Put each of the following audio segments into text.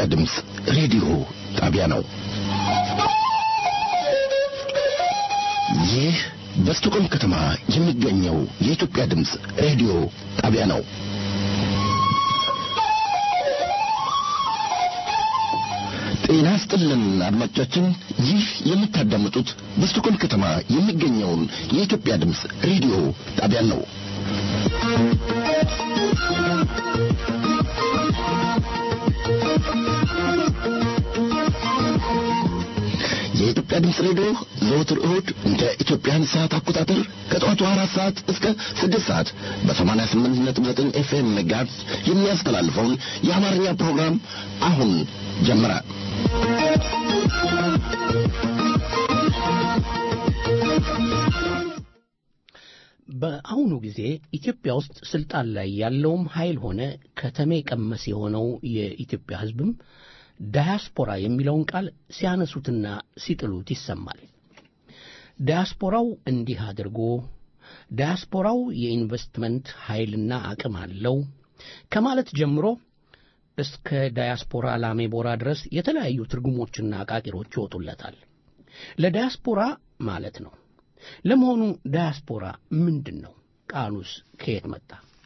የኢትዮጵያ ድምፅ ሬዲዮ ጣቢያ ነው። ይህ በስቶኮልም ከተማ የሚገኘው የኢትዮጵያ ድምፅ ሬዲዮ ጣቢያ ነው። ጤና ስጥልን አድማጮቻችን፣ ይህ የምታዳምጡት በስቶኮልም ከተማ የሚገኘውን የኢትዮጵያ ድምፅ ሬዲዮ ጣቢያን ነው። የኢትዮጵያ ድምፅ ሬዲዮ ዘወትር እሁድ እንደ ኢትዮጵያን ሰዓት አቆጣጠር ከጠዋቱ አራት ሰዓት እስከ ስድስት ሰዓት በሰማንያ ስምንት ነጥብ ዘጠኝ ኤፍኤም ሜጋሄርዝ የሚያስተላልፈውን የአማርኛ ፕሮግራም አሁን ጀመረ። በአሁኑ ጊዜ ኢትዮጵያ ውስጥ ስልጣን ላይ ያለውም ኃይል ሆነ ከተሜ ቀመስ የሆነው የኢትዮጵያ ሕዝብም ዳያስፖራ የሚለውን ቃል ሲያነሱትና ሲጥሉት ይሰማል። ዳያስፖራው እንዲህ አድርጎ፣ ዳያስፖራው የኢንቨስትመንት ኃይልና አቅም አለው ከማለት ጀምሮ እስከ ዳያስፖራ ላሜቦራ ድረስ የተለያዩ ትርጉሞችና አቃቂሮች ይወጡለታል። ለዳያስፖራ ማለት ነው። ለመሆኑ ዳያስፖራ ምንድን ነው? ቃሉስ ከየት መጣ?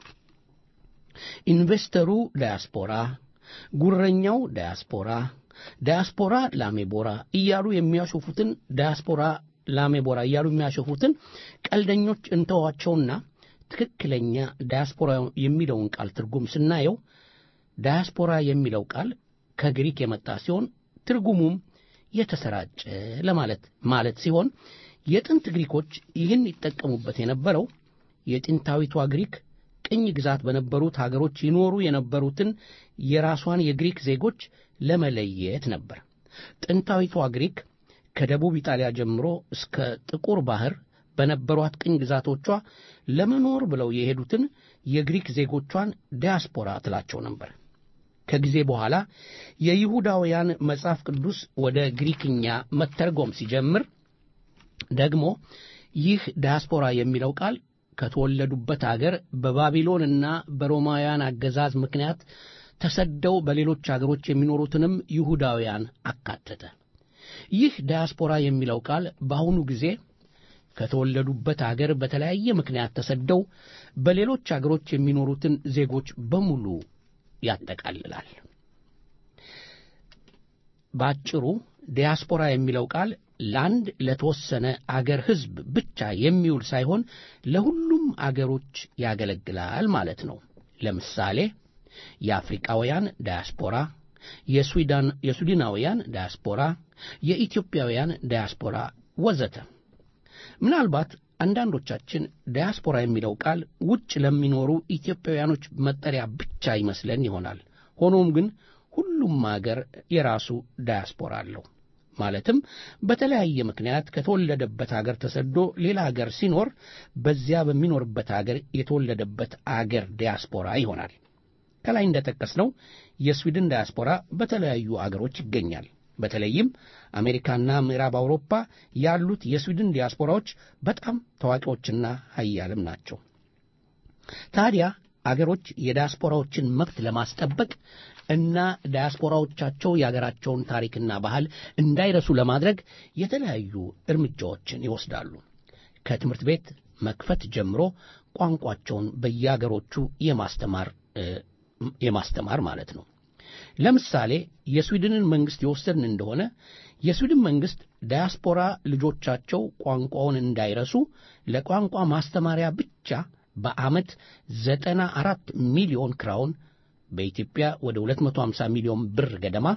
ኢንቨስተሩ ዳያስፖራ፣ ጉረኛው ዳያስፖራ፣ ዳያስፖራ ላሜቦራ እያሉ የሚያሾፉትን ዳያስፖራ ላሜቦራ እያሉ የሚያሾፉትን ቀልደኞች እንተዋቸውና ትክክለኛ ዳያስፖራ የሚለውን ቃል ትርጉም ስናየው ዳያስፖራ የሚለው ቃል ከግሪክ የመጣ ሲሆን ትርጉሙም የተሰራጨ ለማለት ማለት ሲሆን የጥንት ግሪኮች ይህን ይጠቀሙበት የነበረው የጥንታዊቷ ግሪክ ቅኝ ግዛት በነበሩት ሀገሮች ይኖሩ የነበሩትን የራሷን የግሪክ ዜጎች ለመለየት ነበር። ጥንታዊቷ ግሪክ ከደቡብ ኢጣሊያ ጀምሮ እስከ ጥቁር ባህር በነበሯት ቅኝ ግዛቶቿ ለመኖር ብለው የሄዱትን የግሪክ ዜጎቿን ዲያስፖራ ትላቸው ነበር። ከጊዜ በኋላ የይሁዳውያን መጽሐፍ ቅዱስ ወደ ግሪክኛ መተርጎም ሲጀምር ደግሞ ይህ ዲያስፖራ የሚለው ቃል ከተወለዱበት አገር በባቢሎንና በሮማውያን አገዛዝ ምክንያት ተሰደው በሌሎች አገሮች የሚኖሩትንም ይሁዳውያን አካተተ። ይህ ዲያስፖራ የሚለው ቃል በአሁኑ ጊዜ ከተወለዱበት አገር በተለያየ ምክንያት ተሰደው በሌሎች አገሮች የሚኖሩትን ዜጎች በሙሉ ያጠቃልላል። በአጭሩ ዲያስፖራ የሚለው ቃል ለአንድ ለተወሰነ አገር ሕዝብ ብቻ የሚውል ሳይሆን ለሁሉም አገሮች ያገለግላል ማለት ነው። ለምሳሌ የአፍሪቃውያን ዳያስፖራ፣ የሱዳናውያን ዳያስፖራ፣ የኢትዮጵያውያን ዳያስፖራ ወዘተ። ምናልባት አንዳንዶቻችን ዳያስፖራ የሚለው ቃል ውጭ ለሚኖሩ ኢትዮጵያውያኖች መጠሪያ ብቻ ይመስለን ይሆናል። ሆኖም ግን ሁሉም አገር የራሱ ዳያስፖራ አለው። ማለትም በተለያየ ምክንያት ከተወለደበት አገር ተሰዶ ሌላ አገር ሲኖር በዚያ በሚኖርበት አገር የተወለደበት አገር ዲያስፖራ ይሆናል። ከላይ እንደጠቀስነው የስዊድን ዳያስፖራ በተለያዩ አገሮች ይገኛል። በተለይም አሜሪካና ምዕራብ አውሮፓ ያሉት የስዊድን ዲያስፖራዎች በጣም ታዋቂዎችና ሀያልም ናቸው። ታዲያ አገሮች የዳያስፖራዎችን መብት ለማስጠበቅ እና ዳያስፖራዎቻቸው የአገራቸውን ታሪክና ባህል እንዳይረሱ ለማድረግ የተለያዩ እርምጃዎችን ይወስዳሉ። ከትምህርት ቤት መክፈት ጀምሮ ቋንቋቸውን በየአገሮቹ የማስተማር የማስተማር ማለት ነው። ለምሳሌ የስዊድንን መንግሥት የወሰድን እንደሆነ የስዊድን መንግሥት ዳያስፖራ ልጆቻቸው ቋንቋውን እንዳይረሱ ለቋንቋ ማስተማሪያ ብቻ በዓመት ዘጠና አራት ሚሊዮን ክራውን በኢትዮጵያ ወደ 250 ሚሊዮን ብር ገደማ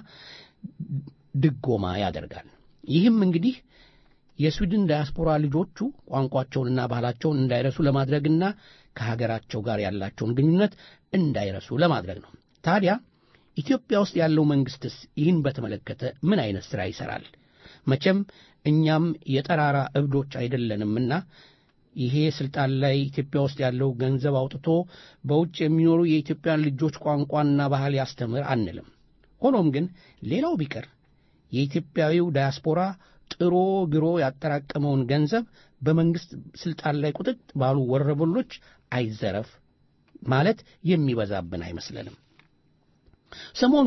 ድጎማ ያደርጋል። ይህም እንግዲህ የስዊድን ዳያስፖራ ልጆቹ ቋንቋቸውንና ባህላቸውን እንዳይረሱ ለማድረግና ከሀገራቸው ጋር ያላቸውን ግንኙነት እንዳይረሱ ለማድረግ ነው። ታዲያ ኢትዮጵያ ውስጥ ያለው መንግሥትስ ይህን በተመለከተ ምን አይነት ሥራ ይሠራል? መቼም እኛም የጠራራ እብዶች አይደለንምና ይሄ ስልጣን ላይ ኢትዮጵያ ውስጥ ያለው ገንዘብ አውጥቶ በውጭ የሚኖሩ የኢትዮጵያን ልጆች ቋንቋና ባህል ያስተምር አንልም። ሆኖም ግን ሌላው ቢቀር የኢትዮጵያዊው ዳያስፖራ ጥሮ ግሮ ያጠራቀመውን ገንዘብ በመንግሥት ሥልጣን ላይ ቁጥጥ ባሉ ወረበሎች አይዘረፍ ማለት የሚበዛብን አይመስለንም። ሰሞኑን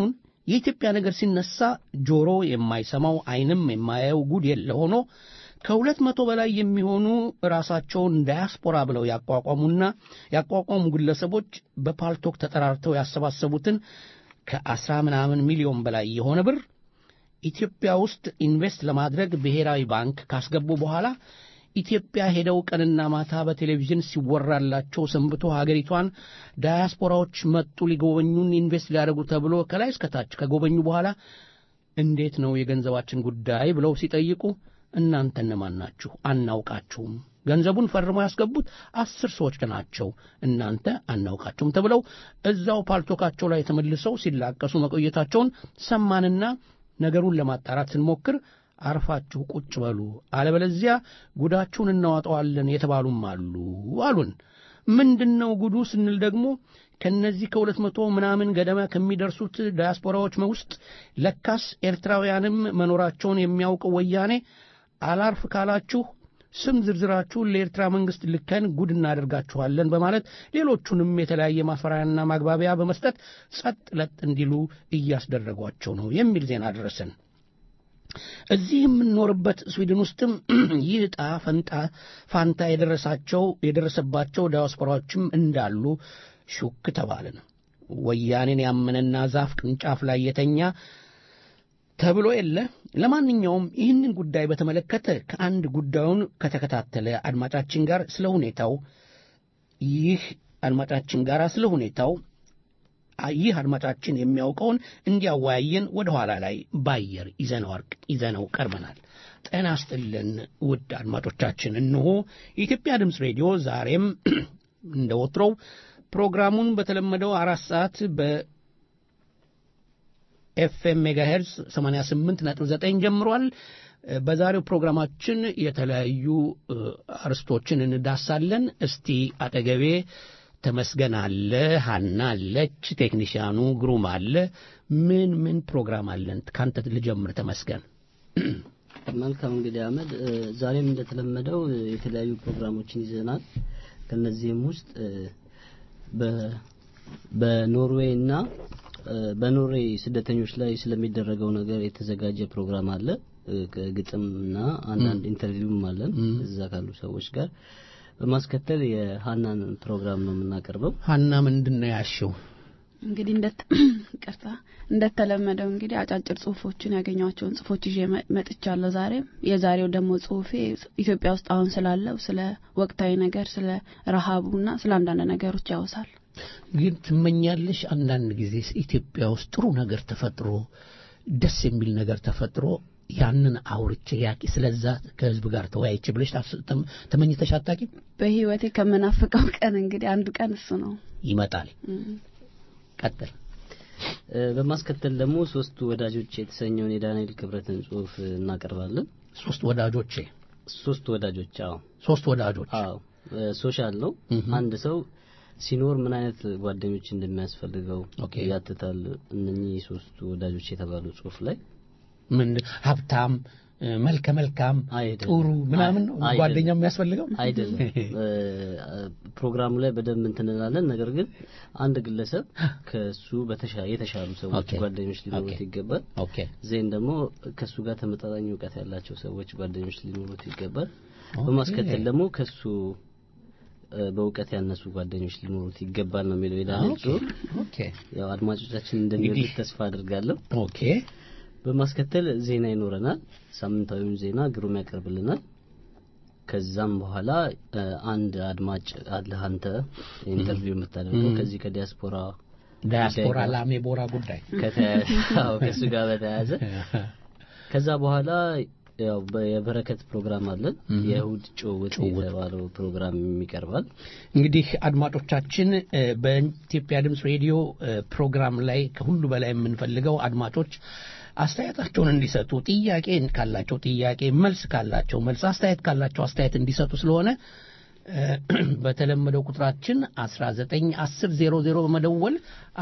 የኢትዮጵያ ነገር ሲነሳ ጆሮ የማይሰማው ዓይንም የማያየው ጉድ የለ ሆኖ ከሁለት መቶ በላይ የሚሆኑ ራሳቸውን ዳያስፖራ ብለው ያቋቋሙና ያቋቋሙ ግለሰቦች በፓልቶክ ተጠራርተው ያሰባሰቡትን ከአስራ ምናምን ሚሊዮን በላይ የሆነ ብር ኢትዮጵያ ውስጥ ኢንቨስት ለማድረግ ብሔራዊ ባንክ ካስገቡ በኋላ ኢትዮጵያ ሄደው ቀንና ማታ በቴሌቪዥን ሲወራላቸው ሰንብቶ ሀገሪቷን ዳያስፖራዎች መጡ ሊጎበኙን ኢንቨስት ሊያደርጉ ተብሎ ከላይ እስከታች ከጎበኙ በኋላ እንዴት ነው የገንዘባችን ጉዳይ ብለው ሲጠይቁ እናንተ እነማን ናችሁ? አናውቃችሁም። ገንዘቡን ፈርመው ያስገቡት አስር ሰዎች ናቸው። እናንተ አናውቃችሁም ተብለው እዛው ፓልቶካቸው ላይ ተመልሰው ሲላቀሱ መቆየታቸውን ሰማንና ነገሩን ለማጣራት ስንሞክር አርፋችሁ ቁጭ በሉ፣ አለበለዚያ ጉዳችሁን እናዋጠዋለን የተባሉም አሉ አሉን። ምንድን ነው ጉዱ ስንል ደግሞ ከነዚህ ከሁለት መቶ ምናምን ገደማ ከሚደርሱት ዳያስፖራዎች ውስጥ ለካስ ኤርትራውያንም መኖራቸውን የሚያውቀው ወያኔ አላርፍ ካላችሁ ስም ዝርዝራችሁን ለኤርትራ መንግሥት ልከን ጉድ እናደርጋችኋለን በማለት ሌሎቹንም የተለያየ ማስፈራሪያና ማግባቢያ በመስጠት ጸጥ ለጥ እንዲሉ እያስደረጓቸው ነው የሚል ዜና ደረሰን። እዚህ የምንኖርበት ስዊድን ውስጥም ይህ ዕጣ ፈንታ ፋንታ የደረሳቸው የደረሰባቸው ዳያስፖራዎችም እንዳሉ ሹክ ተባልን። ወያኔን ያመነና ዛፍ ቅርንጫፍ ላይ የተኛ ተብሎ የለ። ለማንኛውም ይህንን ጉዳይ በተመለከተ ከአንድ ጉዳዩን ከተከታተለ አድማጫችን ጋር ስለ ሁኔታው ይህ አድማጫችን ጋር ስለ ሁኔታው ይህ አድማጫችን የሚያውቀውን እንዲያወያየን ወደ ኋላ ላይ ባየር ይዘነው ቀርበናል። ጤና ይስጥልን ውድ አድማጮቻችን፣ እነሆ የኢትዮጵያ ድምፅ ሬዲዮ ዛሬም እንደ ወትሮው ፕሮግራሙን በተለመደው አራት ሰዓት በኤፍኤም ሜጋሄርዝ 88.9 ጀምሯል። በዛሬው ፕሮግራማችን የተለያዩ አርስቶችን እንዳሳለን። እስቲ አጠገቤ ተመስገን አለ፣ ሀና አለች፣ ቴክኒሽያኑ ግሩም አለ። ምን ምን ፕሮግራም አለን? ካንተ ልጀምር ተመስገን። መልካም እንግዲህ አህመድ፣ ዛሬም እንደተለመደው የተለያዩ ፕሮግራሞችን ይዘናል። ከነዚህም ውስጥ በኖርዌይ እና በኖርዌይ ስደተኞች ላይ ስለሚደረገው ነገር የተዘጋጀ ፕሮግራም አለ። ግጥምና አንዳንድ ኢንተርቪውም አለን እዛ ካሉ ሰዎች ጋር። በማስከተል የሀናን ፕሮግራም ነው የምናቀርበው። ሀና ምንድን ነው ያሽው? እንግዲህ እንደ ቅርታ እንደተለመደው እንግዲህ አጫጭር ጽሁፎችን ያገኟቸውን ጽሁፎች ይዤ መጥቻለሁ። ዛሬም የዛሬው ደግሞ ጽሁፌ ኢትዮጵያ ውስጥ አሁን ስላለው ስለ ወቅታዊ ነገር፣ ስለ ረሃቡና ስለ አንዳንድ ነገሮች ያወሳል። ግን ትመኛለሽ አንዳንድ ጊዜ ኢትዮጵያ ውስጥ ጥሩ ነገር ተፈጥሮ ደስ የሚል ነገር ተፈጥሮ ያንን አውርቼ ያቂ ስለዛ ከህዝብ ጋር ተወያይቼ ብለሽ ተመኝተሽ አታውቂም? በህይወቴ ከምናፍቀው ቀን እንግዲህ አንዱ ቀን እሱ ነው። ይመጣል። ቀጥል። በማስከተል ደግሞ ሶስት ወዳጆች የተሰኘውን የዳንኤል ክብረትን ጽሁፍ እናቀርባለን። ሶስት ወዳጆቼ ሶስት ወዳጆች አዎ፣ ሶስት ወዳጆች አዎ፣ ሶሻል ነው። አንድ ሰው ሲኖር ምን አይነት ጓደኞች እንደሚያስፈልገው ያትታል። እነኚህ ሶስቱ ወዳጆች የተባሉ ጽሁፍ ላይ ምን ሀብታም፣ መልከ መልካም፣ ጥሩ ምናምን ነው ጓደኛ የሚያስፈልገው አይደለም። ፕሮግራሙ ላይ በደንብ እንትንላለን። ነገር ግን አንድ ግለሰብ ከሱ የተሻሉ ሰዎች ጓደኞች ሊኖሩት ይገባል። ዜን ደግሞ ከሱ ጋር ተመጣጣኝ እውቀት ያላቸው ሰዎች ጓደኞች ሊኖሩት ይገባል። በማስከተል ደግሞ ከሱ በእውቀት ያነሱ ጓደኞች ሊኖሩት ይገባል ነው የሚለው የዳንኤል ጽሁፍ። ያው አድማጮቻችን እንደሚወዱት ተስፋ አድርጋለሁ። ኦኬ። በማስከተል ዜና ይኖረናል። ሳምንታዊውን ዜና ግሩም ያቀርብልናል። ከዛም በኋላ አንድ አድማጭ አለህ አንተ ኢንተርቪው የምታደርገው ከዚህ ከዲያስፖራ ዳያስፖራ ላሜ ቦራ ጉዳይ ከእሱ ጋር በተያያዘ ከዛ በኋላ ያው የበረከት ፕሮግራም አለን። የእሁድ ጭውውት የተባለው ፕሮግራም ይቀርባል። እንግዲህ አድማጮቻችን በኢትዮጵያ ድምፅ ሬዲዮ ፕሮግራም ላይ ከሁሉ በላይ የምንፈልገው አድማጮች አስተያየታቸውን እንዲሰጡ፣ ጥያቄ ካላቸው ጥያቄ፣ መልስ ካላቸው መልስ፣ አስተያየት ካላቸው አስተያየት እንዲሰጡ ስለሆነ በተለመደው ቁጥራችን 19 10 00 በመደወል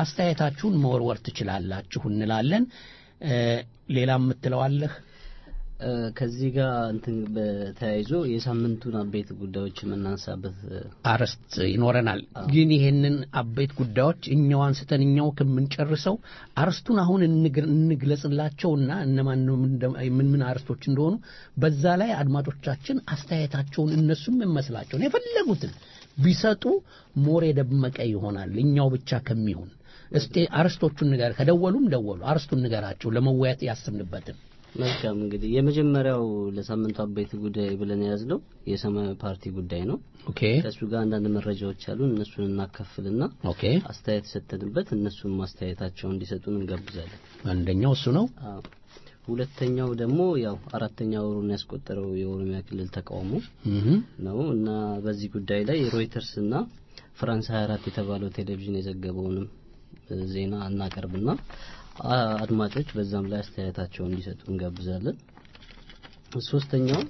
አስተያየታችሁን መወርወር ትችላላችሁ እንላለን። ሌላ የምትለዋለህ? ከዚህ ጋር እንትን በተያይዞ የሳምንቱን አበይት ጉዳዮች የምናንሳበት አርዕስት ይኖረናል። ግን ይሄንን አበይት ጉዳዮች እኛው አንስተን እኛው ከምንጨርሰው አርዕስቱን አሁን እንግለጽላቸውና እነማን ምን ምን አርዕስቶች እንደሆኑ በዛ ላይ አድማጮቻችን አስተያየታቸውን እነሱም የመስላቸውን የፈለጉትን ቢሰጡ ሞር የደመቀ ይሆናል እኛው ብቻ ከሚሆን እስቲ አርዕስቶቹን ንገር ከደወሉም ደወሉ አርዕስቱን ንገራቸው ለመወያየት ያስብንበትን መልካም እንግዲህ የመጀመሪያው ለሳምንቱ አበይት ጉዳይ ብለን የያዝነው የሰማያዊ ፓርቲ ጉዳይ ነው። ኦኬ ከእሱ ጋር አንዳንድ መረጃዎች አሉ። እነሱን እናካፍልና ኦኬ አስተያየት ሰጠንበት እነሱም ማስተያየታቸውን እንዲሰጡን እንጋብዛለን። አንደኛው እሱ ነው። አዎ። ሁለተኛው ደግሞ ያው አራተኛ ወሩን ያስቆጠረው የኦሮሚያ ክልል ተቃውሞ ነው እና በዚህ ጉዳይ ላይ ሮይተርስ እና ፍራንስ 24 የተባለው ቴሌቪዥን የዘገበውንም ዜና እናቀርብና አድማጮች በዛም ላይ አስተያየታቸውን እንዲሰጡ እንጋብዛለን። ሶስተኛው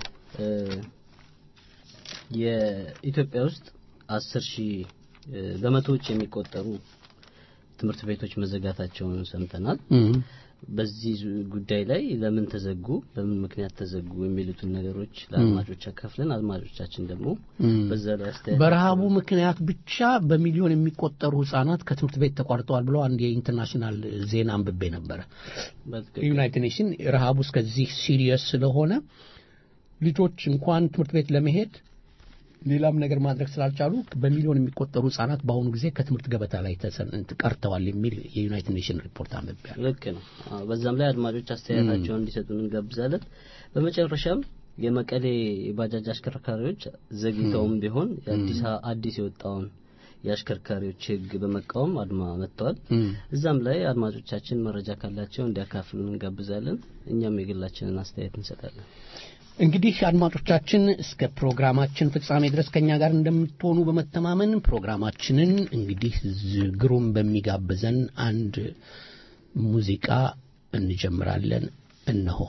የኢትዮጵያ ውስጥ አስር ሺህ በመቶዎች የሚቆጠሩ ትምህርት ቤቶች መዘጋታቸውን ሰምተናል። በዚህ ጉዳይ ላይ ለምን ተዘጉ፣ በምን ምክንያት ተዘጉ የሚሉትን ነገሮች ለአድማጮች አካፍለን አድማጮቻችን ደግሞ በዛ ላይ አስተያየት በረሃቡ ምክንያት ብቻ በሚሊዮን የሚቆጠሩ ህጻናት ከትምህርት ቤት ተቋርጠዋል ብለው አንድ የኢንተርናሽናል ዜና አንብቤ ነበረ። ዩናይትድ ኔሽን ረሃቡ እስከዚህ ሲሪየስ ስለሆነ ልጆች እንኳን ትምህርት ቤት ለመሄድ ሌላም ነገር ማድረግ ስላልቻሉ በሚሊዮን የሚቆጠሩ ህጻናት በአሁኑ ጊዜ ከትምህርት ገበታ ላይ ቀርተዋል የሚል የዩናይትድ ኔሽን ሪፖርት አንብቤያለሁ። ልክ ነው። በዛም ላይ አድማጮች አስተያየታቸውን እንዲሰጡን እንጋብዛለን። በመጨረሻም የመቀሌ የባጃጅ አሽከርካሪዎች ዘግይተውም ቢሆን የአዲስ አዲስ የወጣውን የአሽከርካሪዎች ህግ በመቃወም አድማ መጥተዋል። እዛም ላይ አድማጮቻችን መረጃ ካላቸው እንዲያካፍሉን እንጋብዛለን። እኛም የግላችንን አስተያየት እንሰጣለን። እንግዲህ አድማጮቻችን እስከ ፕሮግራማችን ፍጻሜ ድረስ ከኛ ጋር እንደምትሆኑ በመተማመን ፕሮግራማችንን እንግዲህ ግሩም በሚጋብዘን አንድ ሙዚቃ እንጀምራለን። እነሆ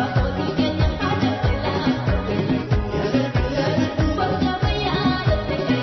Yeah.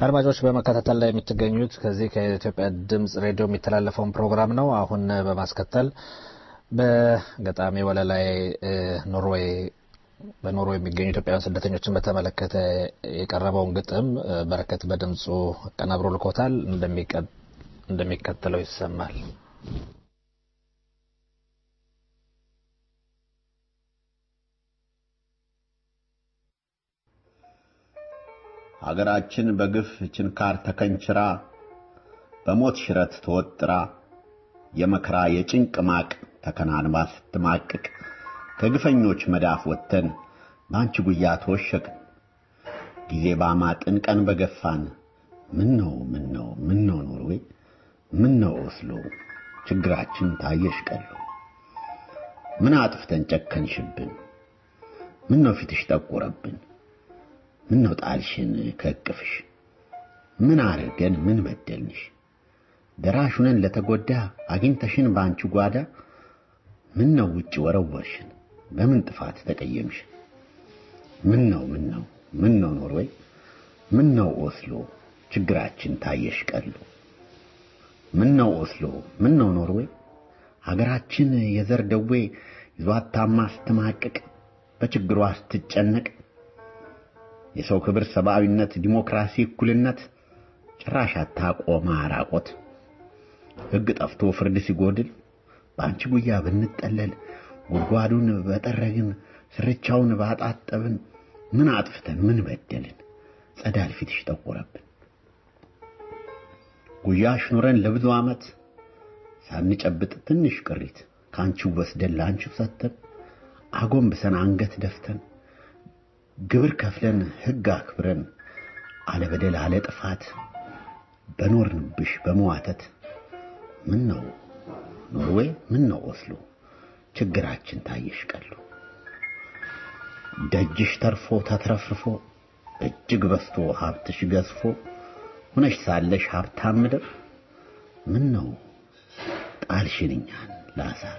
አድማጮች በመከታተል ላይ የምትገኙት ከዚህ ከኢትዮጵያ ድምጽ ሬዲዮ የሚተላለፈውን ፕሮግራም ነው። አሁን በማስከተል በገጣሚ ወለላይ ኖርዌይ በኖርዌይ የሚገኙ ኢትዮጵያውያን ስደተኞችን በተመለከተ የቀረበውን ግጥም በረከት በድምፁ አቀናብሮ ልኮታል። እንደሚከተለው ይሰማል። አገራችን በግፍ ችንካር ተከንችራ በሞት ሽረት ተወጥራ የመከራ የጭንቅ ማቅ ተከናንባ ስትማቅቅ ከግፈኞች መዳፍ ወጥተን በአንቺ ጉያ ተወሸቅን። ጊዜ ባማጥን ቀን በገፋን ምን ነው ምን ነው ምን ነው ኖርዌይ ምን ነው ኦስሎ ችግራችን ታየሽ ቀሎ ምን አጥፍተን ጨከንሽብን ምን ነው ፊትሽ ጠቆረብን ምን ነው ጣልሽን ከእቅፍሽ ምን አርገን ምን በደልንሽ ደራሹነን ለተጎዳ አግኝተሽን በአንቺ ጓዳ ምን ነው ውጭ ወረወርሽን በምን ጥፋት ተቀየምሽ ምን ነው ምን ነው ምን ነው ኖርዌይ ምን ነው ኦስሎ ችግራችን ታየሽ ቀሉ ምን ነው ኦስሎ ምን ነው ኖርዌይ ሀገራችን የዘር ደዌ ይዟት ታማ ስትማቅቅ በችግሯ ስትጨነቅ የሰው ክብር፣ ሰብአዊነት፣ ዲሞክራሲ፣ እኩልነት ጭራሽ አታቆማ ራቆት ሕግ ጠፍቶ ፍርድ ሲጎድል በአንቺ ጉያ ብንጠለል ጉድጓዱን በጠረግን ስርቻውን ባጣጠብን ምን አጥፍተን ምን በደልን ጸዳል ፊትሽ ጠቆረብን ጉያሽ ኑረን ለብዙ ዓመት ሳንጨብጥ ትንሽ ቅሪት ከአንቺው ወስደን ለአንቺው ሰተን አጎንብሰን አንገት ደፍተን ግብር ከፍለን ሕግ አክብረን አለ በደል አለ ጥፋት በኖርንብሽ በመዋተት ምን ነው ኖርዌይ ምን ነው ኦስሎ ችግራችን ታየሽ ቀሉ ደጅሽ ተርፎ ተትረፍርፎ እጅግ በስቶ ሀብትሽ ገዝፎ ሁነሽ ሳለሽ ሀብታም ምድር ምን ነው ጣልሽን እኛን ለአሳር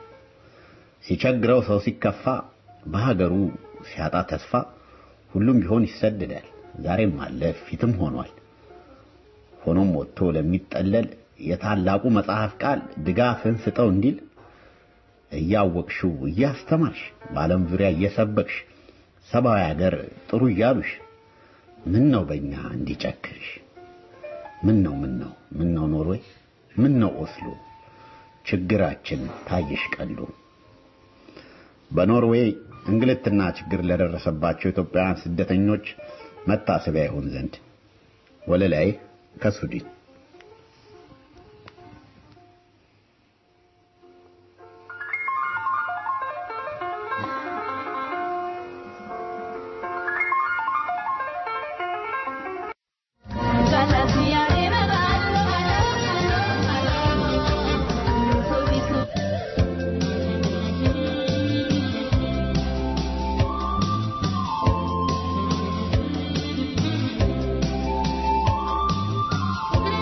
ሲቸግረው ሰው ሲከፋ በሀገሩ ሲያጣ ተስፋ ሁሉም ቢሆን ይሰደዳል። ዛሬም አለ ፊትም ሆኗል። ሆኖም ወጥቶ ለሚጠለል የታላቁ መጽሐፍ ቃል ድጋፍን ስጠው እንዲል እያወቅሽው እያስተማርሽ በዓለም ዙሪያ እየሰበክሽ ሰብአዊ ሀገር ጥሩ እያሉሽ ምን ነው በእኛ እንዲጨክርሽ? ምን ነው ምን ነው ምን ነው ኖርዌይ ምን ነው ኦስሎ ችግራችን ታየሽ ቀሉ በኖርዌይ እንግልትና ችግር ለደረሰባቸው ኢትዮጵያውያን ስደተኞች መታሰቢያ ይሆን ዘንድ ወለላይ ከሱዲን Thank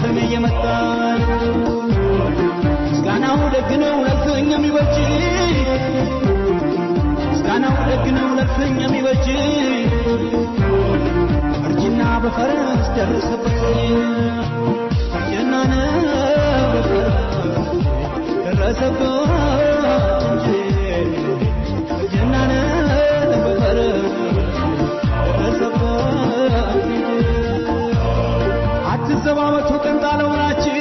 ስሜ እየመጣ ምስጋናው ደግ ነው ለፍኝ የሚበጅ ምስጋናው ደግ ነው ለፍኝ የሚበጅ እርጅና በፈረስ ደረሰበት እርጅና በፈረስ ደረሰበት እንጂ እርጅና በፈረስ ደረሰበት እንጂ አትዘባበቱ ቀንጣለው ናችሁ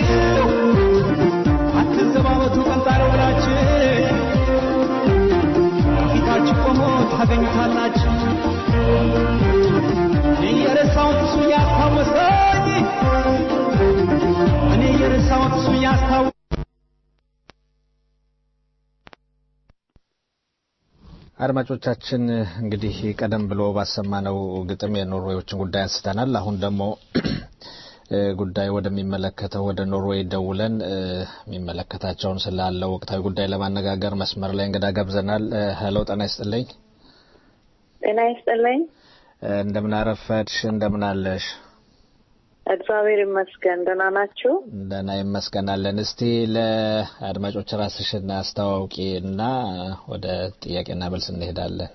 አትዘባበቱ ቀንጣለው ናችሁ ፊታችሁ ቆሞ ታገኙታላችሁ እኔ የረሳሁት እሱ ያስታወሰኝ እኔ የረሳሁት እሱ ያስታወ አድማጮቻችን እንግዲህ ቀደም ብሎ ባሰማነው ግጥም የኖርዌዮችን ጉዳይ አንስተናል። አሁን ደግሞ ጉዳይ ወደሚመለከተው ወደ ኖርዌይ ደውለን የሚመለከታቸውን ስላለው ወቅታዊ ጉዳይ ለማነጋገር መስመር ላይ እንግዳ ጋብዘናል። ሄሎ፣ ጤና ይስጥልኝ። ጤና ይስጥልኝ። እንደምን አረፈድሽ? እንደምን አለሽ? እግዚአብሔር ይመስገን። ደህና ናችሁ? ደህና ይመስገናለን። እስቲ ለአድማጮች ራስሽን አስተዋውቂ እና ወደ ጥያቄና መልስ እንሄዳለን።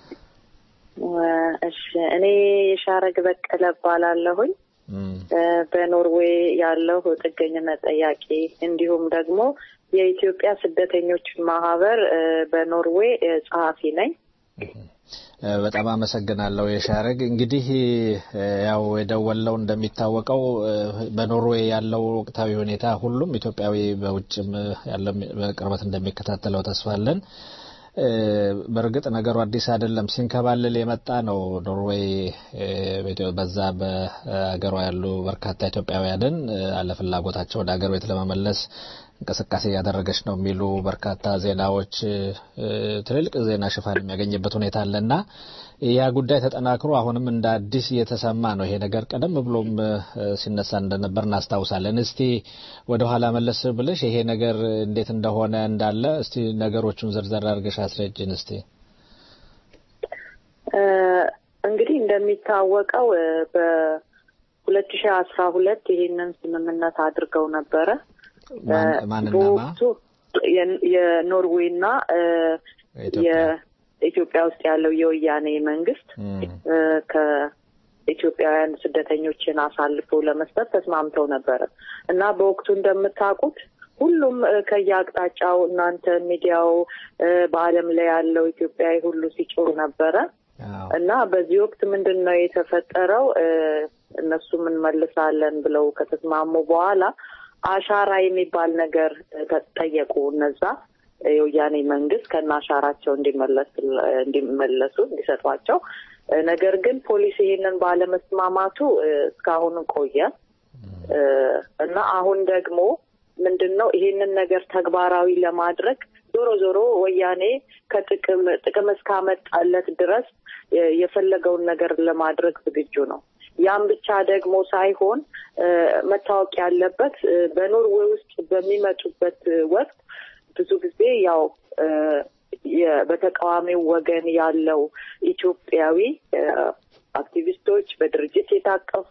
እሺ፣ እኔ የሻረግ በቀለ እባላለሁኝ። በኖርዌይ ያለው ጥገኝነት ጠያቂ እንዲሁም ደግሞ የኢትዮጵያ ስደተኞች ማህበር በኖርዌይ ጸሐፊ ነኝ። በጣም አመሰግናለሁ የሻረግ። እንግዲህ ያው የደወለው እንደሚታወቀው በኖርዌይ ያለው ወቅታዊ ሁኔታ ሁሉም ኢትዮጵያዊ በውጭም ያለው በቅርበት እንደሚከታተለው ተስፋ አለን። በእርግጥ ነገሩ አዲስ አይደለም፣ ሲንከባልል የመጣ ነው። ኖርዌይ በዛ በሀገሯ ያሉ በርካታ ኢትዮጵያውያንን አለፍላጎታቸው ወደ ሀገር ቤት ለመመለስ እንቅስቃሴ እያደረገች ነው የሚሉ በርካታ ዜናዎች ትልልቅ ዜና ሽፋን የሚያገኝበት ሁኔታ አለና ያ ጉዳይ ተጠናክሮ አሁንም እንደ አዲስ እየተሰማ ነው። ይሄ ነገር ቀደም ብሎም ሲነሳ እንደነበር እናስታውሳለን። እስቲ ወደ ኋላ መለስ ብለሽ ይሄ ነገር እንዴት እንደሆነ እንዳለ እስቲ ነገሮቹን ዝርዘር አድርገሽ አስረጅን እስቲ። እንግዲህ እንደሚታወቀው በሁለት ሺህ አስራ ሁለት ይሄንን ስምምነት አድርገው ነበረ። በወቅቱ የኖርዌይና የኢትዮጵያ ውስጥ ያለው የወያኔ መንግስት ከኢትዮጵያውያን ስደተኞችን አሳልፎ ለመስጠት ተስማምተው ነበረ እና በወቅቱ እንደምታውቁት ሁሉም ከየአቅጣጫው እናንተ ሚዲያው በዓለም ላይ ያለው ኢትዮጵያዊ ሁሉ ሲጮህ ነበረ እና በዚህ ወቅት ምንድን ነው የተፈጠረው? እነሱም እንመልሳለን ብለው ከተስማሙ በኋላ አሻራ የሚባል ነገር ተጠየቁ። እነዛ የወያኔ መንግስት ከነ አሻራቸው እንዲመለሱ እንዲሰጧቸው። ነገር ግን ፖሊስ ይሄንን ባለመስማማቱ እስካሁን ቆየ እና አሁን ደግሞ ምንድን ነው ይሄንን ነገር ተግባራዊ ለማድረግ ዞሮ ዞሮ ወያኔ ከጥቅም ጥቅም እስካመጣለት ድረስ የፈለገውን ነገር ለማድረግ ዝግጁ ነው። ያም ብቻ ደግሞ ሳይሆን መታወቅ ያለበት በኖርዌይ ውስጥ በሚመጡበት ወቅት ብዙ ጊዜ ያው በተቃዋሚው ወገን ያለው ኢትዮጵያዊ አክቲቪስቶች በድርጅት የታቀፉ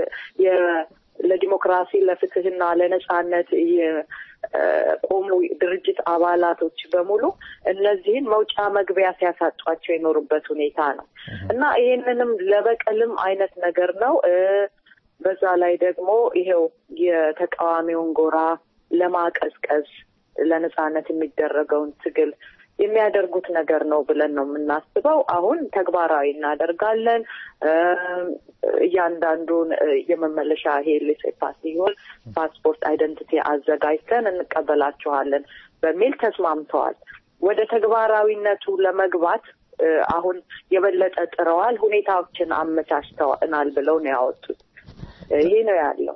ለዲሞክራሲ ለፍትህና ለነጻነት የቆሙ ድርጅት አባላቶች በሙሉ እነዚህን መውጫ መግቢያ ሲያሳጧቸው የኖሩበት ሁኔታ ነው እና ይሄንንም ለበቀልም አይነት ነገር ነው። በዛ ላይ ደግሞ ይሄው የተቃዋሚውን ጎራ ለማቀዝቀዝ ለነጻነት የሚደረገውን ትግል የሚያደርጉት ነገር ነው ብለን ነው የምናስበው። አሁን ተግባራዊ እናደርጋለን። እያንዳንዱን የመመለሻ ይሄ ሌሴፓስ ሲሆን ፓስፖርት አይደንቲቲ አዘጋጅተን እንቀበላችኋለን በሚል ተስማምተዋል። ወደ ተግባራዊነቱ ለመግባት አሁን የበለጠ ጥረዋል። ሁኔታዎችን አመቻችተናል ብለው ነው ያወጡት። ይሄ ነው ያለው።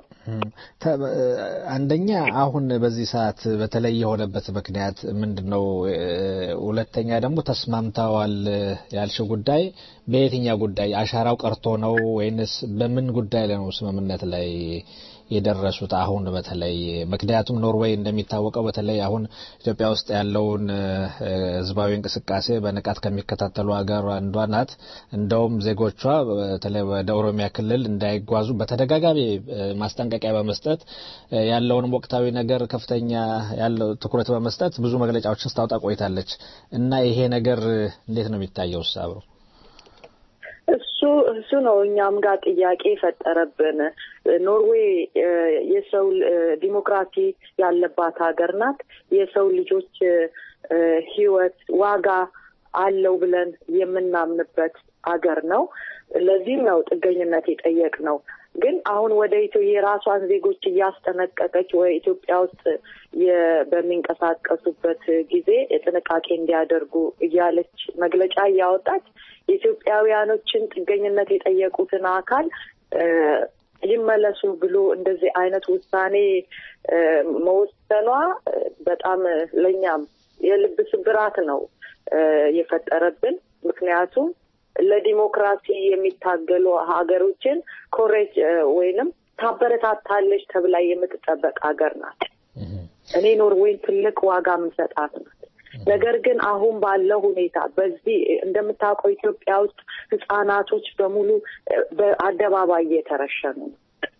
አንደኛ አሁን በዚህ ሰዓት በተለይ የሆነበት ምክንያት ምንድን ነው? ሁለተኛ ደግሞ ተስማምተዋል ያልሽው ጉዳይ በየትኛው ጉዳይ አሻራው ቀርቶ ነው ወይንስ በምን ጉዳይ ላይ ነው ስምምነት ላይ የደረሱት? አሁን በተለይ ምክንያቱም ኖርዌይ እንደሚታወቀው በተለይ አሁን ኢትዮጵያ ውስጥ ያለውን ህዝባዊ እንቅስቃሴ በንቃት ከሚከታተሉ ሀገር አንዷ ናት። እንደውም ዜጎቿ በተለይ ወደ ኦሮሚያ ክልል እንዳይጓዙ በተደጋጋሚ ማስጠንቀቂያ በመስጠት ያለውንም ወቅታዊ ነገር ከፍተኛ ያለው ትኩረት በመስጠት ብዙ መግለጫዎችን ስታወጣ ቆይታለች እና ይሄ ነገር እንዴት ነው የሚታየው? አብሮ እሱ እሱ ነው እኛም ጋር ጥያቄ የፈጠረብን። ኖርዌይ የሰው ዲሞክራሲ ያለባት ሀገር ናት። የሰው ልጆች ህይወት ዋጋ አለው ብለን የምናምንበት ሀገር ነው። ለዚህም ነው ጥገኝነት የጠየቅ ነው። ግን አሁን ወደ ኢትዮ የራሷን ዜጎች እያስጠነቀቀች ወይ ኢትዮጵያ ውስጥ በሚንቀሳቀሱበት ጊዜ ጥንቃቄ እንዲያደርጉ እያለች መግለጫ እያወጣች የኢትዮጵያውያኖችን ጥገኝነት የጠየቁትን አካል ይመለሱ ብሎ እንደዚህ አይነት ውሳኔ መወሰኗ በጣም ለእኛም የልብ ስብራት ነው የፈጠረብን። ምክንያቱም ለዲሞክራሲ የሚታገሉ ሀገሮችን ኮሬጅ ወይንም ታበረታታለች ተብላ የምትጠበቅ ሀገር ናት። እኔ ኖርዌይን ትልቅ ዋጋ የምሰጣት ናት። ነገር ግን አሁን ባለው ሁኔታ በዚህ እንደምታውቀው ኢትዮጵያ ውስጥ ህጻናቶች በሙሉ በአደባባይ እየተረሸኑ ነው።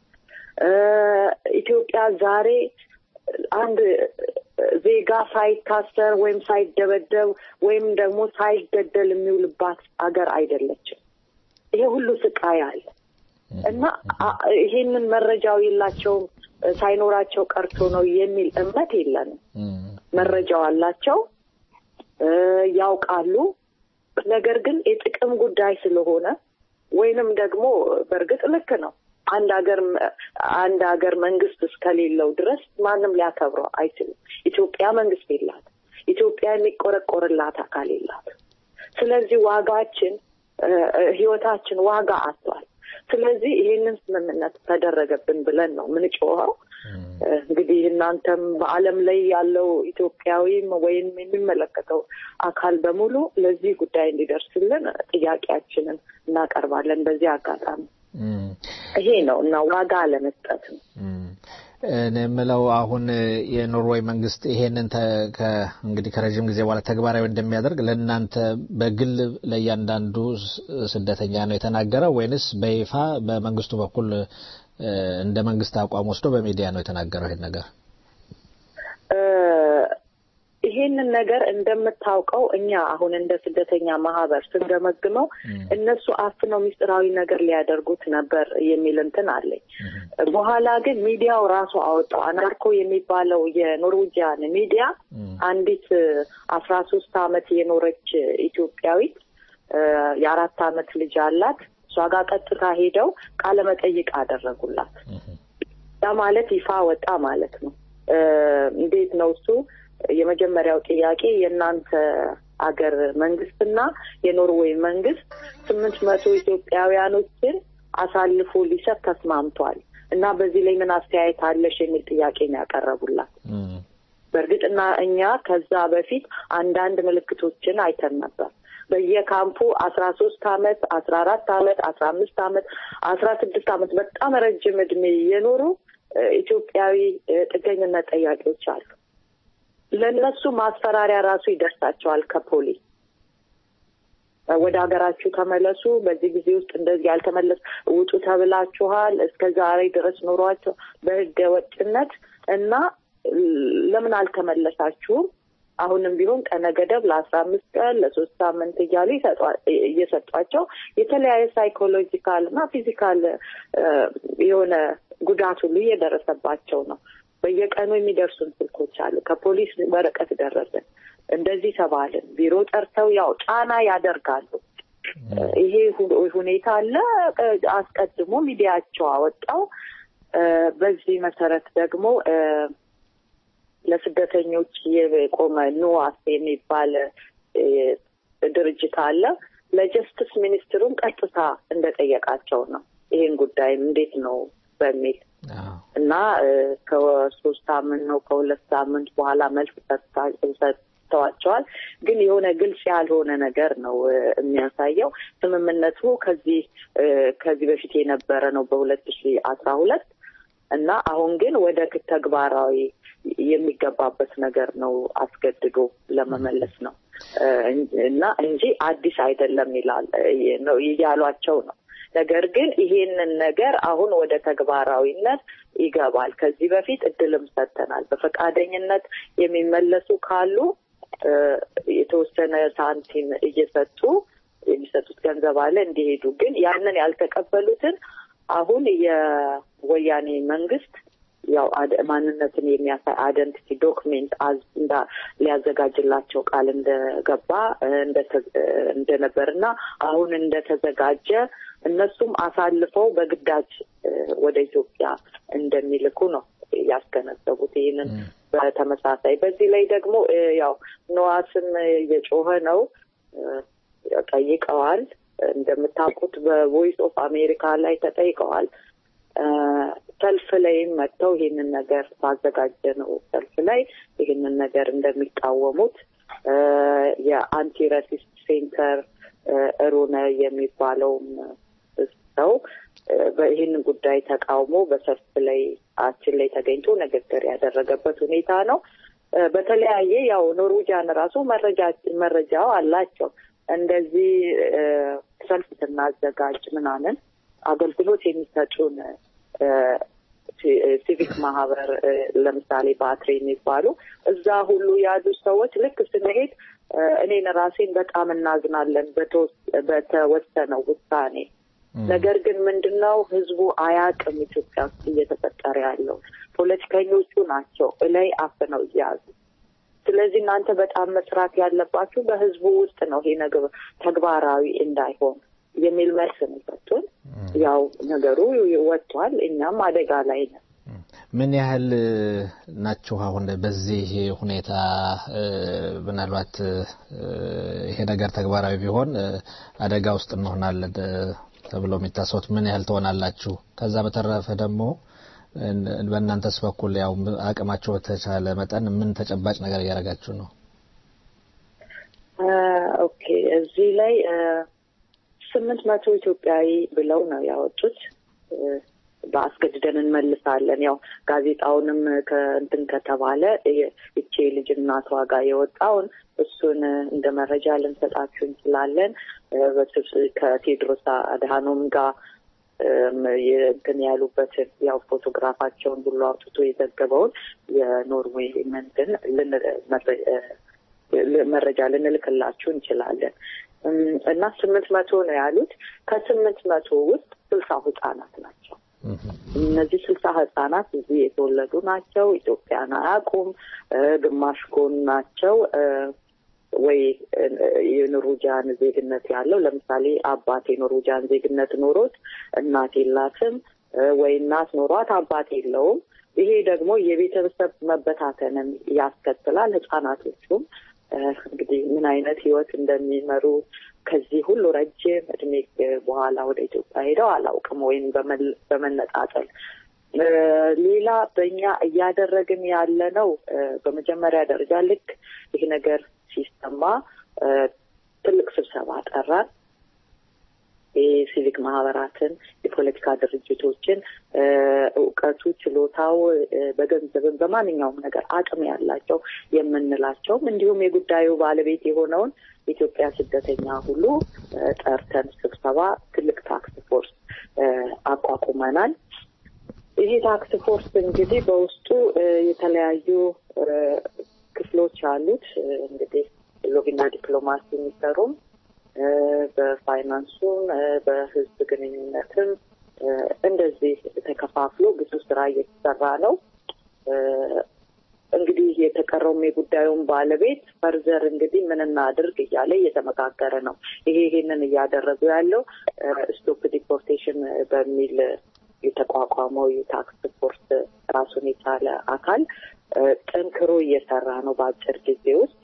ኢትዮጵያ ዛሬ አንድ ዜጋ ሳይታሰር ወይም ሳይደበደብ ወይም ደግሞ ሳይገደል የሚውልባት ሀገር አይደለችም። ይሄ ሁሉ ስቃይ አለ እና ይሄንን መረጃው የላቸውም ሳይኖራቸው ቀርቶ ነው የሚል እምነት የለንም። መረጃው አላቸው፣ ያውቃሉ። ነገር ግን የጥቅም ጉዳይ ስለሆነ ወይንም ደግሞ በእርግጥ ልክ ነው አንድ ሀገር አንድ ሀገር መንግስት እስከሌለው ድረስ ማንም ሊያከብረው አይችልም። ኢትዮጵያ መንግስት የላት። ኢትዮጵያ የሚቆረቆርላት አካል የላት። ስለዚህ ዋጋችን ህይወታችን ዋጋ አጥቷል። ስለዚህ ይሄንን ስምምነት ተደረገብን ብለን ነው ምንጮኸው። እንግዲህ እናንተም በዓለም ላይ ያለው ኢትዮጵያዊም ወይም የሚመለከተው አካል በሙሉ ለዚህ ጉዳይ እንዲደርስልን ጥያቄያችንን እናቀርባለን። በዚህ አጋጣሚ ይሄ ነው እና ዋጋ አለመስጠት ነው። እኔ የምለው አሁን የኖርዌይ መንግስት ይሄንን እንግዲህ ከረዥም ጊዜ በኋላ ተግባራዊ እንደሚያደርግ ለእናንተ በግል ለእያንዳንዱ ስደተኛ ነው የተናገረው ወይንስ በይፋ በመንግስቱ በኩል እንደ መንግስት አቋም ወስዶ በሚዲያ ነው የተናገረው ይሄን ነገር? ይሄንን ነገር እንደምታውቀው እኛ አሁን እንደ ስደተኛ ማህበር ስንገመግመው እነሱ አፍነው ሚስጥራዊ ነገር ሊያደርጉት ነበር የሚል እንትን አለኝ። በኋላ ግን ሚዲያው ራሱ አወጣው። አናርኮ የሚባለው የኖርዌጂያን ሚዲያ አንዲት አስራ ሶስት አመት የኖረች ኢትዮጵያዊት የአራት አመት ልጅ አላት። እሷ ጋር ቀጥታ ሄደው ቃለ መጠይቅ አደረጉላት። ያ ማለት ይፋ ወጣ ማለት ነው። እንዴት ነው እሱ የመጀመሪያው ጥያቄ የእናንተ አገር መንግስትና የኖርዌይ መንግስት ስምንት መቶ ኢትዮጵያውያኖችን አሳልፎ ሊሰጥ ተስማምቷል እና በዚህ ላይ ምን አስተያየት አለሽ የሚል ጥያቄ ነው ያቀረቡላት። በእርግጥ እና እኛ ከዛ በፊት አንዳንድ ምልክቶችን አይተን ነበር። በየካምፑ አስራ ሶስት አመት አስራ አራት አመት አስራ አምስት አመት አስራ ስድስት አመት በጣም ረጅም እድሜ የኖሩ ኢትዮጵያዊ ጥገኝነት ጠያቂዎች አሉ። ለእነሱ ማስፈራሪያ ራሱ ይደርሳቸዋል ከፖሊስ ወደ ሀገራችሁ ተመለሱ፣ በዚህ ጊዜ ውስጥ እንደዚህ ያልተመለስ ውጡ ተብላችኋል፣ እስከ ዛሬ ድረስ ኖሯቸው በህገ ወጥነት እና ለምን አልተመለሳችሁም? አሁንም ቢሆን ቀነ ገደብ ለአስራ አምስት ቀን ለሶስት ሳምንት እያሉ እየሰጧቸው የተለያየ ሳይኮሎጂካል እና ፊዚካል የሆነ ጉዳት ሁሉ እየደረሰባቸው ነው። በየቀኑ የሚደርሱን ስልኮች አሉ። ከፖሊስ ወረቀት ደረሰን፣ እንደዚህ ተባልን፣ ቢሮ ጠርተው ያው ጫና ያደርጋሉ። ይሄ ሁኔታ አለ። አስቀድሞ ሚዲያቸው አወጣው። በዚህ መሰረት ደግሞ ለስደተኞች የቆመ ኑዋስ የሚባል ድርጅት አለ። ለጀስትስ ሚኒስትሩን ቀጥታ እንደጠየቃቸው ነው ይሄን ጉዳይ እንዴት ነው በሚል እና ከሶስት ሳምንት ነው ከሁለት ሳምንት በኋላ መልስ ሰጥተዋቸዋል። ግን የሆነ ግልጽ ያልሆነ ነገር ነው የሚያሳየው። ስምምነቱ ከዚህ ከዚህ በፊት የነበረ ነው በሁለት ሺ አስራ ሁለት እና አሁን ግን ወደ ተግባራዊ የሚገባበት ነገር ነው አስገድዶ ለመመለስ ነው እና እንጂ አዲስ አይደለም ይላል ነው እያሏቸው ነው። ነገር ግን ይሄንን ነገር አሁን ወደ ተግባራዊነት ይገባል። ከዚህ በፊት እድልም ሰጥተናል። በፈቃደኝነት የሚመለሱ ካሉ የተወሰነ ሳንቲም እየሰጡ የሚሰጡት ገንዘብ አለ እንዲሄዱ። ግን ያንን ያልተቀበሉትን አሁን የወያኔ መንግስት ያው ማንነትን የሚያሳይ አይደንቲቲ ዶክሜንት እንዳ ሊያዘጋጅላቸው ቃል እንደገባ እንደነበር እና አሁን እንደተዘጋጀ እነሱም አሳልፈው በግዳጅ ወደ ኢትዮጵያ እንደሚልኩ ነው ያስገነዘቡት። ይህንን በተመሳሳይ በዚህ ላይ ደግሞ ያው ነዋስም እየጮኸ ነው ጠይቀዋል። እንደምታውቁት በቮይስ ኦፍ አሜሪካ ላይ ተጠይቀዋል። ሰልፍ ላይም መጥተው ይህንን ነገር ባዘጋጀ ነው ሰልፍ ላይ ይህንን ነገር እንደሚቃወሙት የአንቲ ራሲስት ሴንተር ሩነ የሚባለውም ሰው ይህንን ጉዳይ ተቃውሞ በሰልፍ ላይ አችን ላይ ተገኝቶ ንግግር ያደረገበት ሁኔታ ነው። በተለያየ ያው ኖርዌጃን ራሱ መረጃ መረጃው አላቸው። እንደዚህ ሰልፍ ስናዘጋጅ ምናምን አገልግሎት የሚሰጡን ሲቪክ ማህበር ለምሳሌ ባትሪ የሚባሉ እዛ ሁሉ ያሉ ሰዎች ልክ ስንሄድ እኔን ራሴን በጣም እናዝናለን በተወሰነው ውሳኔ። ነገር ግን ምንድነው ህዝቡ አያቅም ኢትዮጵያ ውስጥ እየተፈጠረ ያለው ፖለቲከኞቹ ናቸው እላይ አፍነው እያያዙ። ስለዚህ እናንተ በጣም መስራት ያለባችሁ በህዝቡ ውስጥ ነው ይሄ ነገር ተግባራዊ እንዳይሆን የሚል መልስ ነው የሰጡን። ያው ነገሩ ወጥቷል። እኛም አደጋ ላይ ነን። ምን ያህል ናችሁ አሁን በዚህ ሁኔታ? ምናልባት ይሄ ነገር ተግባራዊ ቢሆን አደጋ ውስጥ እንሆናለን ተብሎ የሚታሰቡት ምን ያህል ትሆናላችሁ? ከዛ በተረፈ ደግሞ በእናንተስ በኩል ያው አቅማችሁ በተቻለ መጠን ምን ተጨባጭ ነገር እያደረጋችሁ ነው? ኦኬ እዚህ ላይ ስምንት መቶ ኢትዮጵያዊ ብለው ነው ያወጡት። በአስገድደን እንመልሳለን። ያው ጋዜጣውንም ከእንትን ከተባለ እቼ ልጅ እናቷ ጋር የወጣውን እሱን እንደ መረጃ ልንሰጣችሁ እንችላለን። ከቴድሮስ አድሃኖም ጋር እንትን ያሉበትን ያው ፎቶግራፋቸውን ሁሉ አውጥቶ የዘገበውን የኖርዌይ መንትን መረጃ ልንልክላችሁ እንችላለን። እና ስምንት መቶ ነው ያሉት። ከስምንት መቶ ውስጥ ስልሳ ህጻናት ናቸው። እነዚህ ስልሳ ህጻናት እዚህ የተወለዱ ናቸው። ኢትዮጵያን አያውቁም። ግማሽ ጎን ናቸው ወይ የኖርዌጃን ዜግነት ያለው ለምሳሌ አባት የኖርዌጃን ዜግነት ኖሮት እናት የላትም ወይ እናት ኖሯት አባት የለውም። ይሄ ደግሞ የቤተሰብ መበታተንን ያስከትላል። ህጻናቶቹም እንግዲህ ምን አይነት ህይወት እንደሚመሩ ከዚህ ሁሉ ረጅም እድሜ በኋላ ወደ ኢትዮጵያ ሄደው አላውቅም፣ ወይም በመነጣጠል ሌላ በእኛ እያደረግን ያለ ነው። በመጀመሪያ ደረጃ ልክ ይህ ነገር ሲሰማ ትልቅ ስብሰባ ጠራን። የሲቪክ ማህበራትን፣ የፖለቲካ ድርጅቶችን እውቀቱ፣ ችሎታው በገንዘብን በማንኛውም ነገር አቅም ያላቸው የምንላቸውም እንዲሁም የጉዳዩ ባለቤት የሆነውን የኢትዮጵያ ስደተኛ ሁሉ ጠርተን ስብሰባ ትልቅ ታክስ ፎርስ አቋቁመናል። ይሄ ታክስ ፎርስ እንግዲህ በውስጡ የተለያዩ ክፍሎች አሉት። እንግዲህ ሎቢና ዲፕሎማሲ የሚሰሩም በፋይናንሱም በህዝብ ግንኙነትም እንደዚህ ተከፋፍሎ ብዙ ስራ እየተሰራ ነው። እንግዲህ የተቀረውም የጉዳዩን ባለቤት ፈርዘር እንግዲህ ምን እናድርግ እያለ እየተመካከረ ነው። ይሄ ይሄንን እያደረጉ ያለው ስቶፕ ዲፖርቴሽን በሚል የተቋቋመው የታክስ ፎርስ ራሱን የቻለ አካል ጠንክሮ እየሰራ ነው በአጭር ጊዜ ውስጥ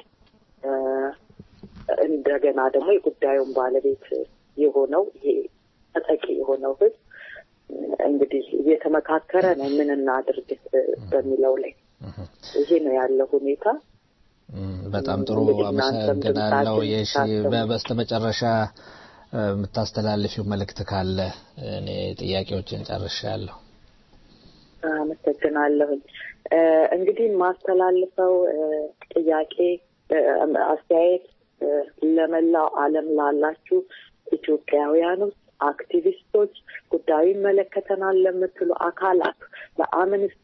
እንደገና ደግሞ የጉዳዩን ባለቤት የሆነው ይሄ ተጠቂ የሆነው ህዝብ እንግዲህ እየተመካከረ ነው ምን እናድርግ በሚለው ላይ ይሄ ነው ያለው ሁኔታ። በጣም ጥሩ አመሰግናለሁ። የሺ በስተመጨረሻ የምታስተላልፊው መልእክት ካለ እኔ ጥያቄዎችን ጨርሻለሁ። አመሰግናለሁኝ። እንግዲህ የማስተላልፈው ጥያቄ አስተያየት ለመላው ዓለም ላላችሁ ኢትዮጵያውያኖች፣ አክቲቪስቶች፣ ጉዳዩ ይመለከተናል ለምትሉ አካላት ለአምነስቲ፣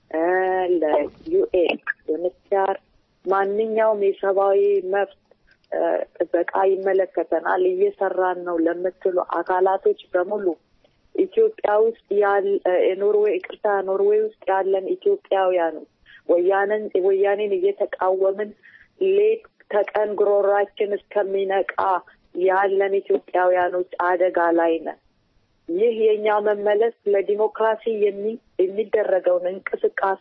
ለዩኤን፣ ዩኤንኤችሲአር ማንኛውም የሰብአዊ መብት ጥበቃ ይመለከተናል እየሰራን ነው ለምትሉ አካላቶች በሙሉ ኢትዮጵያ ውስጥ ያለ ኖርዌይ ይቅርታ ኖርዌይ ውስጥ ያለን ኢትዮጵያውያኖች ወያንን ወያኔን እየተቃወምን ሌት ተቀን ጉሮሯችን እስከሚነቃ ያለን ኢትዮጵያውያኖች አደጋ ላይ ነን። ይህ የእኛ መመለስ ለዲሞክራሲ የሚደረገውን እንቅስቃሴ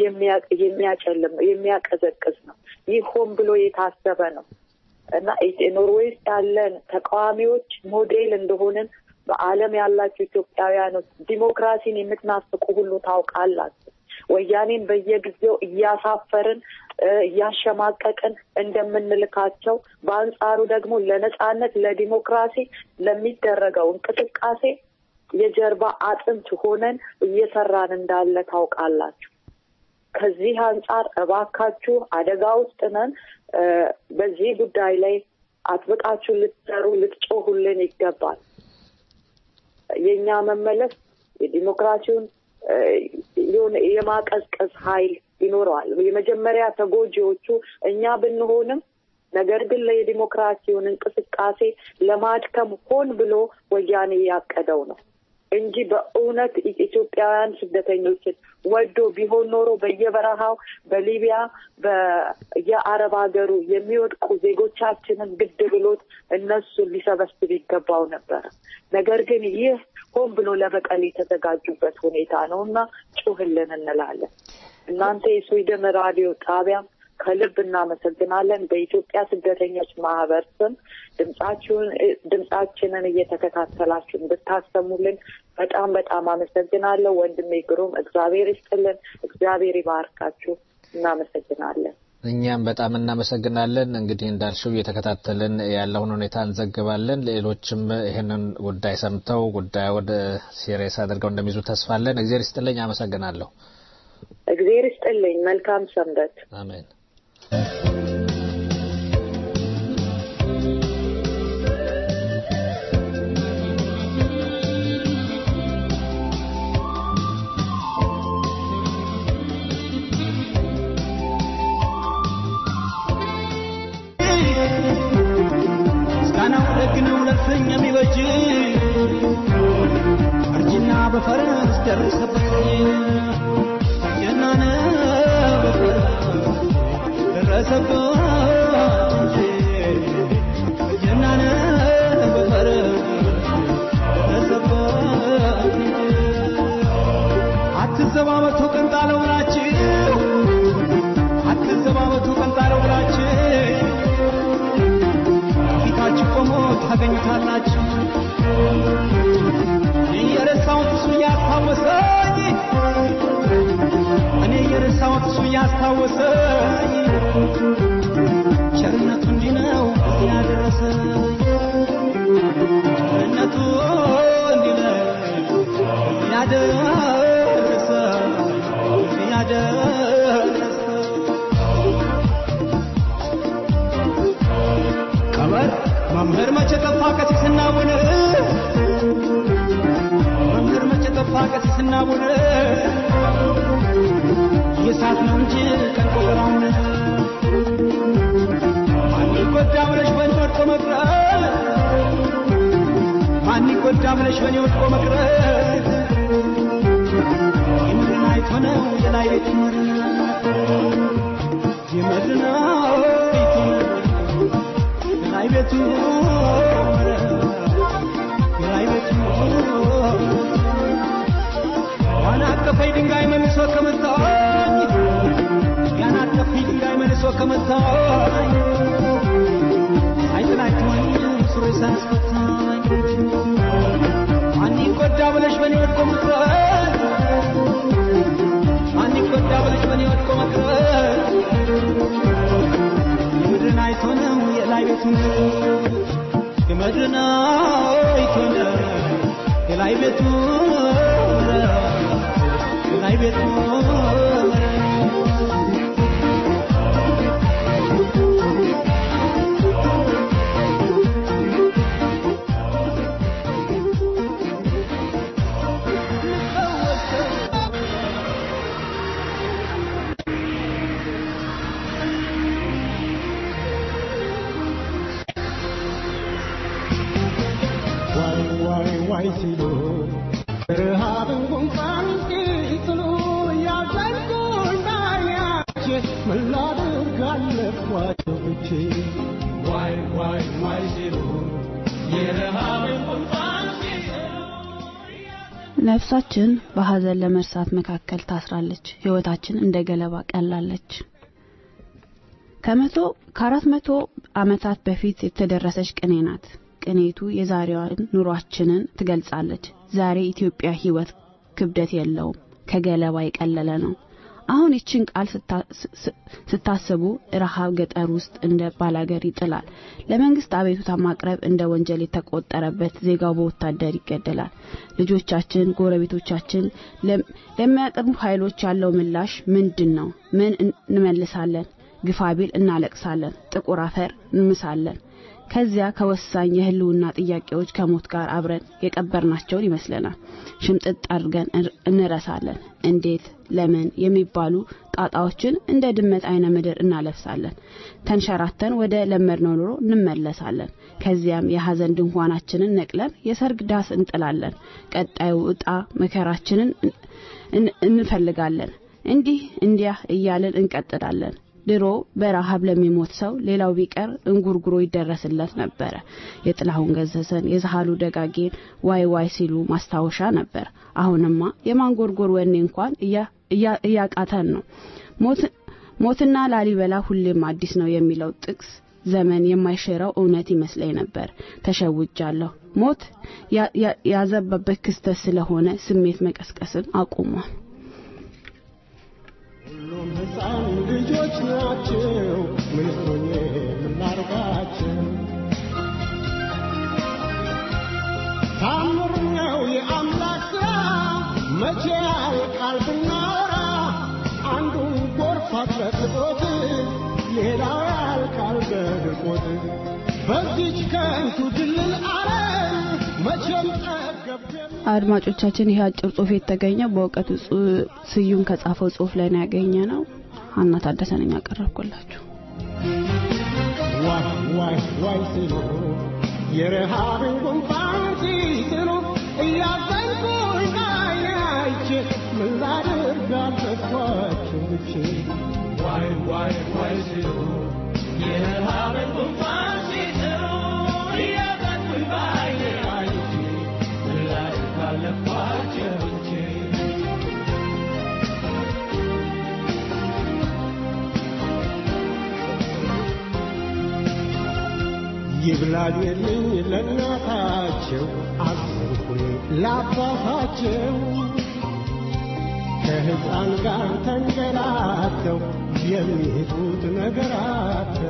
የሚያጨልም ነው፣ የሚያቀዘቅዝ ነው። ይህ ሆን ብሎ የታሰበ ነው እና ኖርዌይ ውስጥ ያለን ተቃዋሚዎች ሞዴል እንደሆንን በዓለም ያላችሁ ኢትዮጵያውያኖች ዲሞክራሲን የምትናፍቁ ሁሉ ታውቃላችሁ። ወያኔን በየጊዜው እያሳፈርን እያሸማቀቅን እንደምንልካቸው በአንጻሩ ደግሞ ለነጻነት ለዲሞክራሲ ለሚደረገው እንቅስቃሴ የጀርባ አጥንት ሆነን እየሰራን እንዳለ ታውቃላችሁ። ከዚህ አንጻር እባካችሁ አደጋ ውስጥ ነን። በዚህ ጉዳይ ላይ አጥብቃችሁ ልትሰሩ ልትጮሁልን ይገባል። የእኛ መመለስ የዲሞክራሲውን የሆነ የማቀዝቀዝ ኃይል ይኖረዋል። የመጀመሪያ ተጎጂዎቹ እኛ ብንሆንም ነገር ግን ለየዲሞክራሲውን እንቅስቃሴ ለማድከም ሆን ብሎ ወያኔ ያቀደው ነው እንጂ በእውነት ኢትዮጵያውያን ስደተኞችን ወዶ ቢሆን ኖሮ በየበረሃው በሊቢያ በየአረብ ሀገሩ የሚወድቁ ዜጎቻችንን ግድ ብሎት እነሱን ሊሰበስብ ይገባው ነበረ። ነገር ግን ይህ ሆን ብሎ ለበቀል የተዘጋጁበት ሁኔታ ነው እና ጩህልን እንላለን። እናንተ የስዊድን ራዲዮ ጣቢያም ከልብ እናመሰግናለን። በኢትዮጵያ ስደተኞች ማህበር ስም ድምጻችሁን ድምጻችንን እየተከታተላችሁ እንድታሰሙልን በጣም በጣም አመሰግናለሁ። ወንድሜ ግሩም እግዚአብሔር ይስጥልን፣ እግዚአብሔር ይባርካችሁ። እናመሰግናለን። እኛም በጣም እናመሰግናለን። እንግዲህ እንዳልሽው እየተከታተልን ያለውን ሁኔታ እንዘግባለን። ሌሎችም ይህንን ጉዳይ ሰምተው ጉዳይ ወደ ሲሪየስ አድርገው እንደሚይዙ ተስፋለን። እግዚአብሔር ይስጥልኝ። አመሰግናለሁ። እግዚአብሔር ይስጥልኝ። መልካም ሰንበት። አሜን። ምስጋናው ደግ ነው ለፍኝ የሚበጅ እርጅና በፈረስ ደረሰበት ጀናነ በፈረስ ደረሰበት እንጂ ጀናነ በፈረስ ደረሰበት እንጂ አትዘባበቱ ቀንጣለው ብላችሁ አትዘባበቱ ቀንጣለው ብላችሁ ፊታችሁ ቆሞ ታገኙታላችሁ። የረሳሁት እሱ እያስታወሰኝ እኔ የረሳሁት እሱ እያስታወሰኝ ቸርነቱ እንዲህ ነው እዚህ ያደረሰኝ ቸርነቱ እንዲህ ነው ያደረሰኝ ያደረሰኝ ቀመር መምህር መቼ ጠፋ ቀሲስና ቡነ መምህር መቼ ጠፋ ቀሲስና ቡነ የሳት ነው እንጂ ቀን ቆጠራውን ማን ይጎዳ ብለሽ በእኔ ወድቆ መቅረት ማን ይጎዳ ብለሽ በእኔ ወድቆ መቅረት የምድርን አይቶ ነው የላይ ቤት መር የምድርን አይቶ ነው የላይ ቤቱ የላይ ቤቱ ያን አቀፈኝ ድንጋይ መልሶ ከመታኝ ያን አቀፈኝ ድንጋይ መልሶ ከመታኝ አይጥላችኋኝ ስሮ ሳያስፈታኝ ማን ይጎዳ ብለሽ በእኔ ወድቆ መቅረት ማን ይጎዳ ብለሽ በእኔ ወድቆ መቅረት ነፍሳችን በሐዘን ለመርሳት መካከል ታስራለች። ህይወታችን እንደ ገለባ ቀላለች። ከመቶ ከአራት መቶ ዓመታት በፊት የተደረሰች ቅኔ ናት። ቅኔቱ የዛሬዋን ኑሯችንን ትገልጻለች። ዛሬ ኢትዮጵያ ህይወት ክብደት የለውም፣ ከገለባ የቀለለ ነው። አሁን ይችን ቃል ስታስቡ ረሃብ ገጠር ውስጥ እንደ ባላገር ይጥላል። ለመንግስት አቤቱታ ማቅረብ እንደ ወንጀል የተቆጠረበት ዜጋው በወታደር ይገደላል። ልጆቻችን፣ ጎረቤቶቻችን ለሚያቀርቡ ኃይሎች ያለው ምላሽ ምንድን ነው? ምን እንመልሳለን? ግፋቢል እናለቅሳለን፣ ጥቁር አፈር እንምሳለን። ከዚያ ከወሳኝ የህልውና ጥያቄዎች ከሞት ጋር አብረን የቀበርናቸውን ይመስለናል። ሽምጥጥ አድርገን እንረሳለን። እንዴት፣ ለምን የሚባሉ ጣጣዎችን እንደ ድመት አይነ ምድር እናለብሳለን። ተንሸራተን ወደ ለመድነው ኑሮ እንመለሳለን። ከዚያም የሐዘን ድንኳናችንን ነቅለን የሰርግ ዳስ እንጥላለን። ቀጣዩ ዕጣ መከራችንን እንፈልጋለን። እንዲህ እንዲያ እያልን እንቀጥላለን። ድሮ በረሃብ ለሚሞት ሰው ሌላው ቢቀር እንጉርጉሮ ይደረስለት ነበረ። የጥላሁን ገሰሰን የዛሃሉ ደጋጌን ዋይ ዋይ ሲሉ ማስታወሻ ነበር። አሁንማ የማንጎርጎር ወኔ እንኳን እያቃተን ነው። ሞትና ላሊበላ ሁሌም አዲስ ነው የሚለው ጥቅስ ዘመን የማይሽረው እውነት ይመስለኝ ነበር። ተሸውጃለሁ። ሞት ያዘበበት ክስተት ስለሆነ ስሜት መቀስቀስን አቁሟል። ሁሉም ሕፃን ልጆች ናቸው። ምን ሆኜ የምናርጋቸው? ታምር ነው የአምላክ ሥራ መቼ ያልቃል ብናወራ አንዱን ጎርፍ አጥለቅልቆት ሌላው ያልቃል በድርቆት በዚች ከንቱ ድልል ዓለም መቼም ጠገብኩ አድማጮቻችን ይህ አጭር ጽሁፍ የተገኘው በእውቀቱ ስዩም ከጻፈው ጽሁፍ ላይ ነው ያገኘ ነው። ሀና ታደሰ ነኝ ያቀረብኩላችሁ። ዋይ ዋይ ዋይ ሲሉ የረሃብን ጉንፋን ሲስሉ እያዘንኩኝ አይቼ ምን ላድርግ አልጠፋችሁ ብቼ ዋይ ዋይ ዋይ ሲሉ የረሃብን ጉንፋን ሲስሉ እያዘንኩኝ ባይኔ አይቼ ምን ላድርግ አልጠፋችሁ ብቼ ይብላልልኝ ለእናታቸው አዘንኩኝ ለአባታቸው ከሕፃን ጋር ተንገላተው የሚሄዱት ነገራቸው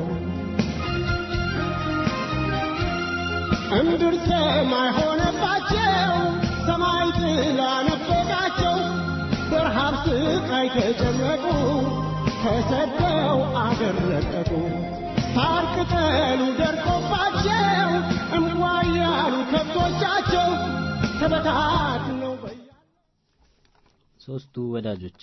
እምድር ሰማይ ሆነባቸው ሰማይ ጥላ ነፈቃቸው በረሃብ ስቃይ ተጨነቁ ተሰደው አገር ለቀቁ ሳር ቅጠሉ ደርቆባቸው እንኳ ያሉ ከብቶቻቸው ተበታትነው ሶስቱ ወዳጆች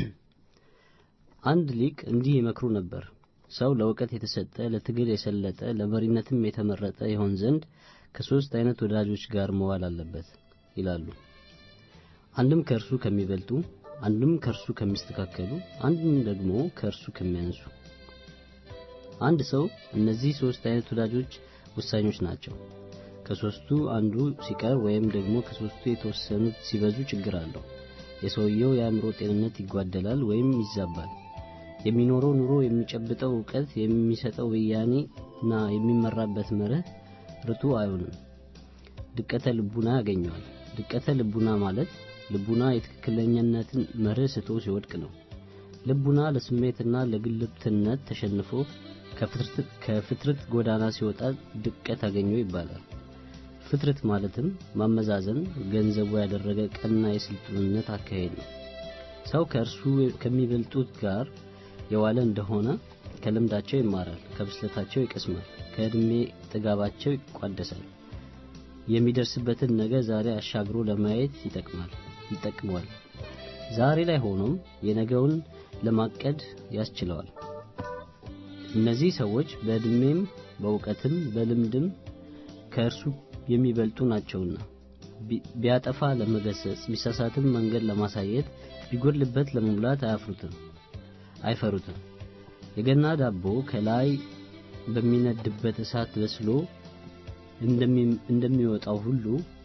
አንድ ሊቅ እንዲህ ይመክሩ ነበር። ሰው ለእውቀት የተሰጠ ለትግል የሰለጠ ለመሪነትም የተመረጠ ይሆን ዘንድ ከሶስት አይነት ወዳጆች ጋር መዋል አለበት ይላሉ። አንድም ከእርሱ ከሚበልጡ፣ አንድም ከእርሱ ከሚስተካከሉ፣ አንድም ደግሞ ከእርሱ ከሚያንሱ አንድ ሰው እነዚህ ሶስት አይነት ወዳጆች ውሳኞች ናቸው። ከሶስቱ አንዱ ሲቀር ወይም ደግሞ ከሶስቱ የተወሰኑት ሲበዙ ችግር አለው። የሰውየው የአእምሮ ጤንነት ይጓደላል ወይም ይዛባል። የሚኖረው ኑሮ፣ የሚጨብጠው እውቀት፣ የሚሰጠው ብያኔ እና የሚመራበት መርህ ርቱ አይሆንም። ድቀተ ልቡና ያገኘዋል። ድቀተ ልቡና ማለት ልቡና የትክክለኛነትን መርህ ስቶ ሲወድቅ ነው። ልቡና ለስሜትና ለግልብትነት ተሸንፎ ከፍትርት ጎዳና ሲወጣ ድቀት አገኘው ይባላል። ፍትርት ማለትም ማመዛዘን ገንዘቡ ያደረገ ቀና የስልጡንነት አካሄድ ነው። ሰው ከእርሱ ከሚበልጡት ጋር የዋለ እንደሆነ ከልምዳቸው ይማራል፣ ከብስለታቸው ይቀስማል፣ ከዕድሜ ጥጋባቸው ይቋደሳል። የሚደርስበትን ነገ ዛሬ አሻግሮ ለማየት ይጠቅማል ይጠቅመዋል። ዛሬ ላይ ሆኖም የነገውን ለማቀድ ያስችለዋል። እነዚህ ሰዎች በዕድሜም በእውቀትም በልምድም ከእርሱ የሚበልጡ ናቸውና ቢያጠፋ ለመገሰጽ ቢሳሳትም መንገድ ለማሳየት ቢጎድልበት ለመሙላት አያፍሩትም አይፈሩትም። የገና ዳቦ ከላይ በሚነድበት እሳት በስሎ እንደሚወጣው ሁሉ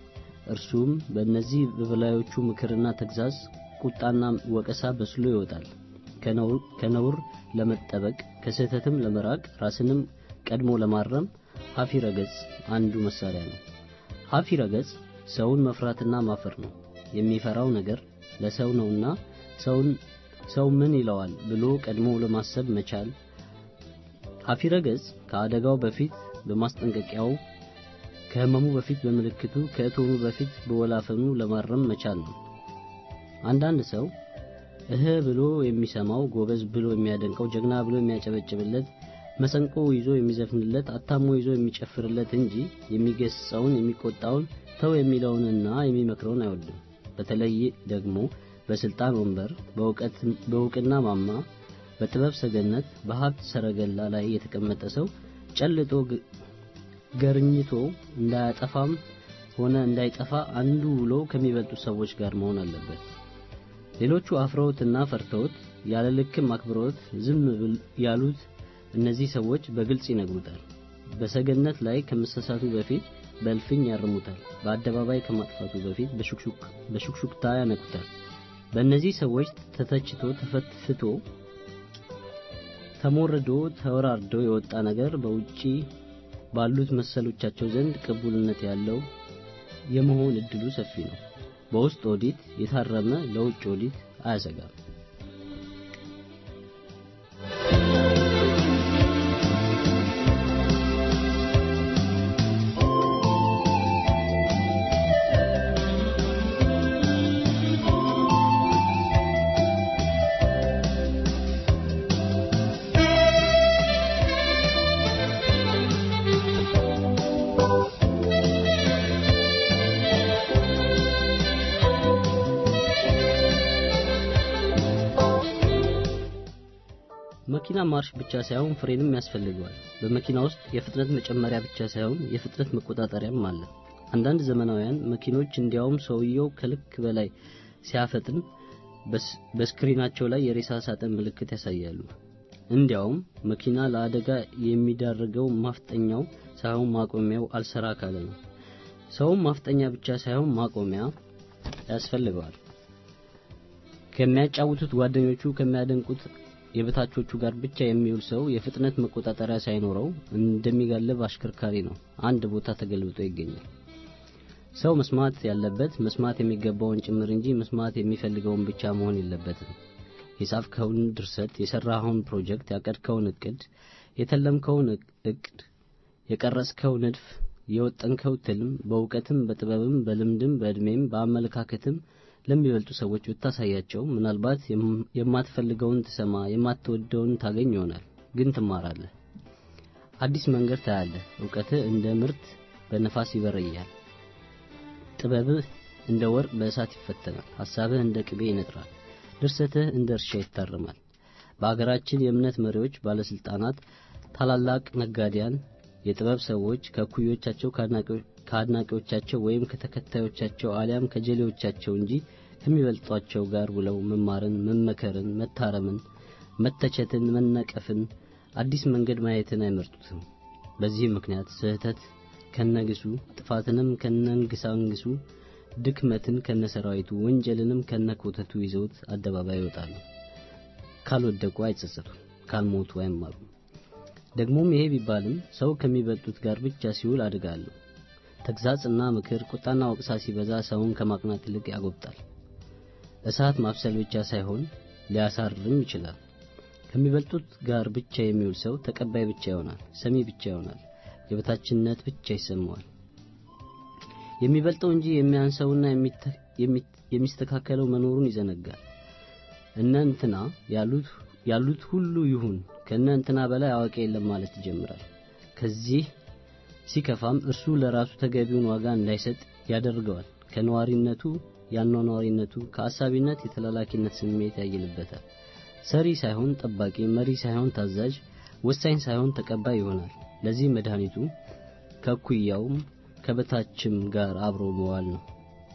እርሱም በእነዚህ በበላዮቹ ምክርና ተግዛዝ ቁጣና ወቀሳ በስሎ ይወጣል። ከነውር ለመጠበቅ ከስህተትም ለመራቅ ራስንም ቀድሞ ለማረም ሀፊረ ገጽ አንዱ መሳሪያ ነው። ሀፊረ ገጽ ሰውን መፍራትና ማፈር ነው። የሚፈራው ነገር ለሰው ነውና ሰውን ሰው ምን ይለዋል ብሎ ቀድሞ ለማሰብ መቻል። ሀፊረ ገጽ ከአደጋው በፊት በማስጠንቀቂያው ከህመሙ በፊት በምልክቱ ከእቶኑ በፊት በወላፈኑ ለማረም መቻል ነው። አንዳንድ ሰው እህ ብሎ የሚሰማው ጎበዝ ብሎ የሚያደንቀው ጀግና ብሎ የሚያጨበጭብለት መሰንቆ ይዞ የሚዘፍንለት አታሞ ይዞ የሚጨፍርለት እንጂ የሚገስጸውን የሚቆጣውን ተው የሚለውንና የሚመክረውን አይወድም። በተለይ ደግሞ በስልጣን ወንበር በእውቅና ማማ በጥበብ ሰገነት በሀብት ሰረገላ ላይ የተቀመጠ ሰው ጨልጦ ገርኝቶ እንዳያጠፋም ሆነ እንዳይጠፋ አንዱ ውሎ ከሚበልጡ ሰዎች ጋር መሆን አለበት። ሌሎቹ አፍረውትና ፈርተውት ያለ ልክም አክብረውት ዝም ያሉት እነዚህ ሰዎች በግልጽ ይነግሩታል። በሰገነት ላይ ከመሰሳቱ በፊት በእልፍኝ ያርሙታል። በአደባባይ ከማጥፋቱ በፊት በሹክሹክታ ያነቁታል። በእነዚህ ሰዎች ተተችቶ ተፈትፍቶ ተሞርዶ ተወራርዶ የወጣ ነገር በውጪ ባሉት መሰሎቻቸው ዘንድ ቅቡልነት ያለው የመሆን እድሉ ሰፊ ነው። በውስጥ ኦዲት የታረመ ለውጭ ኦዲት አያሰጋም። መኪና ማርሽ ብቻ ሳይሆን ፍሬንም ያስፈልገዋል። በመኪና ውስጥ የፍጥነት መጨመሪያ ብቻ ሳይሆን የፍጥነት መቆጣጠሪያም አለ። አንዳንድ ዘመናውያን መኪኖች እንዲያውም ሰውየው ከልክ በላይ ሲያፈጥን በስክሪናቸው ላይ የሬሳ ሳጥን ምልክት ያሳያሉ። እንዲያውም መኪና ለአደጋ የሚዳርገው ማፍጠኛው ሳይሆን ማቆሚያው አልሰራ ካለ ነው። ሰውም ማፍጠኛ ብቻ ሳይሆን ማቆሚያ ያስፈልገዋል። ከሚያጫውቱት ጓደኞቹ ከሚያደንቁት የበታቾቹ ጋር ብቻ የሚውል ሰው የፍጥነት መቆጣጠሪያ ሳይኖረው እንደሚጋልብ አሽከርካሪ ነው። አንድ ቦታ ተገልብጦ ይገኛል። ሰው መስማት ያለበት መስማት የሚገባውን ጭምር እንጂ መስማት የሚፈልገውን ብቻ መሆን የለበትም። የጻፍከውን ድርሰት፣ የሰራኸውን ፕሮጀክት፣ ያቀድከውን እቅድ፣ የተለምከውን እቅድ፣ የቀረጽከው ንድፍ፣ የወጠንከው ትልም በእውቀትም በጥበብም በልምድም በዕድሜም በአመለካከትም ለሚበልጡ ሰዎች ብታሳያቸው ምናልባት የማትፈልገውን ትሰማ የማትወደውን ታገኝ ይሆናል። ግን ትማራለህ። አዲስ መንገድ ታያለህ። እውቀትህ እንደ ምርት በነፋስ ይበረያል። ጥበብህ እንደ ወርቅ በእሳት ይፈተናል። ሐሳብህ እንደ ቅቤ ይነጥራል። ድርሰትህ እንደ እርሻ ይታረማል። በአገራችን የእምነት መሪዎች፣ ባለስልጣናት፣ ታላላቅ ነጋዴያን፣ የጥበብ ሰዎች ከእኩዮቻቸው ከአድናቂዎቻቸው ወይም ከተከታዮቻቸው አሊያም ከጀሌዎቻቸው እንጂ ከሚበልጧቸው ጋር ውለው መማርን፣ መመከርን፣ መታረምን፣ መተቸትን፣ መነቀፍን፣ አዲስ መንገድ ማየትን አይመርጡትም። በዚህ ምክንያት ስህተት ከነግሱ፣ ጥፋትንም ከነንግሳንግሱ፣ ድክመትን ከነሰራዊቱ፣ ወንጀልንም ከነኮተቱ ይዘውት አደባባይ ይወጣሉ። ካልወደቁ አይጸጸቱም፣ ካልሞቱ አይማሩም። ደግሞም ይሄ ቢባልም ሰው ከሚበልጡት ጋር ብቻ ሲውል አድጋለሁ። ተግዛጽና ምክር፣ ቁጣና ወቅሳ ሲበዛ ሰውን ከማቅናት ይልቅ ያጎብጣል። እሳት ማብሰል ብቻ ሳይሆን ሊያሳርም ይችላል። ከሚበልጡት ጋር ብቻ የሚውል ሰው ተቀባይ ብቻ ይሆናል፣ ሰሚ ብቻ ይሆናል፣ የበታችነት ብቻ ይሰማዋል። የሚበልጠው እንጂ የሚያንሰውና የሚስተካከለው መኖሩን ይዘነጋል። እነ እንትና ያሉት ያሉት ሁሉ ይሁን ከእነ እንትና በላይ አዋቂ የለም ማለት ይጀምራል። ከዚህ ሲከፋም እርሱ ለራሱ ተገቢውን ዋጋ እንዳይሰጥ ያደርገዋል። ከነዋሪነቱ ያኗኗሪነቱ ከአሳቢነት የተላላኪነት ስሜት ያይልበታል። ሰሪ ሳይሆን ጠባቂ፣ መሪ ሳይሆን ታዛዥ፣ ወሳኝ ሳይሆን ተቀባይ ይሆናል። ለዚህ መድኃኒቱ ከኩያውም ከበታችም ጋር አብሮ መዋል ነው።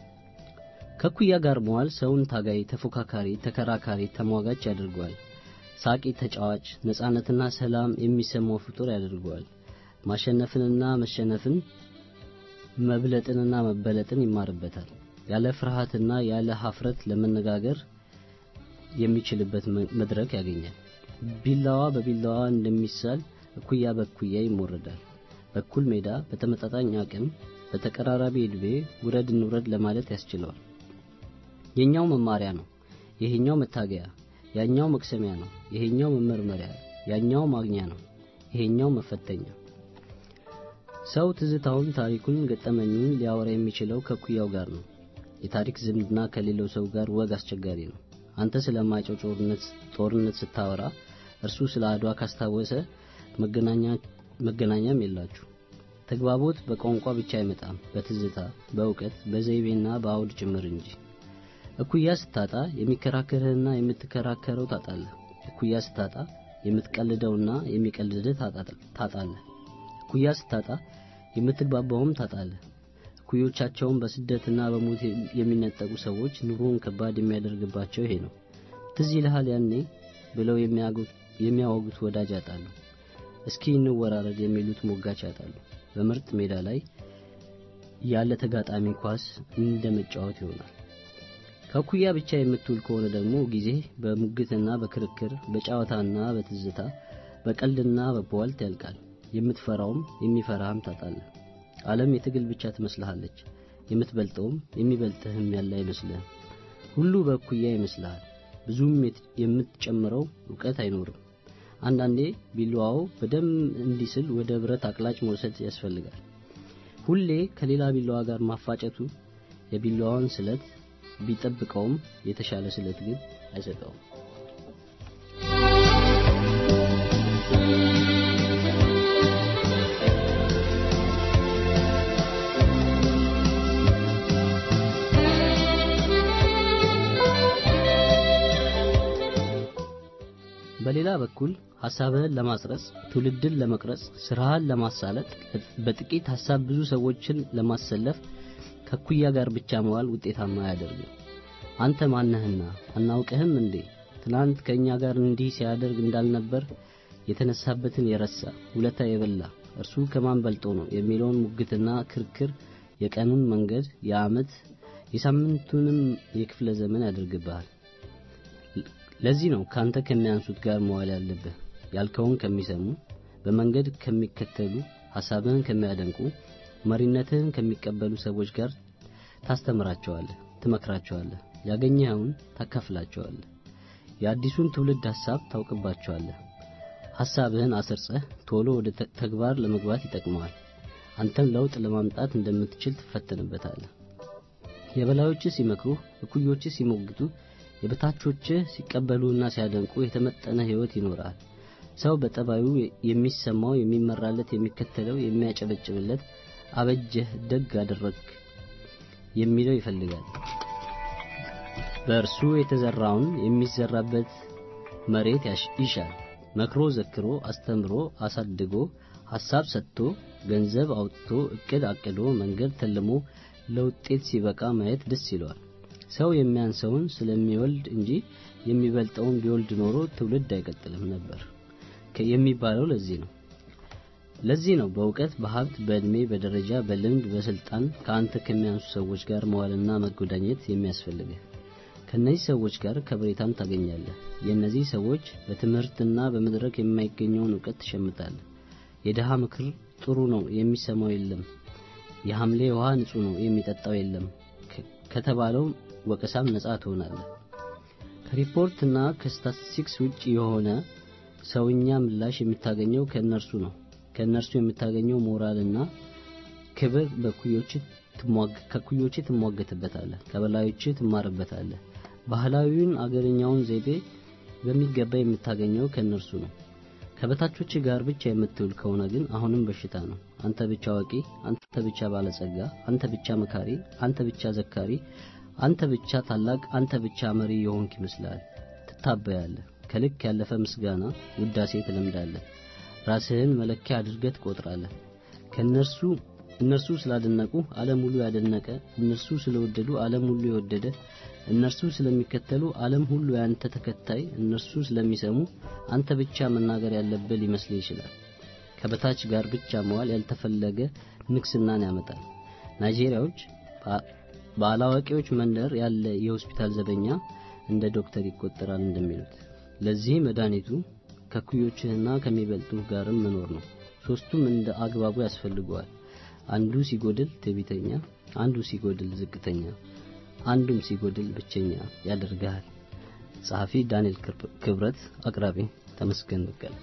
ከኩያ ጋር መዋል ሰውን ታጋይ፣ ተፎካካሪ፣ ተከራካሪ፣ ተሟጋች ያደርገዋል። ሳቂ፣ ተጫዋች፣ ነጻነትና ሰላም የሚሰማው ፍጡር ያደርገዋል። ማሸነፍንና መሸነፍን መብለጥንና መበለጥን ይማርበታል። ያለ ፍርሃትና ያለ ሀፍረት ለመነጋገር የሚችልበት መድረክ ያገኛል። ቢላዋ በቢላዋ እንደሚሳል እኩያ በእኩያ ይሞረዳል። በኩል ሜዳ በተመጣጣኝ አቅም በተቀራራቢ ዕድሜ ውረድ እንውረድ ለማለት ያስችለዋል። የኛው መማሪያ ነው፣ ይሄኛው መታገያ፣ ያኛው መቅሰሚያ ነው፣ ይሄኛው መመርመሪያ፣ ያኛው ማግኛ ነው፣ ይሄኛው መፈተኛ። ሰው ትዝታውን፣ ታሪኩን፣ ገጠመኙን ሊያወራ የሚችለው ከኩያው ጋር ነው። የታሪክ ዝምድና ከሌለው ሰው ጋር ወግ አስቸጋሪ ነው። አንተ ስለማይጨው ጦርነት ስታወራ እርሱ ስለ አድዋ ካስታወሰ መገናኛም የላችሁ። ተግባቦት በቋንቋ ብቻ አይመጣም፣ በትዝታ በእውቀት በዘይቤና በአውድ ጭምር እንጂ። እኩያ ስታጣ የሚከራከርህና የምትከራከረው ታጣለህ። እኩያ ስታጣ የምትቀልደውና የሚቀልድህ ታጣለህ። እኩያ ስታጣ የምትግባባውም ታጣለህ። እኩዮቻቸውን በስደትና በሞት የሚነጠቁ ሰዎች ኑሮውን ከባድ የሚያደርግባቸው ይሄ ነው። ትዝ ይልሃል ያኔ ብለው የሚያወጉት ወዳጅ ያጣሉ። እስኪ እንወራረድ የሚሉት ሞጋች ያጣሉ። በምርጥ ሜዳ ላይ ያለ ተጋጣሚ ኳስ እንደ መጫወት ይሆናል። ከኩያ ብቻ የምትውል ከሆነ ደግሞ ጊዜ በሙግትና በክርክር በጨዋታና በትዝታ በቀልድና በቧልት ያልቃል። የምትፈራውም የሚፈራህም ታጣለህ። ዓለም የትግል ብቻ ትመስልሃለች። የምትበልጠውም የሚበልጥህም ያለ አይመስልህም። ሁሉ በእኩያ ይመስልሃል። ብዙም የምትጨምረው እውቀት አይኖርም። አንዳንዴ ቢላዋው በደም እንዲስል ወደ ብረት አቅላጭ መውሰድ ያስፈልጋል። ሁሌ ከሌላ ቢላዋ ጋር ማፋጨቱ የቢላዋውን ስለት ቢጠብቀውም የተሻለ ስለት ግን አይሰጠውም። በሌላ በኩል ሐሳብህን ለማስረጽ፣ ትውልድን ለመቅረጽ፣ ስራህን ለማሳለጥ፣ በጥቂት ሐሳብ ብዙ ሰዎችን ለማሰለፍ ከኩያ ጋር ብቻ መዋል ውጤታማ አያደርግም። አንተ ማነህና አናውቅህም እንዴ? ትናንት ከእኛ ጋር እንዲህ ሲያደርግ እንዳልነበር የተነሳበትን የረሳ ውለታ የበላ እርሱ ከማን በልጦ ነው የሚለውን ሙግትና ክርክር የቀኑን መንገድ የዓመት የሳምንቱንም የክፍለ ዘመን ያደርግብሃል። ለዚህ ነው ካንተ ከሚያንሱት ጋር መዋል ያለብህ። ያልከውን ከሚሰሙ፣ በመንገድ ከሚከተሉ፣ ሐሳብህን ከሚያደንቁ፣ መሪነትህን ከሚቀበሉ ሰዎች ጋር ታስተምራቸዋለህ፣ ትመክራቸዋለህ፣ ያገኘኸውን ታካፍላቸዋለህ። የአዲሱን ትውልድ ሐሳብ ታውቅባቸዋለህ። ሐሳብህን አሰርጸህ ቶሎ ወደ ተግባር ለመግባት ይጠቅመዋል። አንተም ለውጥ ለማምጣት እንደምትችል ትፈተንበታለህ። የበላዮችህ ሲመክሩህ፣ እኩዮችህ ሲሞግቱ የበታቾችህ ሲቀበሉና ሲያደንቁ የተመጠነ ሕይወት ይኖራል። ሰው በጠባዩ የሚሰማው የሚመራለት፣ የሚከተለው፣ የሚያጨበጭብለት አበጀህ፣ ደግ አደረግክ የሚለው ይፈልጋል። በእርሱ የተዘራውን የሚዘራበት መሬት ይሻል። መክሮ ዘክሮ አስተምሮ አሳድጎ ሐሳብ ሰጥቶ ገንዘብ አውጥቶ እቅድ አቅዶ መንገድ ተልሞ ለውጤት ሲበቃ ማየት ደስ ይለዋል። ሰው የሚያንሰውን ስለሚወልድ እንጂ የሚበልጠውን ቢወልድ ኖሮ ትውልድ አይቀጥልም ነበር የሚባለው ለዚህ ነው። ለዚህ ነው በእውቀት፣ በሀብት፣ በዕድሜ፣ በደረጃ፣ በልምድ፣ በስልጣን ከአንተ ከሚያንሱ ሰዎች ጋር መዋልና መጎዳኘት የሚያስፈልግህ። ከእነዚህ ሰዎች ጋር ከብሬታን ታገኛለህ። የእነዚህ ሰዎች በትምህርትና በመድረክ የማይገኘውን እውቀት ትሸምታለህ። የድሃ ምክር ጥሩ ነው የሚሰማው የለም። የሐምሌ ውሃ ንጹህ ነው የሚጠጣው የለም ከተባለው ወቀሳም ነጻ ትሆናለህ። ከሪፖርትና ከስታቲስቲክስ ውጭ የሆነ ሰውኛ ምላሽ የምታገኘው ከእነርሱ ነው። ከእነርሱ የምታገኘው ሞራልና ክብር ከኩዮች ትሟገትበታለህ፣ ከበላዮች ትማርበታለህ። ባህላዊውን አገርኛውን ዘይቤ በሚገባ የምታገኘው ከእነርሱ ነው። ከበታቾች ጋር ብቻ የምትውል ከሆነ ግን አሁንም በሽታ ነው። አንተ ብቻ አዋቂ፣ አንተ ብቻ ባለጸጋ፣ አንተ ብቻ መካሪ፣ አንተ ብቻ ዘካሪ፣ አንተ ብቻ ታላቅ፣ አንተ ብቻ መሪ የሆንክ ይመስላል። ትታበያለህ። ከልክ ያለፈ ምስጋና፣ ውዳሴ ትለምዳለህ። ራስህን መለኪያ አድርገህ ትቆጥራለህ። ከእነርሱ እነርሱ ስላደነቁ ዓለም ሁሉ ያደነቀ፣ እነርሱ ስለወደዱ ዓለም ሁሉ የወደደ፣ እነርሱ ስለሚከተሉ ዓለም ሁሉ ያንተ ተከታይ፣ እነርሱ ስለሚሰሙ አንተ ብቻ መናገር ያለብህ ሊመስልህ ይችላል። ከበታች ጋር ብቻ መዋል ያልተፈለገ ንግስናን ያመጣል። ናይጄሪያዎች በአላዋቂዎች መንደር ያለ የሆስፒታል ዘበኛ እንደ ዶክተር ይቆጠራል እንደሚሉት ለዚህ መድኃኒቱ ከኩዮችህና ከሚበልጡ ጋርም መኖር ነው። ሶስቱም እንደ አግባቡ ያስፈልገዋል። አንዱ ሲጎድል ትዕቢተኛ፣ አንዱ ሲጎድል ዝቅተኛ፣ አንዱም ሲጎድል ብቸኛ ያደርግሃል። ጸሐፊ ዳንኤል ክብረት፣ አቅራቢ ተመስገን በቀለ።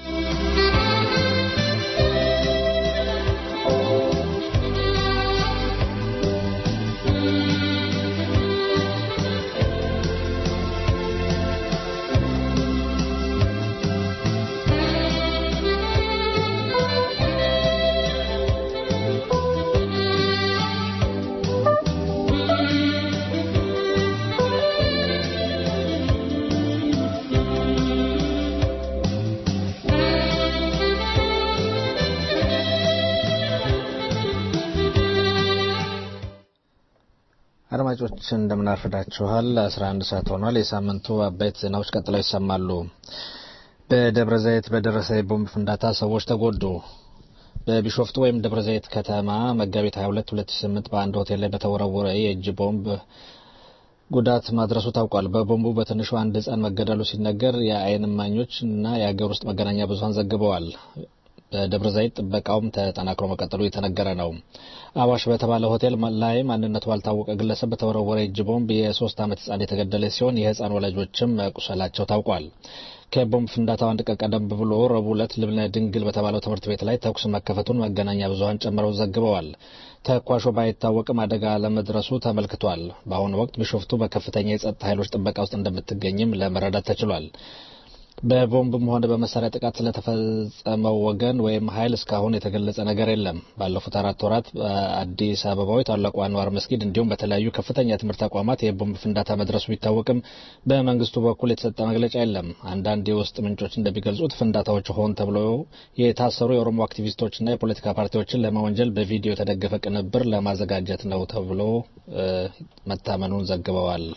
አድማጮች እንደምናርፍዳችኋል። 11 ሰዓት ሆኗል። የሳምንቱ አበይት ዜናዎች ቀጥለው ይሰማሉ። በደብረ ዘይት በደረሰ የቦምብ ፍንዳታ ሰዎች ተጎዱ። በቢሾፍቱ ወይም ደብረ ዘይት ከተማ መጋቢት 22 2008 በአንድ ሆቴል ላይ በተወረወረ የእጅ ቦምብ ጉዳት ማድረሱ ታውቋል። በቦምቡ በትንሹ አንድ ሕፃን መገደሉ ሲነገር የዓይን እማኞች እና የሀገር ውስጥ መገናኛ ብዙኃን ዘግበዋል። በደብረ ዘይት ጥበቃውም ተጠናክሮ መቀጠሉ የተነገረ ነው። አዋሽ በተባለ ሆቴል ላይ ማንነቱ ባልታወቀ ግለሰብ በተወረወረ እጅ ቦምብ የሶስት ዓመት ህጻን የተገደለ ሲሆን የህፃን ወላጆችም መቁሰላቸው ታውቋል። ከቦምብ ፍንዳታው አንድ ቀን ቀደም ብሎ ረቡዕ ዕለት ልብነ ድንግል በተባለው ትምህርት ቤት ላይ ተኩስ መከፈቱን መገናኛ ብዙኃን ጨምረው ዘግበዋል። ተኳሾ ባይታወቅም አደጋ ለመድረሱ ተመልክቷል። በአሁኑ ወቅት ቢሾፍቱ በከፍተኛ የጸጥታ ኃይሎች ጥበቃ ውስጥ እንደምትገኝም ለመረዳት ተችሏል። በቦምብም ሆነ በመሳሪያ ጥቃት ስለተፈጸመው ወገን ወይም ኃይል እስካሁን የተገለጸ ነገር የለም። ባለፉት አራት ወራት በአዲስ አበባው ታላቁ አንዋር መስጊድ እንዲሁም በተለያዩ ከፍተኛ የትምህርት ተቋማት የቦምብ ፍንዳታ መድረሱ ቢታወቅም በመንግስቱ በኩል የተሰጠ መግለጫ የለም። አንዳንድ የውስጥ ምንጮች እንደሚገልጹት ፍንዳታዎች ሆን ተብሎ የታሰሩ የኦሮሞ አክቲቪስቶችና የፖለቲካ ፓርቲዎችን ለመወንጀል በቪዲዮ የተደገፈ ቅንብር ለማዘጋጀት ነው ተብሎ መታመኑን ዘግበዋል።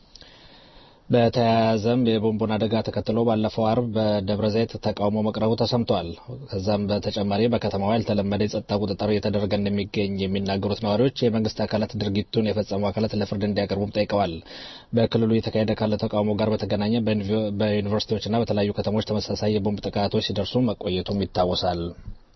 በተያያዘም የቦምቡን አደጋ ተከትሎ ባለፈው አርብ በደብረ ዘይት ተቃውሞ መቅረቡ ተሰምቷል። ከዛም በተጨማሪ በከተማዋ ያልተለመደ የጸጥታ ቁጥጥር እየተደረገ እንደሚገኝ የሚናገሩት ነዋሪዎች የመንግስት አካላት ድርጊቱን የፈጸሙ አካላት ለፍርድ እንዲያቀርቡም ጠይቀዋል። በክልሉ እየተካሄደ ካለ ተቃውሞ ጋር በተገናኘ በዩኒቨርሲቲዎችና በተለያዩ ከተሞች ተመሳሳይ የቦምብ ጥቃቶች ሲደርሱ መቆየቱም ይታወሳል።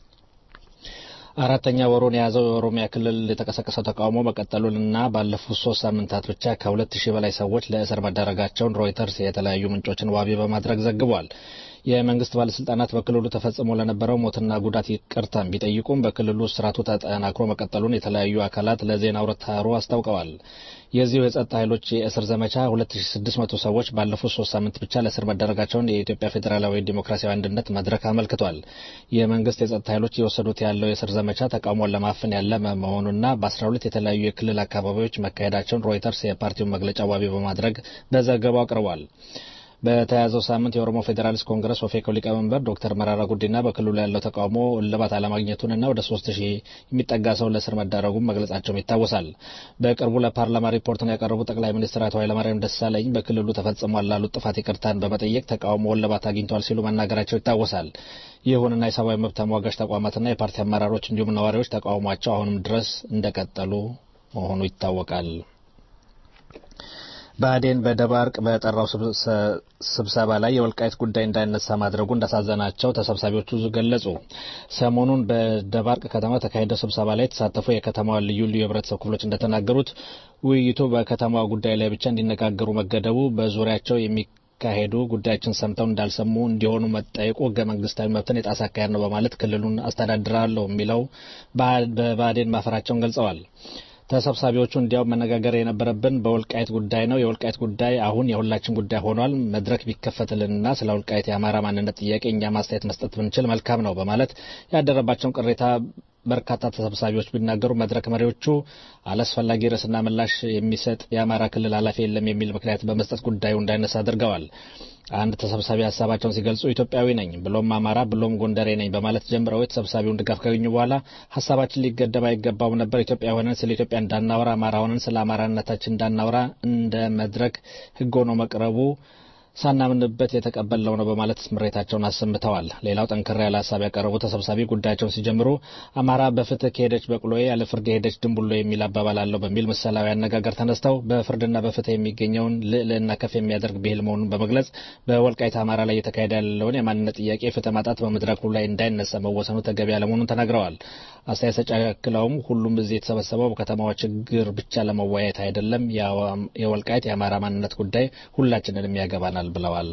አራተኛ ወሩን የያዘው የኦሮሚያ ክልል የተቀሰቀሰው ተቃውሞ መቀጠሉንና ባለፉት ሶስት ሳምንታት ብቻ ከሁለት ሺህ በላይ ሰዎች ለእስር መዳረጋቸውን ሮይተርስ የተለያዩ ምንጮችን ዋቢ በማድረግ ዘግቧል። የመንግስት ባለስልጣናት በክልሉ ተፈጽሞ ለነበረው ሞትና ጉዳት ይቅርታን ቢጠይቁም በክልሉ እስራቱ ተጠናክሮ መቀጠሉን የተለያዩ አካላት ለዜና አውታሩ አስታውቀዋል። የዚሁ የጸጥታ ኃይሎች የእስር ዘመቻ 2600 ሰዎች ባለፉት ሶስት ሳምንት ብቻ ለእስር መዳረጋቸውን የኢትዮጵያ ፌዴራላዊ ዲሞክራሲያዊ አንድነት መድረክ አመልክቷል። የመንግስት የጸጥታ ኃይሎች የወሰዱት ያለው የእስር ዘመቻ ተቃውሞን ለማፈን ያለመ መሆኑና በ12 የተለያዩ የክልል አካባቢዎች መካሄዳቸውን ሮይተርስ የፓርቲውን መግለጫ ዋቢ በማድረግ በዘገባው አቅርቧል። በተያያዘው ሳምንት የኦሮሞ ፌዴራሊስት ኮንግረስ ኦፌኮ ሊቀመንበር ዶክተር መራራ ጉዲና በክልሉ ያለው ተቃውሞ እልባት አለማግኘቱንና ወደ ሶስት ሺህ የሚጠጋ ሰው ለእስር መዳረጉን መግለጻቸውም ይታወሳል። በቅርቡ ለፓርላማ ሪፖርትን ያቀረቡ ጠቅላይ ሚኒስትር አቶ ኃይለማርያም ደሳለኝ በክልሉ ተፈጽሟል ላሉት ጥፋት ይቅርታን በመጠየቅ ተቃውሞ እልባት አግኝቷል ሲሉ መናገራቸው ይታወሳል። ይሁንና የሰብአዊ መብት ተሟጋች ተቋማትና የፓርቲ አመራሮች እንዲሁም ነዋሪዎች ተቃውሟቸው አሁንም ድረስ እንደቀጠሉ መሆኑ ይታወቃል። ብአዴን በደባርቅ በጠራው ስብሰባ ላይ የወልቃይት ጉዳይ እንዳይነሳ ማድረጉ እንዳሳዘናቸው ተሰብሳቢዎቹ ገለጹ። ሰሞኑን በደባርቅ ከተማ ተካሄደው ስብሰባ ላይ የተሳተፉ የከተማዋ ልዩ ልዩ የህብረተሰብ ክፍሎች እንደተናገሩት ውይይቱ በከተማዋ ጉዳይ ላይ ብቻ እንዲነጋገሩ መገደቡ በዙሪያቸው የሚካሄዱ ጉዳዮችን ሰምተው እንዳልሰሙ እንዲሆኑ መጠየቁ ህገ መንግስታዊ መብትን የጣሰ አካሄድ ነው በማለት ክልሉን አስተዳድራለሁ የሚለው በብአዴን ማፈራቸውን ገልጸዋል። ተሰብሳቢዎቹ እንዲያውም መነጋገር የነበረብን በወልቃይት ጉዳይ ነው። የወልቃይት ጉዳይ አሁን የሁላችን ጉዳይ ሆኗል። መድረክ ቢከፈትልንና ስለ ወልቃይት የአማራ ማንነት ጥያቄ እኛ ማስተያየት መስጠት ብንችል መልካም ነው በማለት ያደረባቸውን ቅሬታ በርካታ ተሰብሳቢዎች ቢናገሩ መድረክ መሪዎቹ አላስፈላጊ ርዕስና ምላሽ የሚሰጥ የአማራ ክልል ኃላፊ የለም የሚል ምክንያት በመስጠት ጉዳዩ እንዳይነሳ አድርገዋል። አንድ ተሰብሳቢ ሀሳባቸውን ሲገልጹ ኢትዮጵያዊ ነኝ ብሎም አማራ ብሎም ጎንደሬ ነኝ በማለት ጀምረው የተሰብሳቢውን ድጋፍ ካገኙ በኋላ ሀሳባችን ሊገደብ አይገባውም ነበር። ኢትዮጵያ ሆነን ስለ ኢትዮጵያ እንዳናወራ፣ አማራ ሆነን ስለ አማራነታችን እንዳናወራ እንደ መድረክ ህግ ሆኖ መቅረቡ ሳናምንበት የተቀበልነው ነው በማለት ምሬታቸውን አሰምተዋል። ሌላው ጠንከር ያለ ሀሳብ ያቀረቡ ተሰብሳቢ ጉዳያቸውን ሲጀምሩ አማራ በፍትህ ከሄደች በቅሎዬ ያለ ፍርድ የሄደች ድንቡሎ የሚል አባባል አለው በሚል ምሳሌያዊ አነጋገር ተነስተው በፍርድና በፍትህ የሚገኘውን ልዕልና ከፍ የሚያደርግ ብሂል መሆኑን በመግለጽ በወልቃይት አማራ ላይ እየተካሄደ ያለውን የማንነት ጥያቄ ፍትህ ማጣት በመድረኩ ላይ እንዳይነሳ መወሰኑ ተገቢ አለመሆኑን ተናግረዋል። አስተያየት ሰጪ አክለውም ሁሉም እዚህ የተሰበሰበው በከተማዋ ችግር ብቻ ለመወያየት አይደለም፣ የወልቃይት የአማራ ማንነት ጉዳይ ሁላችንንም ያገባናል ብለዋል።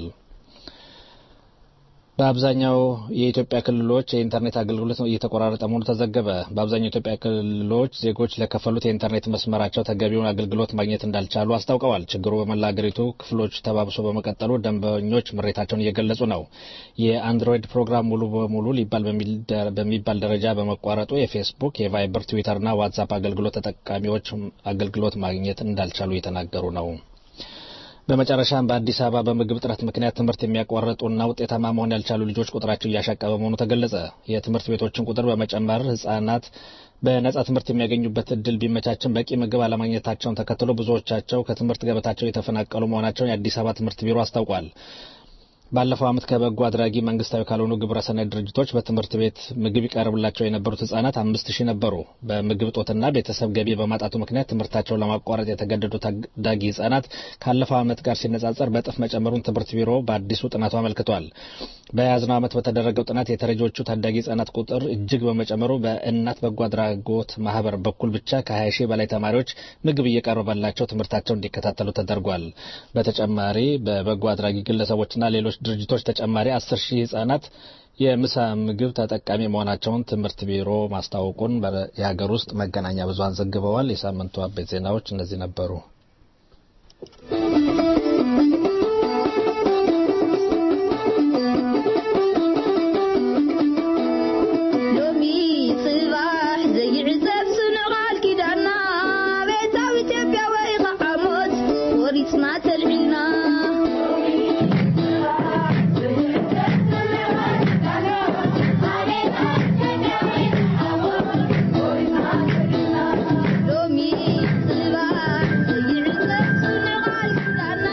በአብዛኛው የኢትዮጵያ ክልሎች የኢንተርኔት አገልግሎት እየተቆራረጠ መሆኑ ተዘገበ። በአብዛኛው የኢትዮጵያ ክልሎች ዜጎች ለከፈሉት የኢንተርኔት መስመራቸው ተገቢውን አገልግሎት ማግኘት እንዳልቻሉ አስታውቀዋል። ችግሩ በመላ አገሪቱ ክፍሎች ተባብሶ በመቀጠሉ ደንበኞች ምሬታቸውን እየገለጹ ነው። የአንድሮይድ ፕሮግራም ሙሉ በሙሉ ሊባል በሚባል ደረጃ በመቋረጡ የፌስቡክ፣ የቫይበር፣ ትዊተርና ዋትሳፕ አገልግሎት ተጠቃሚዎች አገልግሎት ማግኘት እንዳልቻሉ እየተናገሩ ነው። በመጨረሻም በአዲስ አበባ በምግብ እጥረት ምክንያት ትምህርት የሚያቋርጡና ውጤታማ መሆን ያልቻሉ ልጆች ቁጥራቸው እያሻቀበ መሆኑ ተገለጸ። የትምህርት ቤቶችን ቁጥር በመጨመር ህጻናት በነጻ ትምህርት የሚያገኙበት እድል ቢመቻችን በቂ ምግብ አለማግኘታቸውን ተከትሎ ብዙዎቻቸው ከትምህርት ገበታቸው የተፈናቀሉ መሆናቸውን የአዲስ አበባ ትምህርት ቢሮ አስታውቋል። ባለፈው ዓመት ከበጎ አድራጊ መንግስታዊ ካልሆኑ ግብረሰናይ ድርጅቶች በትምህርት ቤት ምግብ ይቀርብላቸው የነበሩት ህጻናት አምስት ሺህ ነበሩ። በምግብ እጦትና ቤተሰብ ገቢ በማጣቱ ምክንያት ትምህርታቸውን ለማቋረጥ የተገደዱ ታዳጊ ህጻናት ካለፈው ዓመት ጋር ሲነጻጸር በእጥፍ መጨመሩን ትምህርት ቢሮ በአዲሱ ጥናቱ አመልክቷል። በያዝነው ዓመት በተደረገው ጥናት የተረጂዎቹ ታዳጊ ህጻናት ቁጥር እጅግ በመጨመሩ በእናት በጎ አድራጎት ማህበር በኩል ብቻ ከ20 ሺህ በላይ ተማሪዎች ምግብ እየቀረበላቸው ትምህርታቸውን እንዲከታተሉ ተደርጓል። በተጨማሪ በበጎ አድራጊ ግለሰቦችና ሌሎች ድርጅቶች ተጨማሪ አስር ሺህ ህጻናት የምሳ ምግብ ተጠቃሚ መሆናቸውን ትምህርት ቢሮ ማስታወቁን የሀገር ውስጥ መገናኛ ብዙኃን ዘግበዋል። የሳምንቱ አበይት ዜናዎች እነዚህ ነበሩ። ሎሚ ጽባሕ ዘይዕዘብ ስንቓል ኪዳና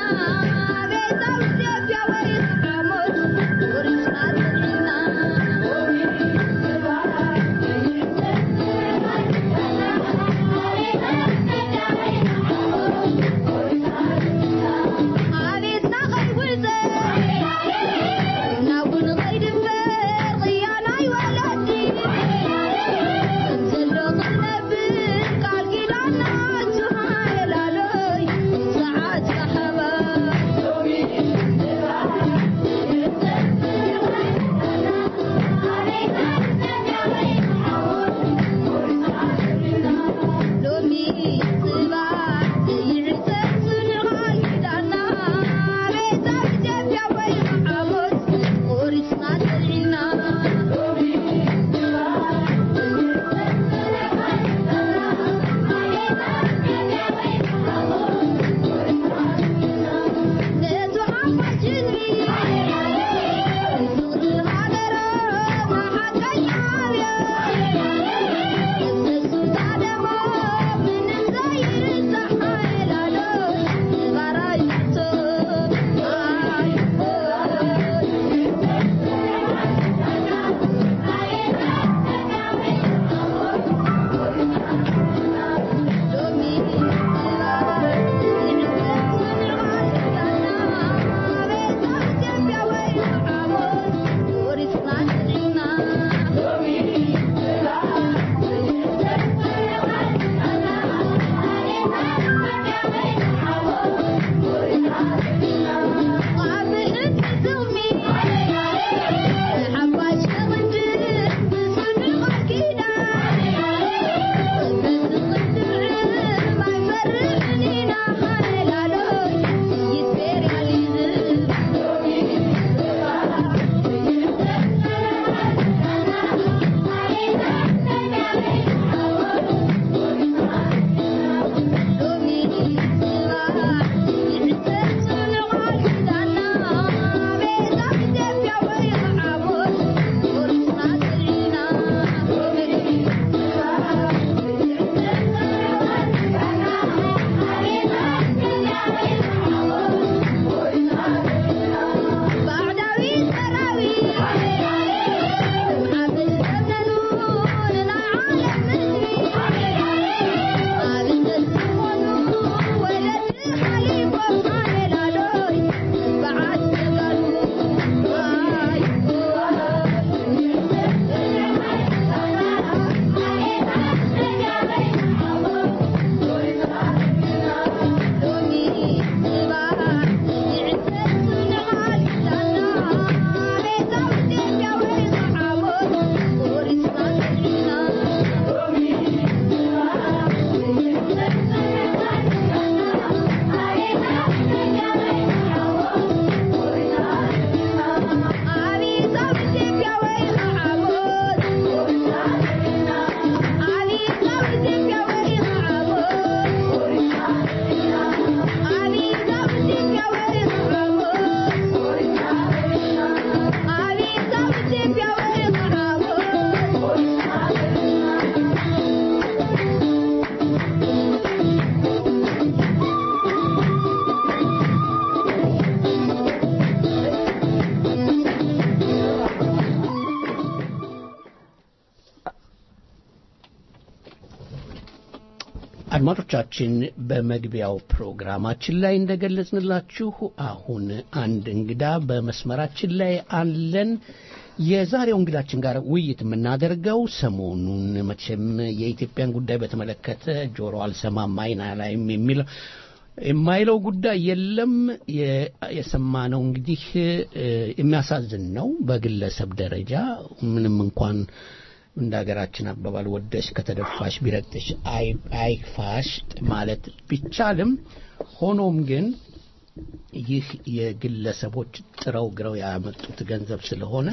አድማጮቻችን በመግቢያው ፕሮግራማችን ላይ እንደገለጽንላችሁ አሁን አንድ እንግዳ በመስመራችን ላይ አለን። የዛሬው እንግዳችን ጋር ውይይት የምናደርገው ሰሞኑን መቼም የኢትዮጵያን ጉዳይ በተመለከተ ጆሮ አልሰማም አይን አላይም የሚለው የማይለው ጉዳይ የለም። የሰማነው እንግዲህ የሚያሳዝን ነው። በግለሰብ ደረጃ ምንም እንኳን እንደ ሀገራችን አባባል ወደሽ ከተደፋሽ ቢረግጥሽ አይክፋሽ ማለት ቢቻልም ሆኖም ግን ይህ የግለሰቦች ጥረው ግረው ያመጡት ገንዘብ ስለሆነ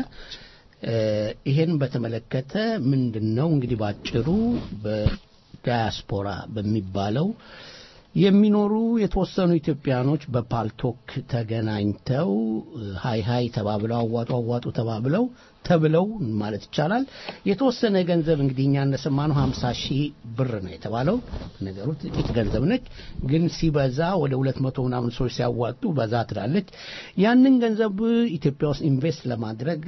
ይሄን በተመለከተ ምንድን ነው እንግዲህ ባጭሩ በዳያስፖራ በሚባለው የሚኖሩ የተወሰኑ ኢትዮጵያኖች በፓልቶክ ተገናኝተው ሀይ ሀይ ተባብለው አዋጡ አዋጡ ተባብለው ተብለው ማለት ይቻላል የተወሰነ ገንዘብ እንግዲህ እኛ እንደሰማነው ሀምሳ ሺህ ብር ነው የተባለው። ነገሩ ጥቂት ገንዘብ ነች፣ ግን ሲበዛ ወደ ሁለት መቶ ምናምን ሰዎች ሲያዋጡ በዛ ትላለች። ያንን ገንዘብ ኢትዮጵያ ውስጥ ኢንቨስት ለማድረግ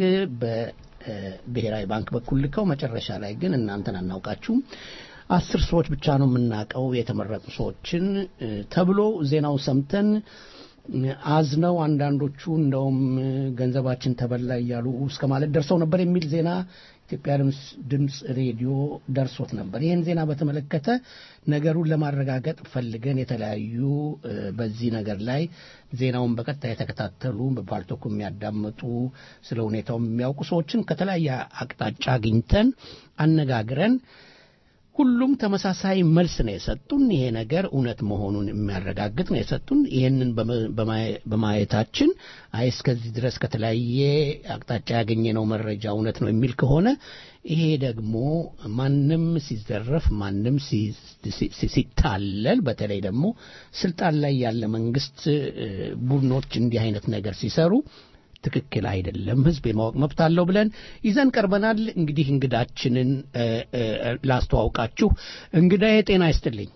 በብሔራዊ ባንክ በኩል ልከው መጨረሻ ላይ ግን እናንተን አናውቃችሁም አስር ሰዎች ብቻ ነው የምናውቀው የተመረጡ ሰዎችን ተብሎ ዜናው ሰምተን አዝነው አንዳንዶቹ እንደውም ገንዘባችን ተበላ እያሉ እስከ ማለት ደርሰው ነበር የሚል ዜና ኢትዮጵያ ድምፅ ሬዲዮ ደርሶት ነበር። ይህን ዜና በተመለከተ ነገሩን ለማረጋገጥ ፈልገን የተለያዩ በዚህ ነገር ላይ ዜናውን በቀጥታ የተከታተሉ በፓልቶኩ የሚያዳምጡ ስለ ሁኔታው የሚያውቁ ሰዎችን ከተለያየ አቅጣጫ አግኝተን አነጋግረን ሁሉም ተመሳሳይ መልስ ነው የሰጡን። ይሄ ነገር እውነት መሆኑን የሚያረጋግጥ ነው የሰጡን። ይህንን በማየታችን አይ እስከዚህ ድረስ ከተለያየ አቅጣጫ ያገኘነው መረጃ እውነት ነው የሚል ከሆነ ይሄ ደግሞ ማንም ሲዘረፍ፣ ማንም ሲታለል፣ በተለይ ደግሞ ስልጣን ላይ ያለ መንግስት ቡድኖች እንዲህ አይነት ነገር ሲሰሩ ትክክል አይደለም፣ ህዝብ የማወቅ መብት አለው ብለን ይዘን ቀርበናል። እንግዲህ እንግዳችንን ላስተዋውቃችሁ። እንግዳዬ ጤና ይስጥልኝ።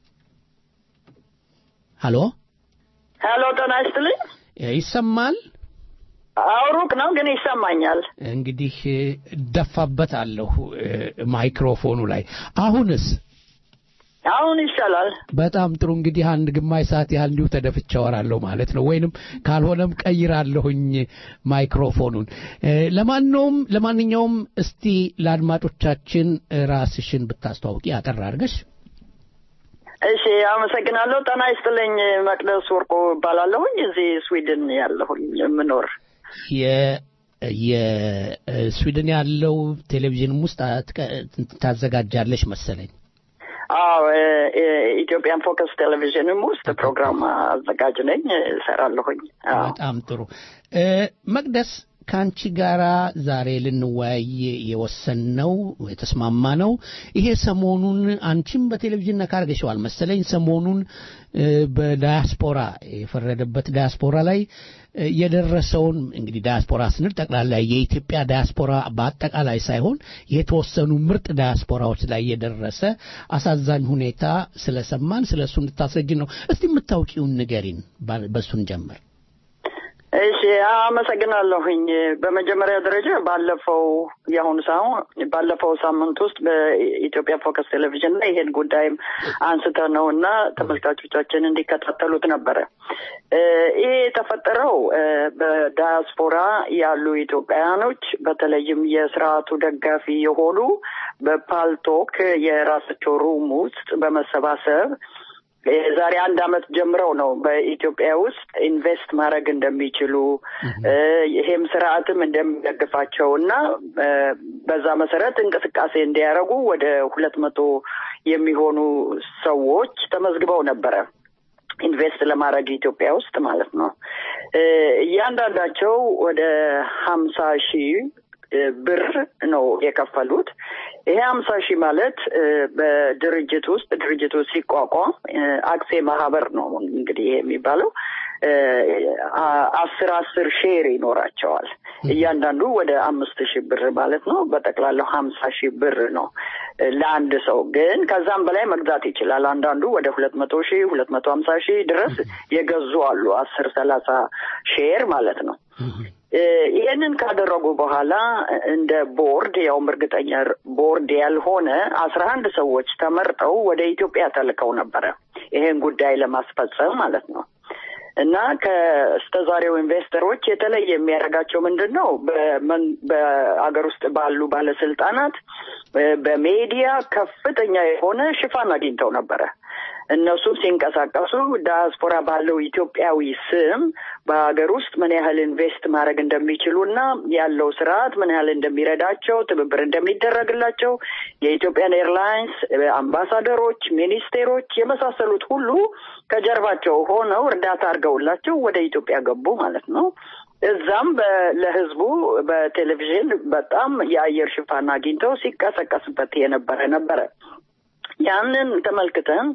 ሀሎ ሀሎ፣ ጤና ይስጥልኝ። ይሰማል? አዎ፣ ሩቅ ነው ግን ይሰማኛል። እንግዲህ እደፋበታለሁ ማይክሮፎኑ ላይ። አሁንስ? አሁን ይሻላል። በጣም ጥሩ። እንግዲህ አንድ ግማሽ ሰዓት ያህል እንዲሁ ተደፍቼ አወራለሁ ማለት ነው፣ ወይንም ካልሆነም ቀይራለሁኝ ማይክሮፎኑን። ለማንኛውም ለማንኛውም እስቲ ለአድማጮቻችን ራስሽን ብታስተዋውቂ አጠር አድርገሽ። እሺ፣ አመሰግናለሁ። ጤና ይስጥልኝ። መቅደስ ወርቆ እባላለሁኝ። እዚህ ስዊድን ያለሁኝ የምኖር የስዊድን ያለው ቴሌቪዥንም ውስጥ ታዘጋጃለሽ መሰለኝ። አዎ ኢትዮጵያን ፎከስ ቴሌቪዥንም ውስጥ ፕሮግራም አዘጋጅ ነኝ፣ እሰራለሁኝ። በጣም ጥሩ መቅደስ፣ ከአንቺ ጋራ ዛሬ ልንወያይ የወሰንነው የተስማማ ነው። ይሄ ሰሞኑን አንቺም በቴሌቪዥን ነካ አድርገሽዋል መሰለኝ። ሰሞኑን በዳያስፖራ የፈረደበት ዳያስፖራ ላይ የደረሰውን እንግዲህ ዳያስፖራ ስንል ጠቅላላ የኢትዮጵያ ዳያስፖራ በአጠቃላይ ሳይሆን የተወሰኑ ምርጥ ዳያስፖራዎች ላይ የደረሰ አሳዛኝ ሁኔታ ስለሰማን ስለ እሱ እንድታስረጅን ነው። እስቲ የምታውቂውን ንገሪን፣ በእሱን ጀምር። እሺ አመሰግናለሁኝ። በመጀመሪያ ደረጃ ባለፈው የአሁኑ ሳይሆን ባለፈው ሳምንት ውስጥ በኢትዮጵያ ፎከስ ቴሌቪዥን ላይ ይሄን ጉዳይም አንስተ ነው እና ተመልካቾቻችን እንዲከታተሉት ነበረ። ይሄ የተፈጠረው በዳያስፖራ ያሉ ኢትዮጵያውያኖች በተለይም የስርዓቱ ደጋፊ የሆኑ በፓልቶክ የራሳቸው ሩም ውስጥ በመሰባሰብ የዛሬ አንድ አመት ጀምረው ነው በኢትዮጵያ ውስጥ ኢንቨስት ማድረግ እንደሚችሉ ይሄም ስርዓትም እንደሚደግፋቸው እና በዛ መሰረት እንቅስቃሴ እንዲያደርጉ ወደ ሁለት መቶ የሚሆኑ ሰዎች ተመዝግበው ነበረ ኢንቨስት ለማድረግ ኢትዮጵያ ውስጥ ማለት ነው። እያንዳንዳቸው ወደ ሀምሳ ሺህ ብር ነው የከፈሉት። ይሄ ሀምሳ ሺህ ማለት በድርጅት ውስጥ ድርጅቱ ሲቋቋም አክሴ ማህበር ነው እንግዲህ ይሄ የሚባለው አስር አስር ሼር ይኖራቸዋል። እያንዳንዱ ወደ አምስት ሺህ ብር ማለት ነው። በጠቅላላው ሀምሳ ሺህ ብር ነው ለአንድ ሰው። ግን ከዛም በላይ መግዛት ይችላል። አንዳንዱ ወደ ሁለት መቶ ሺህ ሁለት መቶ ሀምሳ ሺህ ድረስ የገዙ አሉ። አስር ሰላሳ ሼር ማለት ነው። ይህንን ካደረጉ በኋላ እንደ ቦርድ ያውም እርግጠኛ ቦርድ ያልሆነ አስራ አንድ ሰዎች ተመርጠው ወደ ኢትዮጵያ ተልከው ነበረ ይሄን ጉዳይ ለማስፈጸም ማለት ነው። እና ከስተዛሬው ኢንቨስተሮች የተለየ የሚያደርጋቸው ምንድን ነው? በአገር ውስጥ ባሉ ባለስልጣናት በሜዲያ ከፍተኛ የሆነ ሽፋን አግኝተው ነበረ። እነሱም ሲንቀሳቀሱ ዳያስፖራ ባለው ኢትዮጵያዊ ስም በሀገር ውስጥ ምን ያህል ኢንቨስት ማድረግ እንደሚችሉ እና ያለው ስርዓት ምን ያህል እንደሚረዳቸው ትብብር እንደሚደረግላቸው የኢትዮጵያን ኤርላይንስ አምባሳደሮች፣ ሚኒስቴሮች የመሳሰሉት ሁሉ ከጀርባቸው ሆነው እርዳታ አድርገውላቸው ወደ ኢትዮጵያ ገቡ ማለት ነው። እዛም ለህዝቡ በቴሌቪዥን በጣም የአየር ሽፋን አግኝተው ሲቀሰቀስበት የነበረ ነበረ። ያንን ተመልክተን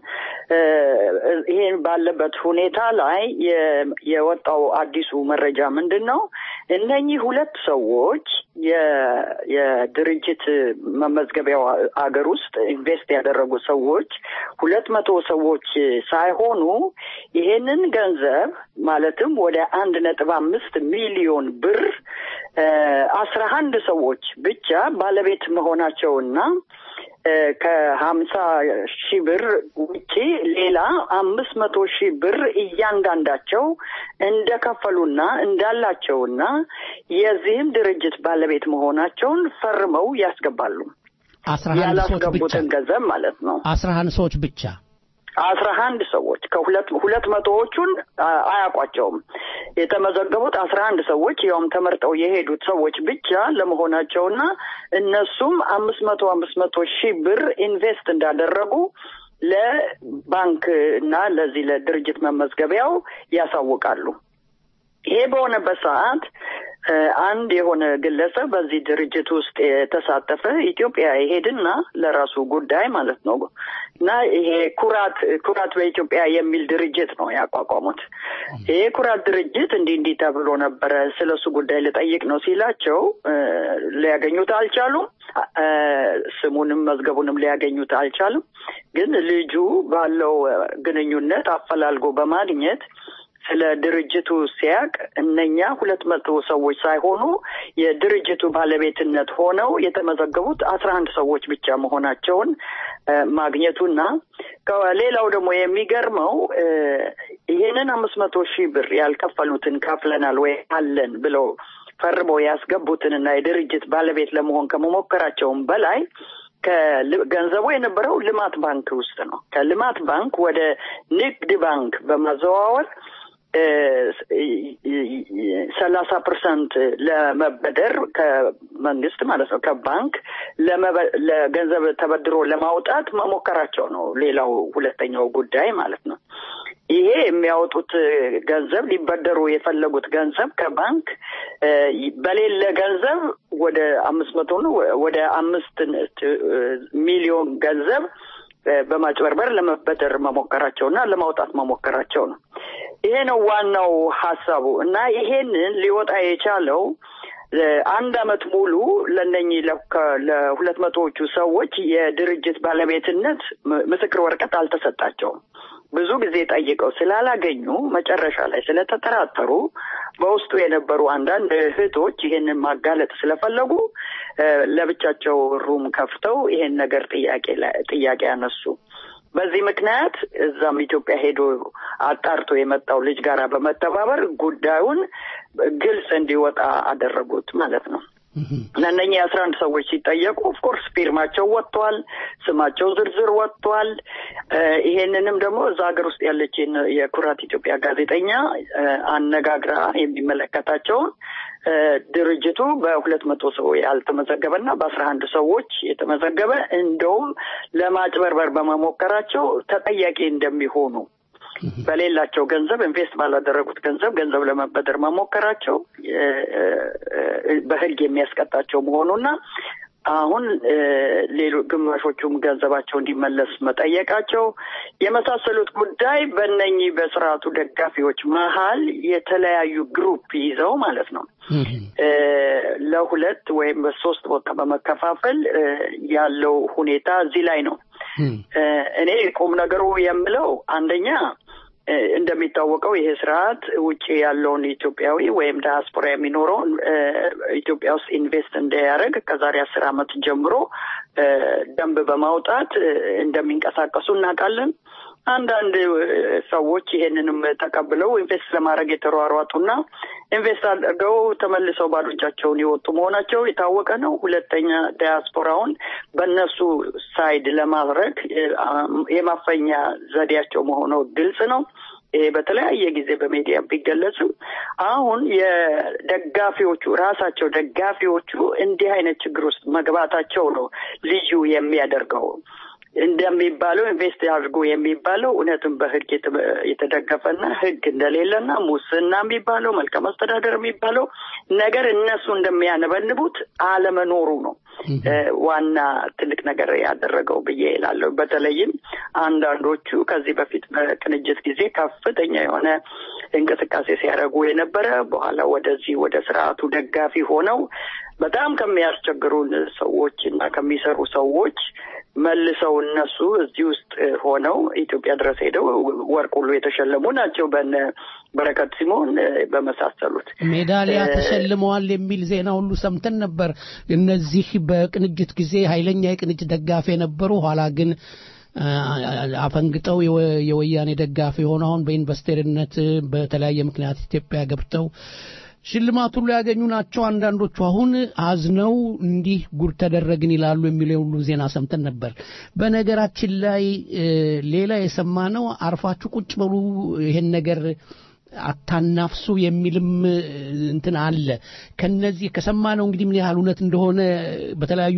ይሄን ባለበት ሁኔታ ላይ የወጣው አዲሱ መረጃ ምንድን ነው? እነኚህ ሁለት ሰዎች የድርጅት መመዝገቢያው አገር ውስጥ ኢንቨስት ያደረጉ ሰዎች ሁለት መቶ ሰዎች ሳይሆኑ ይሄንን ገንዘብ ማለትም ወደ አንድ ነጥብ አምስት ሚሊዮን ብር አስራ አንድ ሰዎች ብቻ ባለቤት መሆናቸውና ከሀምሳ ሺህ ብር ውጪ ሌላ አምስት መቶ ሺህ ብር እያንዳንዳቸው እንደከፈሉና እንዳላቸውና የዚህም ድርጅት ባለቤት መሆናቸውን ፈርመው ያስገባሉ። አስራ አንድ ሰዎች ብቻ ያላስገቡትን ገንዘብ ማለት ነው። አስራ አንድ ሰዎች ብቻ አስራ አንድ ሰዎች ከሁለት ሁለት መቶዎቹን አያውቋቸውም። የተመዘገቡት አስራ አንድ ሰዎች ያውም ተመርጠው የሄዱት ሰዎች ብቻ ለመሆናቸውና እነሱም አምስት መቶ አምስት መቶ ሺህ ብር ኢንቨስት እንዳደረጉ ለባንክ እና ለዚህ ለድርጅት መመዝገቢያው ያሳውቃሉ። ይሄ በሆነበት ሰዓት አንድ የሆነ ግለሰብ በዚህ ድርጅት ውስጥ የተሳተፈ ኢትዮጵያ ይሄድና ለራሱ ጉዳይ ማለት ነው እና ይሄ ኩራት ኩራት በኢትዮጵያ የሚል ድርጅት ነው ያቋቋሙት። ይሄ ኩራት ድርጅት እንዲህ እንዲህ ተብሎ ነበረ ስለ እሱ ጉዳይ ልጠይቅ ነው ሲላቸው ሊያገኙት አልቻሉም። ስሙንም መዝገቡንም ሊያገኙት አልቻሉም። ግን ልጁ ባለው ግንኙነት አፈላልጎ በማግኘት ስለ ድርጅቱ ሲያቅ እነኛ ሁለት መቶ ሰዎች ሳይሆኑ የድርጅቱ ባለቤትነት ሆነው የተመዘገቡት አስራ አንድ ሰዎች ብቻ መሆናቸውን ማግኘቱና ሌላው ደግሞ የሚገርመው ይህንን አምስት መቶ ሺህ ብር ያልከፈሉትን ከፍለናል ወይ አለን ብለው ፈርመው ያስገቡትንና የድርጅት ባለቤት ለመሆን ከመሞከራቸውም በላይ ከገንዘቡ የነበረው ልማት ባንክ ውስጥ ነው። ከልማት ባንክ ወደ ንግድ ባንክ በማዘዋወር ሰላሳ ፐርሰንት ለመበደር ከመንግስት ማለት ነው ከባንክ ለገንዘብ ተበድሮ ለማውጣት መሞከራቸው ነው። ሌላው ሁለተኛው ጉዳይ ማለት ነው። ይሄ የሚያወጡት ገንዘብ ሊበደሩ የፈለጉት ገንዘብ ከባንክ በሌለ ገንዘብ ወደ አምስት መቶ ነው ወደ አምስት ሚሊዮን ገንዘብ በማጭበርበር ለመበደር መሞከራቸውና ለማውጣት መሞከራቸው ነው። ይሄ ነው ዋናው ሀሳቡ እና ይሄንን ሊወጣ የቻለው አንድ አመት ሙሉ ለነኚህ ለሁለት መቶዎቹ ሰዎች የድርጅት ባለቤትነት ምስክር ወረቀት አልተሰጣቸውም። ብዙ ጊዜ ጠይቀው ስላላገኙ መጨረሻ ላይ ስለተጠራጠሩ በውስጡ የነበሩ አንዳንድ እህቶች ይሄንን ማጋለጥ ስለፈለጉ ለብቻቸው ሩም ከፍተው ይሄን ነገር ጥያቄ ጥያቄ ያነሱ። በዚህ ምክንያት እዛም ኢትዮጵያ ሄዶ አጣርቶ የመጣው ልጅ ጋራ በመተባበር ጉዳዩን ግልጽ እንዲወጣ አደረጉት ማለት ነው። እነኚህ አስራ አንድ ሰዎች ሲጠየቁ ኦፍኮርስ ፊርማቸው ወጥቷል፣ ስማቸው ዝርዝር ወጥቷል። ይሄንንም ደግሞ እዛ ሀገር ውስጥ ያለች የኩራት ኢትዮጵያ ጋዜጠኛ አነጋግራ የሚመለከታቸውን ድርጅቱ በሁለት መቶ ሰው ያልተመዘገበና በአስራ አንድ ሰዎች የተመዘገበ እንደውም ለማጭበርበር በመሞከራቸው ተጠያቂ እንደሚሆኑ በሌላቸው ገንዘብ ኢንቨስት ባላደረጉት ገንዘብ ገንዘብ ለመበደር መሞከራቸው በሕግ የሚያስቀጣቸው መሆኑና አሁን ሌሎ ግማሾቹም ገንዘባቸው እንዲመለስ መጠየቃቸው የመሳሰሉት ጉዳይ በእነኚህ በስርዓቱ ደጋፊዎች መሀል የተለያዩ ግሩፕ ይዘው ማለት ነው ለሁለት ወይም በሶስት ቦታ በመከፋፈል ያለው ሁኔታ እዚህ ላይ ነው። እኔ ቁም ነገሩ የምለው አንደኛ እንደሚታወቀው ይሄ ስርዓት ውጭ ያለውን ኢትዮጵያዊ ወይም ዳያስፖራ የሚኖረውን ኢትዮጵያ ውስጥ ኢንቨስት እንዳያደርግ ከዛሬ አስር ዓመት ጀምሮ ደንብ በማውጣት እንደሚንቀሳቀሱ እናውቃለን። አንዳንድ ሰዎች ይሄንንም ተቀብለው ኢንቨስት ለማድረግ የተሯሯጡና ኢንቨስት አድርገው ተመልሰው ባዶ እጃቸውን የወጡ መሆናቸው የታወቀ ነው። ሁለተኛ ዳያስፖራውን በእነሱ ሳይድ ለማድረግ የማፈኛ ዘዴያቸው መሆኑ ግልጽ ነው። ይሄ በተለያየ ጊዜ በሚዲያ ቢገለጽም አሁን የደጋፊዎቹ ራሳቸው ደጋፊዎቹ እንዲህ አይነት ችግር ውስጥ መግባታቸው ነው ልዩ የሚያደርገው። እንደሚባለው ኢንቨስት አድርጎ የሚባለው እውነትም በህግ የተደገፈና ህግ እንደሌለና ሙስና የሚባለው መልካም አስተዳደር የሚባለው ነገር እነሱ እንደሚያነበንቡት አለመኖሩ ነው ዋና ትልቅ ነገር ያደረገው ብዬ እላለሁ። በተለይም አንዳንዶቹ ከዚህ በፊት በቅንጅት ጊዜ ከፍተኛ የሆነ እንቅስቃሴ ሲያደርጉ የነበረ በኋላ ወደዚህ ወደ ስርዓቱ ደጋፊ ሆነው በጣም ከሚያስቸግሩን ሰዎች እና ከሚሰሩ ሰዎች መልሰው እነሱ እዚህ ውስጥ ሆነው ኢትዮጵያ ድረስ ሄደው ወርቅ ሁሉ የተሸለሙ ናቸው። በነ በረከት ሲሞን በመሳሰሉት ሜዳሊያ ተሸልመዋል የሚል ዜና ሁሉ ሰምተን ነበር። እነዚህ በቅንጅት ጊዜ ኃይለኛ የቅንጅት ደጋፊ የነበሩ ኋላ ግን አፈንግጠው የወያኔ ደጋፊ የሆኑ አሁን በኢንቨስተርነት በተለያየ ምክንያት ኢትዮጵያ ገብተው ሽልማት ሁሉ ያገኙ ናቸው። አንዳንዶቹ አሁን አዝነው እንዲህ ጉድ ተደረግን ይላሉ የሚለው ሁሉ ዜና ሰምተን ነበር። በነገራችን ላይ ሌላ የሰማነው አርፋችሁ ቁጭ በሉ ይሄን ነገር አታናፍሱ የሚልም እንትን አለ። ከነዚህ ከሰማነው እንግዲህ ምን ያህል እውነት እንደሆነ በተለያዩ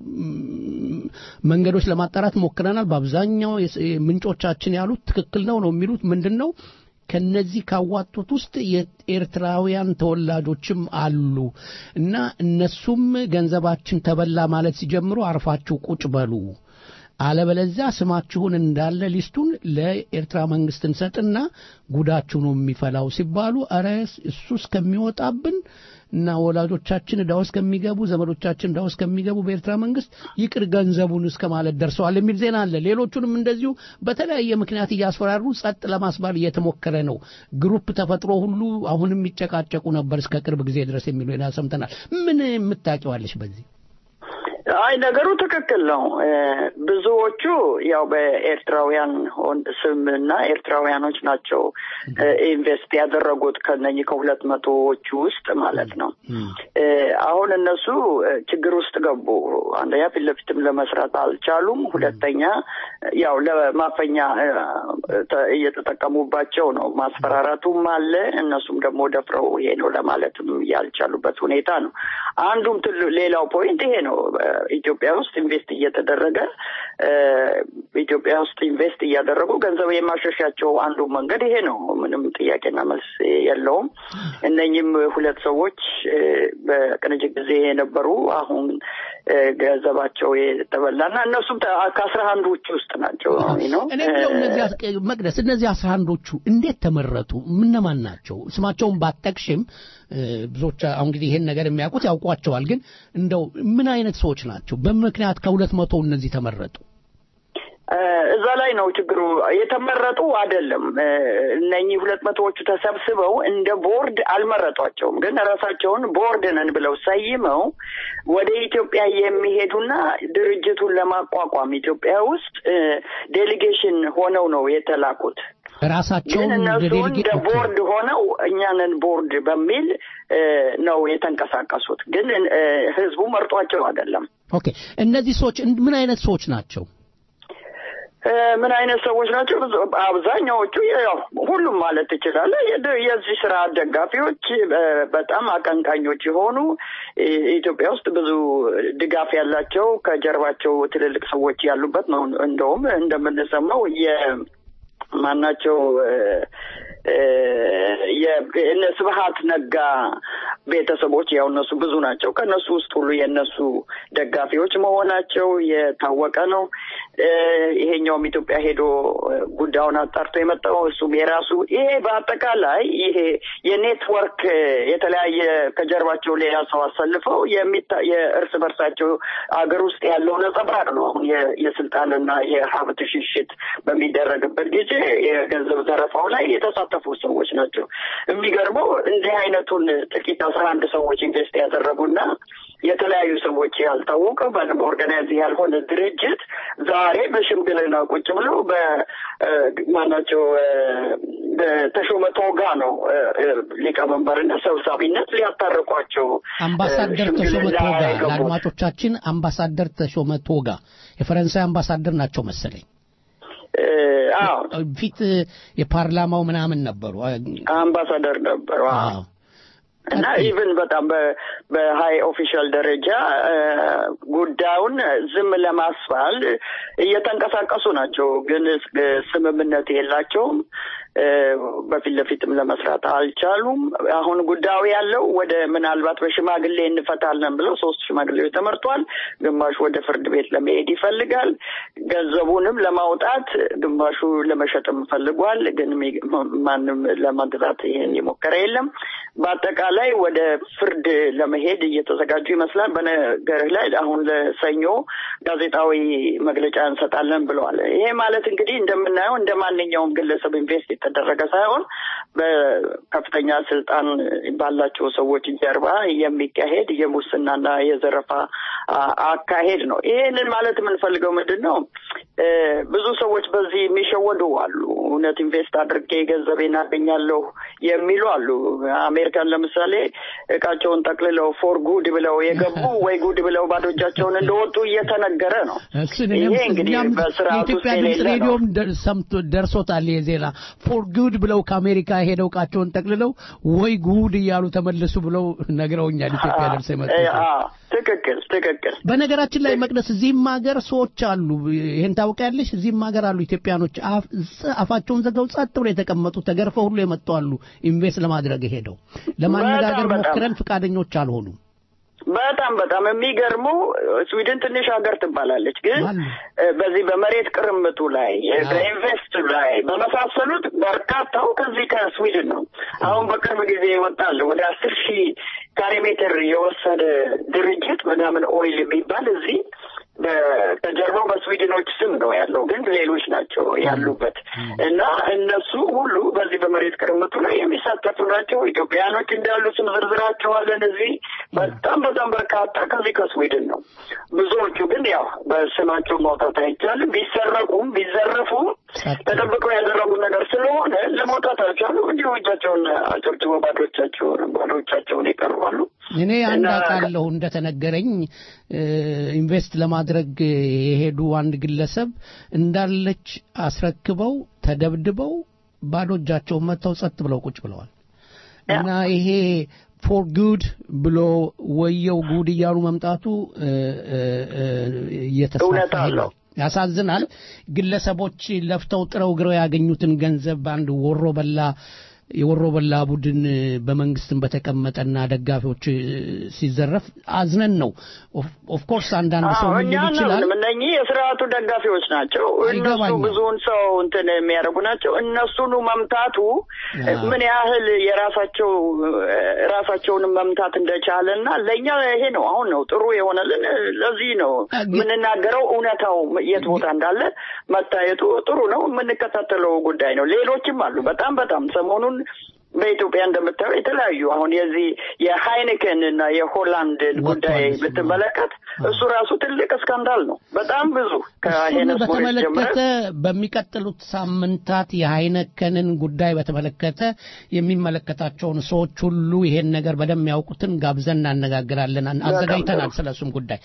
መንገዶች ለማጣራት ሞክረናል። በአብዛኛው ምንጮቻችን ያሉት ትክክል ነው ነው የሚሉት ምንድን ነው ከነዚህ ካዋጡት ውስጥ የኤርትራውያን ተወላጆችም አሉ እና እነሱም ገንዘባችን ተበላ ማለት ሲጀምሩ አርፋችሁ ቁጭ በሉ አለበለዚያ ስማችሁን እንዳለ ሊስቱን ለኤርትራ መንግስት እንሰጥና ጉዳችሁ ነው የሚፈላው ሲባሉ አረ እሱ እስከሚወጣብን እና ወላጆቻችን ዕዳ ውስጥ ከሚገቡ ዘመዶቻችን ዕዳ ውስጥ ከሚገቡ በኤርትራ መንግስት ይቅር ገንዘቡን እስከ ማለት ደርሰዋል የሚል ዜና አለ። ሌሎቹንም እንደዚሁ በተለያየ ምክንያት እያስፈራሩ ጸጥ ለማስባል እየተሞከረ ነው። ግሩፕ ተፈጥሮ ሁሉ አሁንም ይጨቃጨቁ ነበር እስከ ቅርብ ጊዜ ድረስ የሚሉ ዜና ሰምተናል። ምን የምታውቂዋለሽ በዚህ? አይ ነገሩ ትክክል ነው። ብዙዎቹ ያው በኤርትራውያን ስም እና ኤርትራውያኖች ናቸው ኢንቨስት ያደረጉት ከነኚህ ከሁለት መቶዎቹ ውስጥ ማለት ነው። አሁን እነሱ ችግር ውስጥ ገቡ። አንደኛ ፊት ለፊትም ለመስራት አልቻሉም። ሁለተኛ ያው ለማፈኛ እየተጠቀሙባቸው ነው። ማስፈራራቱም አለ። እነሱም ደግሞ ደፍረው ይሄ ነው ለማለትም ያልቻሉበት ሁኔታ ነው። አንዱም ትሉ ሌላው ፖይንት ይሄ ነው። ኢትዮጵያ ውስጥ ኢንቨስት እየተደረገ ኢትዮጵያ ውስጥ ኢንቨስት እያደረጉ ገንዘብ የማሸሻቸው አንዱ መንገድ ይሄ ነው። ምንም ጥያቄና መልስ የለውም። እነኝም ሁለት ሰዎች በቅንጅት ጊዜ የነበሩ አሁን ገንዘባቸው የተበላና እነሱም ከአስራ አንዶቹ ውስጥ ናቸው ነው። እኔ ብለው እነዚህ መቅደስ እነዚህ አስራ አንዶቹ እንዴት ተመረጡ? ምነማን ናቸው? ስማቸውን ባጠቅሽም ብዙዎች አሁን እንግዲህ ይሄን ነገር የሚያውቁት ያውቋቸዋል። ግን እንደው ምን አይነት ሰዎች ናቸው? በምክንያት ከሁለት መቶ እነዚህ ተመረጡ? እዛ ላይ ነው ችግሩ። የተመረጡ አይደለም። እነኚህ ሁለት መቶዎቹ ተሰብስበው እንደ ቦርድ አልመረጧቸውም። ግን ራሳቸውን ቦርድ ነን ብለው ሰይመው ወደ ኢትዮጵያ የሚሄዱና ድርጅቱን ለማቋቋም ኢትዮጵያ ውስጥ ዴሊጌሽን ሆነው ነው የተላኩት። ራሳቸውን እነሱ እንደ ቦርድ ሆነው እኛንን ቦርድ በሚል ነው የተንቀሳቀሱት። ግን ህዝቡ መርጧቸው አይደለም። ኦኬ። እነዚህ ሰዎች ምን አይነት ሰዎች ናቸው? ምን አይነት ሰዎች ናቸው? አብዛኛዎቹ ያው ሁሉም ማለት ትችላለህ የዚህ ስራ ደጋፊዎች፣ በጣም አቀንቃኞች የሆኑ ኢትዮጵያ ውስጥ ብዙ ድጋፍ ያላቸው ከጀርባቸው ትልልቅ ሰዎች ያሉበት ነው። እንደውም እንደምንሰማው የማናቸው እነ ስብሀት ነጋ ቤተሰቦች ያው እነሱ ብዙ ናቸው። ከእነሱ ውስጥ ሁሉ የእነሱ ደጋፊዎች መሆናቸው የታወቀ ነው። ይሄኛውም ኢትዮጵያ ሄዶ ጉዳዩን አጣርቶ የመጣው እሱም የራሱ ይሄ በአጠቃላይ ይሄ የኔትወርክ የተለያየ ከጀርባቸው ሌላ ሰው አሰልፈው የእርስ በርሳቸው አገር ውስጥ ያለው ነጸብራቅ ነው። አሁን የስልጣንና የሀብት ሽሽት በሚደረግበት ጊዜ የገንዘብ ዘረፋው ላይ የተሳተፉ ሰዎች ናቸው። የሚገርመው እንዲህ አይነቱን ጥቂት አስራ አንድ ሰዎች ኢንቨስት ያደረጉና የተለያዩ ሰዎች ያልታወቀ በደንብ ኦርጋናይዝ ያልሆነ ድርጅት ዛሬ በሽምግልና ቁጭ ብለው በማናቸው በተሾመ ቶጋ ነው ሊቀመንበርና ሰብሳቢነት ሊያታርቋቸው አምባሳደር ተሾመ ቶጋ ለአድማጮቻችን አምባሳደር ተሾመ ቶጋ የፈረንሳይ አምባሳደር ናቸው መሰለኝ ፊት የፓርላማው ምናምን ነበሩ አምባሳደር ነበሩ እና ኢቭን በጣም በሀይ ኦፊሻል ደረጃ ጉዳዩን ዝም ለማስባል እየተንቀሳቀሱ ናቸው። ግን ስምምነት የላቸውም። በፊት ለፊትም ለመስራት አልቻሉም። አሁን ጉዳዩ ያለው ወደ ምናልባት በሽማግሌ እንፈታለን ብለው ሶስት ሽማግሌዎች ተመርጧል። ግማሹ ወደ ፍርድ ቤት ለመሄድ ይፈልጋል። ገንዘቡንም ለማውጣት ግማሹ ለመሸጥም ፈልጓል። ግን ማንም ለመግዛት ይህን የሞከረ የለም። በአጠቃላይ ወደ ፍርድ ለመሄድ እየተዘጋጁ ይመስላል። በነገርህ ላይ አሁን ለሰኞ ጋዜጣዊ መግለጫ እንሰጣለን ብለዋል። ይሄ ማለት እንግዲህ እንደምናየው እንደ ማንኛውም ግለሰብ ኢንቨስት የተደረገ ሳይሆን በከፍተኛ ስልጣን ባላቸው ሰዎች ጀርባ የሚካሄድ የሙስናና የዘረፋ አካሄድ ነው። ይህንን ማለት የምንፈልገው ምንድን ነው? ብዙ ሰዎች በዚህ የሚሸወዱ አሉ። እውነት ኢንቨስት አድርጌ ገንዘቤን አገኛለሁ የሚሉ አሉ። አሜሪካን ለምሳሌ እቃቸውን ጠቅልለው ፎር ጉድ ብለው የገቡ ወይ ጉድ ብለው ባዶ እጃቸውን እንደወጡ እየተነገረ ነው። ይሄ እንግዲህ በስርዓት ውስጥ ድምፅ ሬዲዮም ሰምቶ ደርሶታል የዜና ፎር ጉድ ብለው ከአሜሪካ ሄደው እቃቸውን ጠቅልለው ወይ ጉድ እያሉ ተመለሱ ብለው ነግረውኛል። ኢትዮጵያ ደርሰው የመጡ ትክክል ትክክል። በነገራችን ላይ መቅደስ እዚህም ሀገር ሰዎች አሉ፣ ይሄን ታውቂያለሽ? እዚህም ሀገር አሉ ኢትዮጵያኖች አፋቸውን ዘግተው ጸጥ ብለው የተቀመጡ ተገርፈው ሁሉ የመጡ አሉ። ኢንቨስት ለማድረግ ሄደው ለማነጋገር ሞክረን ፈቃደኞች አልሆኑም። በጣም በጣም የሚገርሙ ስዊድን ትንሽ ሀገር ትባላለች፣ ግን በዚህ በመሬት ቅርምቱ ላይ በኢንቨስት ላይ በመሳሰሉት በርካታው ከዚህ ከስዊድን ነው። አሁን በቅርብ ጊዜ ይወጣል ወደ አስር ሺህ ካሬ ሜትር የወሰደ ድርጅት ምናምን ኦይል የሚባል እዚህ ከጀርባው በስዊድኖች ስም ነው ያለው፣ ግን ሌሎች ናቸው ያሉበት እና እነሱ ሁሉ በዚህ በመሬት ቅርምቱ ላይ የሚሳተፉ ናቸው። ኢትዮጵያኖች እንዳሉ ስም ዝርዝራቸዋለን እዚህ በጣም በጣም በርካታ ከዚህ ከስዊድን ነው። ብዙዎቹ ግን ያው በስማቸው ማውጣት አይቻልም። ቢሰረቁም ቢዘረፉም ተጠብቀው ያደረጉት ነገር ስለሆነ ለመውጣት አልቻሉም። እንዲሁ እጃቸውን አጨብጭቦ ባዶቻቸውን ባዶቻቸውን ይቀርባሉ። እኔ አንድ አውቃለሁ እንደተነገረኝ ኢንቨስት ለማድረግ የሄዱ አንድ ግለሰብ እንዳለች አስረክበው ተደብድበው ባዶ እጃቸውን መጥተው ጸጥ ብለው ቁጭ ብለዋል እና ይሄ ፎር ጉድ ብሎ ወየው ጉድ እያሉ መምጣቱ እየተስፋፋ ነው። ያሳዝናል። ግለሰቦች ለፍተው ጥረው ግረው ያገኙትን ገንዘብ በአንድ ወሮ በላ የወሮ በላ ቡድን በመንግስትም በተቀመጠና ደጋፊዎች ሲዘረፍ አዝነን ነው። ኦፍኮርስ አንዳንድ ሰው ምን ሊል ይችላል። እነኚህ የስርዓቱ ደጋፊዎች ናቸው። እነሱ ብዙውን ሰው እንትን የሚያደርጉ ናቸው። እነሱኑ መምታቱ ምን ያህል የራሳቸው ራሳቸውንም መምታት እንደቻለ እና ለእኛ ይሄ ነው አሁን ነው ጥሩ የሆነልን። ለዚህ ነው የምንናገረው። እውነታው የት ቦታ እንዳለ መታየቱ ጥሩ ነው። የምንከታተለው ጉዳይ ነው። ሌሎችም አሉ። በጣም በጣም ሰሞኑን በኢትዮጵያ እንደምታየው የተለያዩ አሁን የዚህ የሃይኒከን እና የሆላንድን ጉዳይ ብትመለከት እሱ ራሱ ትልቅ ስካንዳል ነው። በጣም ብዙ ከሄነስ በተመለከተ በሚቀጥሉት ሳምንታት የሃይነከንን ጉዳይ በተመለከተ የሚመለከታቸውን ሰዎች ሁሉ ይሄን ነገር በደንብ ያውቁትን ጋብዘን እናነጋግራለን። አዘጋጅተናል ስለሱም ጉዳይ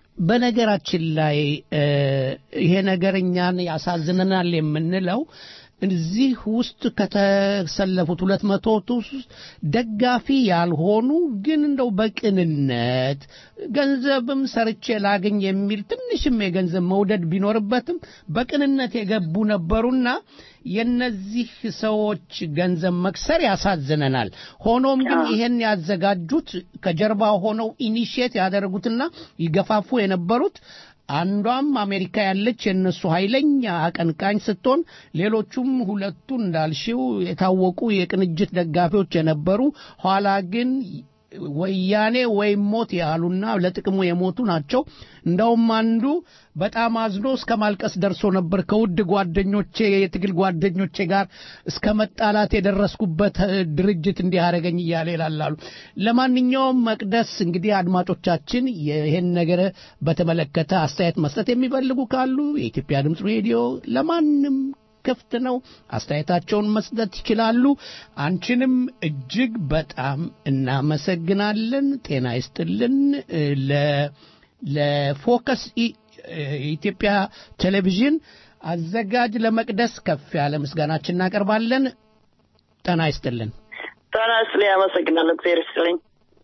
በነገራችን ላይ ይሄ ነገር እኛን ያሳዝነናል የምንለው እዚህ ውስጥ ከተሰለፉት ሁለት መቶ ውስጥ ደጋፊ ያልሆኑ ግን እንደው በቅንነት ገንዘብም ሰርቼ ላገኝ የሚል ትንሽም የገንዘብ መውደድ ቢኖርበትም በቅንነት የገቡ ነበሩና የነዚህ ሰዎች ገንዘብ መክሰር ያሳዝነናል። ሆኖም ግን ይሄን ያዘጋጁት ከጀርባ ሆነው ኢኒሽየት ያደረጉትና ይገፋፉ የነበሩት አንዷም አሜሪካ ያለች የእነሱ ኃይለኛ አቀንቃኝ ስትሆን ሌሎቹም ሁለቱ እንዳልሽው የታወቁ የቅንጅት ደጋፊዎች የነበሩ ኋላ ግን ወያኔ ወይም ሞት ያሉና ለጥቅሙ የሞቱ ናቸው። እንደውም አንዱ በጣም አዝኖ እስከ ማልቀስ ደርሶ ነበር። ከውድ ጓደኞቼ የትግል ጓደኞቼ ጋር እስከ መጣላት የደረስኩበት ድርጅት እንዲህ አደረገኝ እያለ ይላላሉ። ለማንኛውም መቅደስ እንግዲህ አድማጮቻችን ይህን ነገር በተመለከተ አስተያየት መስጠት የሚፈልጉ ካሉ የኢትዮጵያ ድምፅ ሬዲዮ ለማንም ክፍት ነው። አስተያየታቸውን መስጠት ይችላሉ። አንቺንም እጅግ በጣም እናመሰግናለን። ጤና ይስጥልን። ለፎከስ የኢትዮጵያ ቴሌቪዥን አዘጋጅ ለመቅደስ ከፍ ያለ ምስጋናችን እናቀርባለን። ጤና ይስጥልን። ጤና ይስጥልኝ። አመሰግናለሁ። እግዚአብሔር ይስጥልኝ።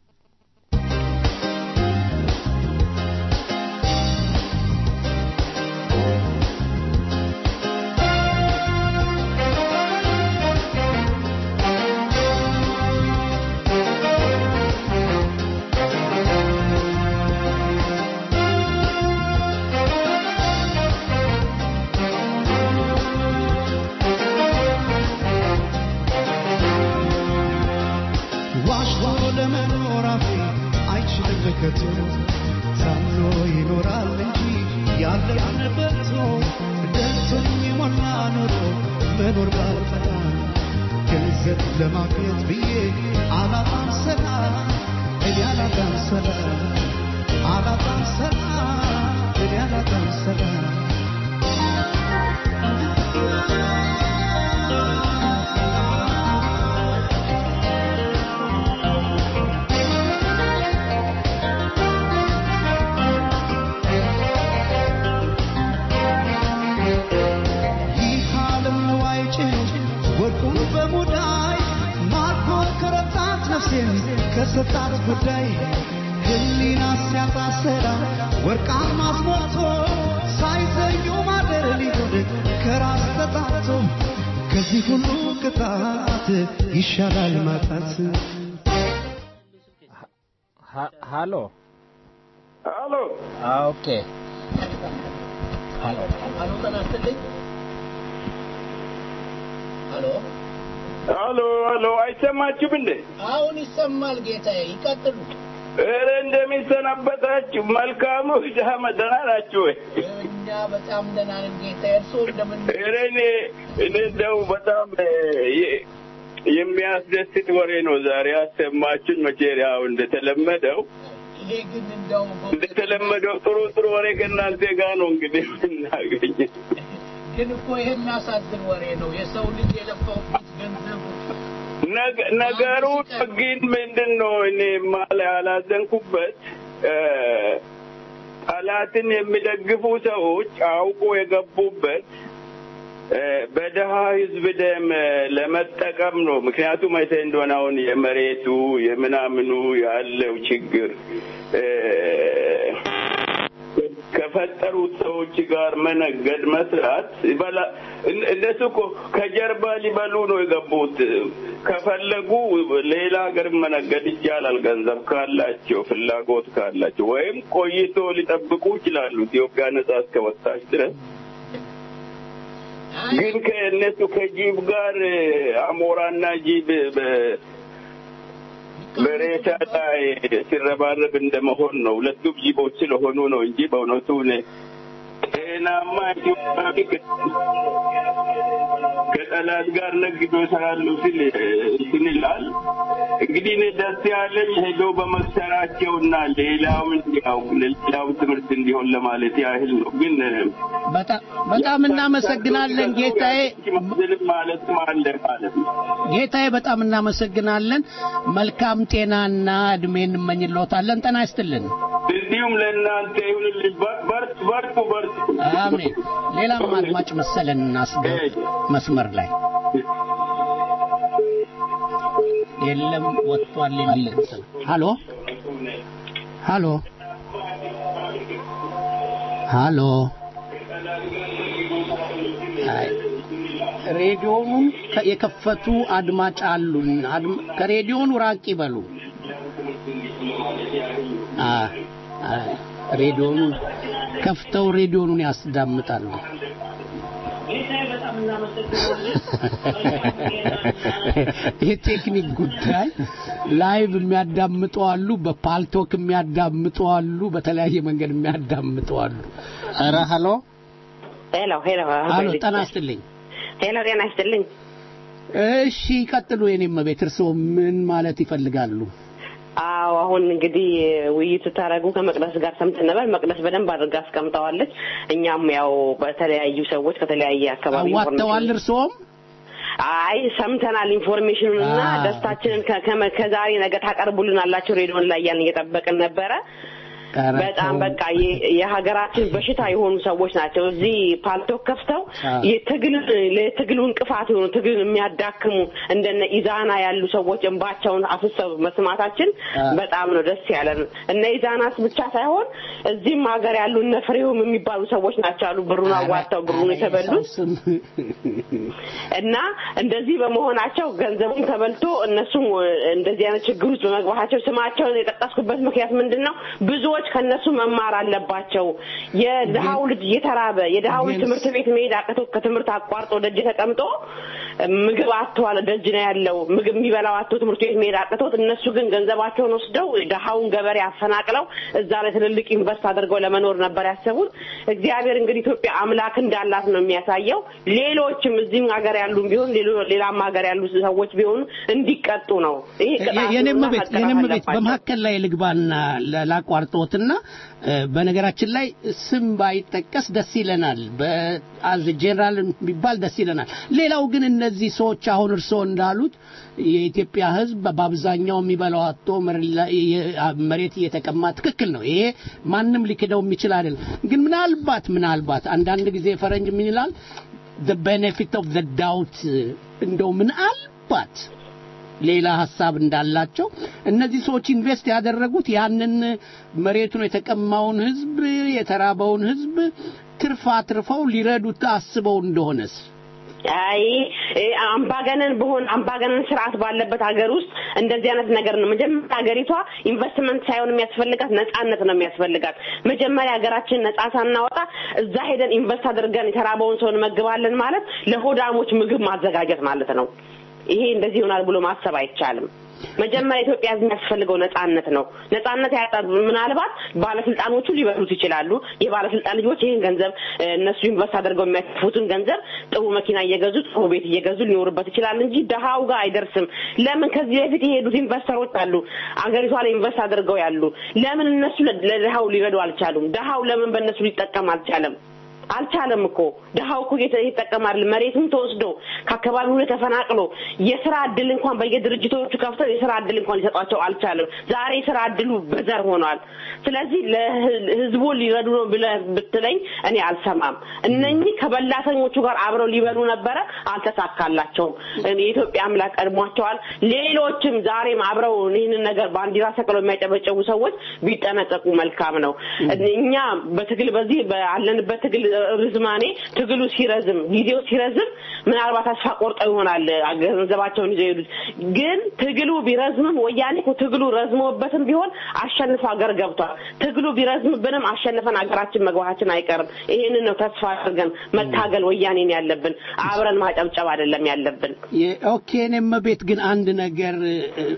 መመልከቱ ታምኖ ይኖራል እንጂ ያለን በልቶ ደርሶኝ የሞላ ኖሮ መኖር ባልጠላ ገንዘብ ለማግኘት ብዬ አላጣም ሰላም እኔ አላጣም ሰላም አላጣም ሰላም እኔ አላጣም ሰላም ይህ ዓለም ነዋይ ጭኖ ወርቁን በሙዳይ ማርኮ ከረታት ነፍሴን ከሰጣት ጉዳይ ህሊና ሲያጣ ሰላም ወርቃማ አስሞልቶ ሳይዘኙ ማደር ሊሆን ከራስ ተጣቶ ከዚህ ሁሉ ቅጣት ይሻላል ማጣት ሃሎ ሃሎ ኦኬ ሃሎ ሃሎ ጤና ይስጥልኝ ሃሎ ሃሎ ሃሎ አይሰማችሁም እንዴ? አሁን ይሰማል ጌታዬ ይቀጥሉ ኧረ እንደሚሰናበታችሁ መልካሙ ዳመ ደህና ናችሁ ወይ? እኛ በጣም ደህና ነን ጌታዬ እርስዎ እንደምን ኧረ እኔ እኔ እንደው በጣም እ፣ የ- የሚያስደስት ወሬ ነው ዛሬ ያሰማችሁኝ። መቼም ያው እንደተለመደው ይሄ ግን እንደው እንደተለመደው ጥሩ ጥሩ ወሬ ከእናንተ ጋር ነው እንግዲህ የምናገኝ። ግን እኮ ይሄ የሚያሳዝን ወሬ ነው የሰው ልጅ የለፋውበት ገንዘብ ነገ- ነገሩ ግን ምንድን ነው እኔ ማለ ያላዘንኩበት እ፣ ጠላትን የሚደግፉ ሰዎች አውቆ የገቡበት እ፣ በደሃ ህዝብ ደም እ፣ ለመጠቀም ነው። ምክንያቱም አይተ እንደሆነ አሁን የመሬቱ የምናምኑ ያለው ችግር እ፣ ከፈጠሩት ሰዎች ጋር መነገድ መስራት ይበላ እነ- እነሱ እኮ ከጀርባ ሊበሉ ነው የገቡት። ከፈለጉ ሌላ ሀገር መነገድ ይቻላል፣ ገንዘብ ካላቸው ፍላጎት ካላቸው፣ ወይም ቆይቶ ሊጠብቁ ይችላሉ ኢትዮጵያ ነጻ እስከወጣች ድረስ። ግን ከእነሱ ከጂብ ጋር እ፣ አሞራና ጂብ በ- በሬሳ ላይ ሲረባረብ እንደመሆን ነው። ሁለቱም ጅቦች ስለሆኑ ነው እንጂ በእውነቱ እኔ ጤናማ ኢትዮጵያዊ ከጠላት ጋር ነግዶ ይሰራሉ ሲል እንትን ይላል። እንግዲህ እኔ ደስ ያለኝ ሄደው በመሰራቸውና ሌላው እንዲያው ሌላው ትምህርት እንዲሆን ለማለት ያህል ነው። ግን በጣም በጣም እናመሰግናለን ጌታዬ ምንም ማለት አለ ማለት ነው። ጌታዬ በጣም እናመሰግናለን መልካም ጤናና እድሜ እንመኝልዎታለን ጤና ይስጥልን እንዲሁም ለእናንተ ይሁንልኝ። በር- በርቱ በርቱ በርቱ። አሜን። ሌላም አድማጭ መሰለን እናስገ መስመር ላይ የለም ወጥቷል የሚል እንትን ሃሎ ሃሎ ሃሎ አይ ሬዲዮኑን ከ- የከፈቱ አድማጭ አሉን። አድም- ከሬዲዮኑ ራቅ ይበሉ። አ አ ሬዲዮኑን ከፍተው ሬዲዮኑን ያስዳምጣሉ። የቴክኒክ ጉዳይ ላይቭ የሚያዳምጡ አሉ፣ በፓልቶክ የሚያዳምጡ አሉ፣ በተለያየ መንገድ የሚያዳምጡ አሉ። ኧረ ሀሎ ሄሎ ሄሎ አሎ ጤና ይስጥልኝ። ሄሎ ጤና ይስጥልኝ። እሺ ቀጥሉ። የኔም ቤት እርስዎ ምን ማለት ይፈልጋሉ? አዎ አሁን እንግዲህ ውይይት ስታደርጉ ከመቅደስ ጋር ሰምተን ነበር። መቅደስ በደንብ አድርጋ አስቀምጠዋለች። እኛም ያው በተለያዩ ሰዎች ከተለያየ አካባቢ አዋጥተዋል እርስዎም? አይ ሰምተናል ኢንፎርሜሽኑን እና አ- ደስታችንን ከ- ከመ- ከዛሬ ነገ ታቀርቡልናላችሁ ሬዲዮን ላይ እያልን እየጠበቅን ነበረ። ኧረ በጣም ተው። በቃ የ- የሀገራችን በሽታ የሆኑ ሰዎች ናቸው። እዚህ ፓልቶክ ከፍተው አዎ። የትግል ለትግሉ እንቅፋት የሆኑ ትግልን የሚያዳክሙ እንደነ ኢዛና ያሉ ሰዎች እንባቸውን አፍሰው መስማታችን አዎ። በጣም ነው ደስ ያለን። እነ ኢዛናስ ብቻ ሳይሆን እዚህም ሀገር ያሉ እነ ፍሬውም የሚባሉ ሰዎች ናቸው አሉ ብሩን አዋጥተው ብሩን የተበሉት እና እንደዚህ በመሆናቸው ገንዘቡም ተበልቶ እነሱም እንደዚህ አይነት ችግር ውስጥ በመግባታቸው ስማቸውን የጠቀስኩበት ምክንያት ምንድን ነው? ብዙዎች ከነሱ መማር አለባቸው። የድሃው ልጅ እየተራበ የድሃው ልጅ ትምህርት ቤት መሄድ አቅቶ ከትምህርት አቋርጦ ደጅ ተቀምጦ ምግብ አጥተዋል። ደጅ ነው ያለው ምግብ የሚበላው አጥቶ ትምህርት ቤት መሄድ አቅቶት፣ እነሱ ግን ገንዘባቸውን ወስደው ድሃውን ገበሬ አፈናቅለው እዛ ላይ ትልልቅ ኢንቨስት አድርገው ለመኖር ነበር ያሰቡት። እግዚአብሔር እንግዲህ ኢትዮጵያ አምላክ እንዳላት ነው የሚያሳየው። ሌሎችም እዚህም ሀገር ያሉ ቢሆን ሌሎ- ሌላም ሀገር ያሉ ሰዎች ቢሆኑ እንዲቀጡ ነው። ይሄ ቅጣት የኔም ነውና ቤት መቀጣት የኔም ቤት አለባቸው። በመካከል ላይ ልግባና ላ- ላቋርጦትና እ፣ በነገራችን ላይ ስም ባይጠቀስ ደስ ይለናል። በአዝ ጄኔራል ቢባል ደስ ይለናል። ሌላው ግን እነዚህ ሰዎች አሁን እርስዎ እንዳሉት የኢትዮጵያ ሕዝብ በአብዛኛው የሚበላው አጥቶ መሬት ላይ- የ- መሬት እየተቀማ ትክክል ነው። ይሄ ማንም ሊክደው የሚችል አይደለም። ግን ምናልባት ምናልባት አንዳንድ ጊዜ ፈረንጅ ምን ይላል the benefit of the doubt እንደው ምናልባት ሌላ ሀሳብ እንዳላቸው እነዚህ ሰዎች ኢንቨስት ያደረጉት ያንን መሬቱን የተቀማውን ህዝብ የተራበውን ህዝብ ትርፍ አትርፈው ሊረዱት አስበው እንደሆነስ አይ እ፣ አምባገነን በሆን አምባገነን ስርዓት ባለበት ሀገር ውስጥ እንደዚህ አይነት ነገር ነው። መጀመሪያ ሀገሪቷ ኢንቨስትመንት ሳይሆን የሚያስፈልጋት ነጻነት ነው የሚያስፈልጋት። መጀመሪያ ሀገራችን ነጻ ሳናወጣ እዛ ሄደን ኢንቨስት አድርገን የተራበውን ሰው እንመግባለን ማለት ለሆዳሞች ምግብ ማዘጋጀት ማለት ነው። ይሄ እንደዚህ ይሆናል ብሎ ማሰብ አይቻልም። መጀመሪያ ኢትዮጵያ ህዝብ የሚያስፈልገው ነጻነት ነው። ነጻነት ያጣ ምናልባት ባለስልጣኖቹ ሊበሉት ይችላሉ። የባለስልጣን ልጆች ይህን ገንዘብ እ፣ እነሱ ኢንቨስት አድርገው የሚያተርፉትን ገንዘብ ጥሩ መኪና እየገዙ ጥሩ ቤት እየገዙ ሊኖሩበት ይችላል እንጂ ድሃው ጋር አይደርስም። ለምን ከዚህ በፊት የሄዱት ኢንቨስተሮች አሉ፣ አገሪቷ ላይ ኢንቨስት አድርገው ያሉ። ለምን እነሱ ለ- ለድሃው ሊረዱ አልቻሉም? ድሃው ለምን በእነሱ ሊጠቀም አልቻለም? አልቻለም እኮ ድሃው እኮ እየተ- ይጠቀማል። መሬቱም ተወስዶ ከአካባቢው ላይ ተፈናቅሎ የስራ እድል እንኳን በየድርጅቶቹ ከፍተው የስራ እድል እንኳን ሊሰጧቸው አልቻለም። ዛሬ የስራ እድሉ በዘር ሆኗል። ስለዚህ ለህዝቡ ሊረዱ ነው ብለህ ብትለኝ እኔ አልሰማም። እነኚህ ከበላተኞቹ ጋር አብረው ሊበሉ ነበረ፣ አልተሳካላቸውም። እኔ የኢትዮጵያ አምላክ ቀድሟቸዋል። ሌሎችም ዛሬም አብረው ይህንን ነገር ባንዲራ ሰቅለው የሚያጨበጨቡ ሰዎች ቢጠነቀቁ መልካም ነው። እኛ በትግል በዚህ ባለንበት ትግል ርዝማኔ ትግሉ ሲረዝም ጊዜው ሲረዝም ምናልባት ተስፋ ቆርጠው ይሆናል ገንዘባቸውን ይዘው የሄዱት። ግን ትግሉ ቢረዝምም ወያኔ እኮ ትግሉ ረዝሞበትም ቢሆን አሸንፎ ሀገር ገብቷል። ትግሉ ቢረዝምብንም አሸንፈን ሀገራችን መግባታችን አይቀርም። ይሄንን ነው ተስፋ አድርገን መታገል ወያኔን ያለብን፣ አብረን ማጨብጨብ አይደለም ያለብን። ኦኬ እኔም ቤት ግን አንድ ነገር እ፣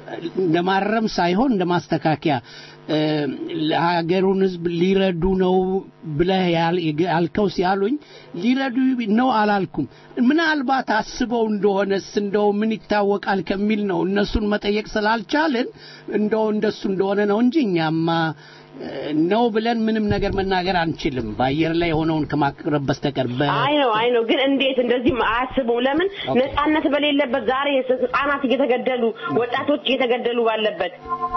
እንደማረም ሳይሆን እንደ ማስተካከያ እ፣ ለሀገሩን ህዝብ ሊረዱ ነው ብለህ ያል- ያልከው ሲያሉኝ ሊረዱ ነው አላልኩም። ምናልባት አስበው እንደሆነስ እንደው ምን ይታወቃል ከሚል ነው እነሱን መጠየቅ ስላልቻልን እንደው እንደሱ እንደሆነ ነው እንጂ እኛማ እ፣ ነው ብለን ምንም ነገር መናገር አንችልም በአየር ላይ የሆነውን ከማቅረብ በስተቀር በ- አይ ነው አይ ነው። ግን እንዴት እንደዚህ አያስቡም? ለምን ነጻነት በሌለበት ዛሬ ህጻናት እየተገደሉ ወጣቶች እየተገደሉ ባለበት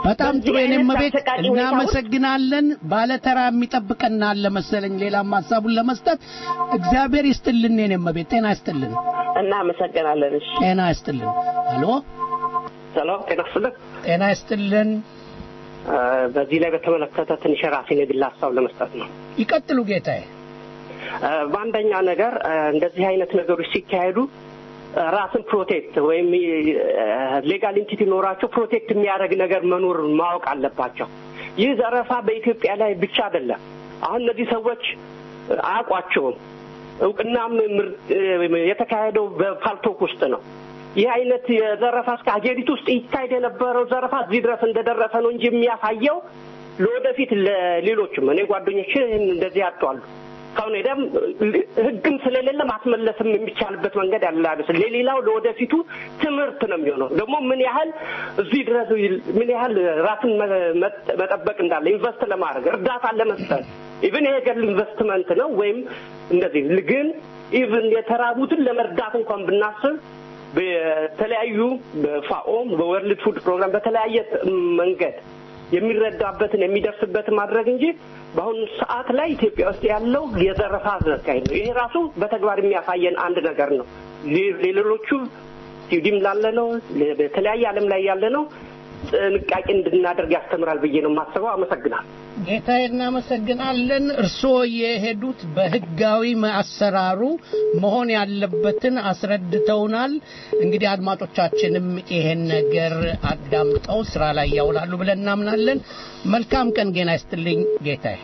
በጣም ጥሩ በዚህ የኔም አይነት ቤት አሰቃቂ ሁኔታ ውስጥ እናመሰግናለን። ባለተራ የሚጠብቀን አለ መሰለኝ ሌላም ሀሳቡን ለመስጠት እግዚአብሔር ይስጥልን። የኔም ቤት ጤና ይስጥልን። እናመሰግናለን። እሺ ጤና ይስጥልን። ሄሎ ሰላም ጤና ይስጥልን። ጤና ይስጥልን። እ፣ በዚህ ላይ በተመለከተ ትንሽ የራሴን የግል ሀሳብ ለመስጠት ነው። ይቀጥሉ ጌታዬ። እ፣ በአንደኛ ነገር እ፣ እንደዚህ አይነት ነገሮች ሲካሄዱ እ፣ ራስን ፕሮቴክት ወይም ሌጋል ኢንቲቲ ኖራቸው ፕሮቴክት የሚያደርግ ነገር መኖር ማወቅ አለባቸው። ይህ ዘረፋ በኢትዮጵያ ላይ ብቻ አይደለም። አሁን እነዚህ ሰዎች እ፣ አያውቋቸውም። እውቅናም ምር- እ፣ የተካሄደው በፓልቶክ ውስጥ ነው። ይህ አይነት የዘረፋ እስከ ሀገሪቱ ውስጥ ይካሄድ የነበረው ዘረፋ እዚህ ድረስ እንደደረሰ ነው እንጂ የሚያሳየው ለወደፊት ለሌሎችም እኔ ጓደኞች እንደዚህ ያጠዋሉ ካሁን ሄደም ህግም ስለሌለ ማስመለስም የሚቻልበት መንገድ ያለ አይመስል ለሌላው ለወደፊቱ ትምህርት ነው የሚሆነው። ደግሞ ምን ያህል እዚህ ድረስ ምን ያህል ራስን መ- መጠ- መጠበቅ እንዳለ ኢንቨስት ለማድረግ እርዳታ ለመስጠት ኢቭን ይሄ ገል ኢንቨስትመንት ነው ወይም እንደዚህ ግን ኢቭን የተራቡትን ለመርዳት እንኳን ብናስብ በተለያዩ በፋኦም በወርልድ ፉድ ፕሮግራም በተለያየ መንገድ የሚረዳበትን የሚደርስበትን ማድረግ እንጂ በአሁኑ ሰዓት ላይ ኢትዮጵያ ውስጥ ያለው የዘረፋ አካሄድ ነው። ይሄ ራሱ በተግባር የሚያሳየን አንድ ነገር ነው። ሌ- ለሌሎቹ ስዊድን ላለ ነው በተለያየ ዓለም ላይ ያለ ነው ጥንቃቄ እንድናደርግ ያስተምራል ብዬ ነው የማስበው። አመሰግናል። ጌታዬ እናመሰግናለን። እርስዎ የሄዱት በህጋዊ አሰራሩ መሆን ያለበትን አስረድተውናል። እንግዲህ አድማጮቻችንም ይሄን ነገር አዳምጠው ስራ ላይ ያውላሉ ብለን እናምናለን። መልካም ቀን ጌና ይስጥልኝ ጌታዬ።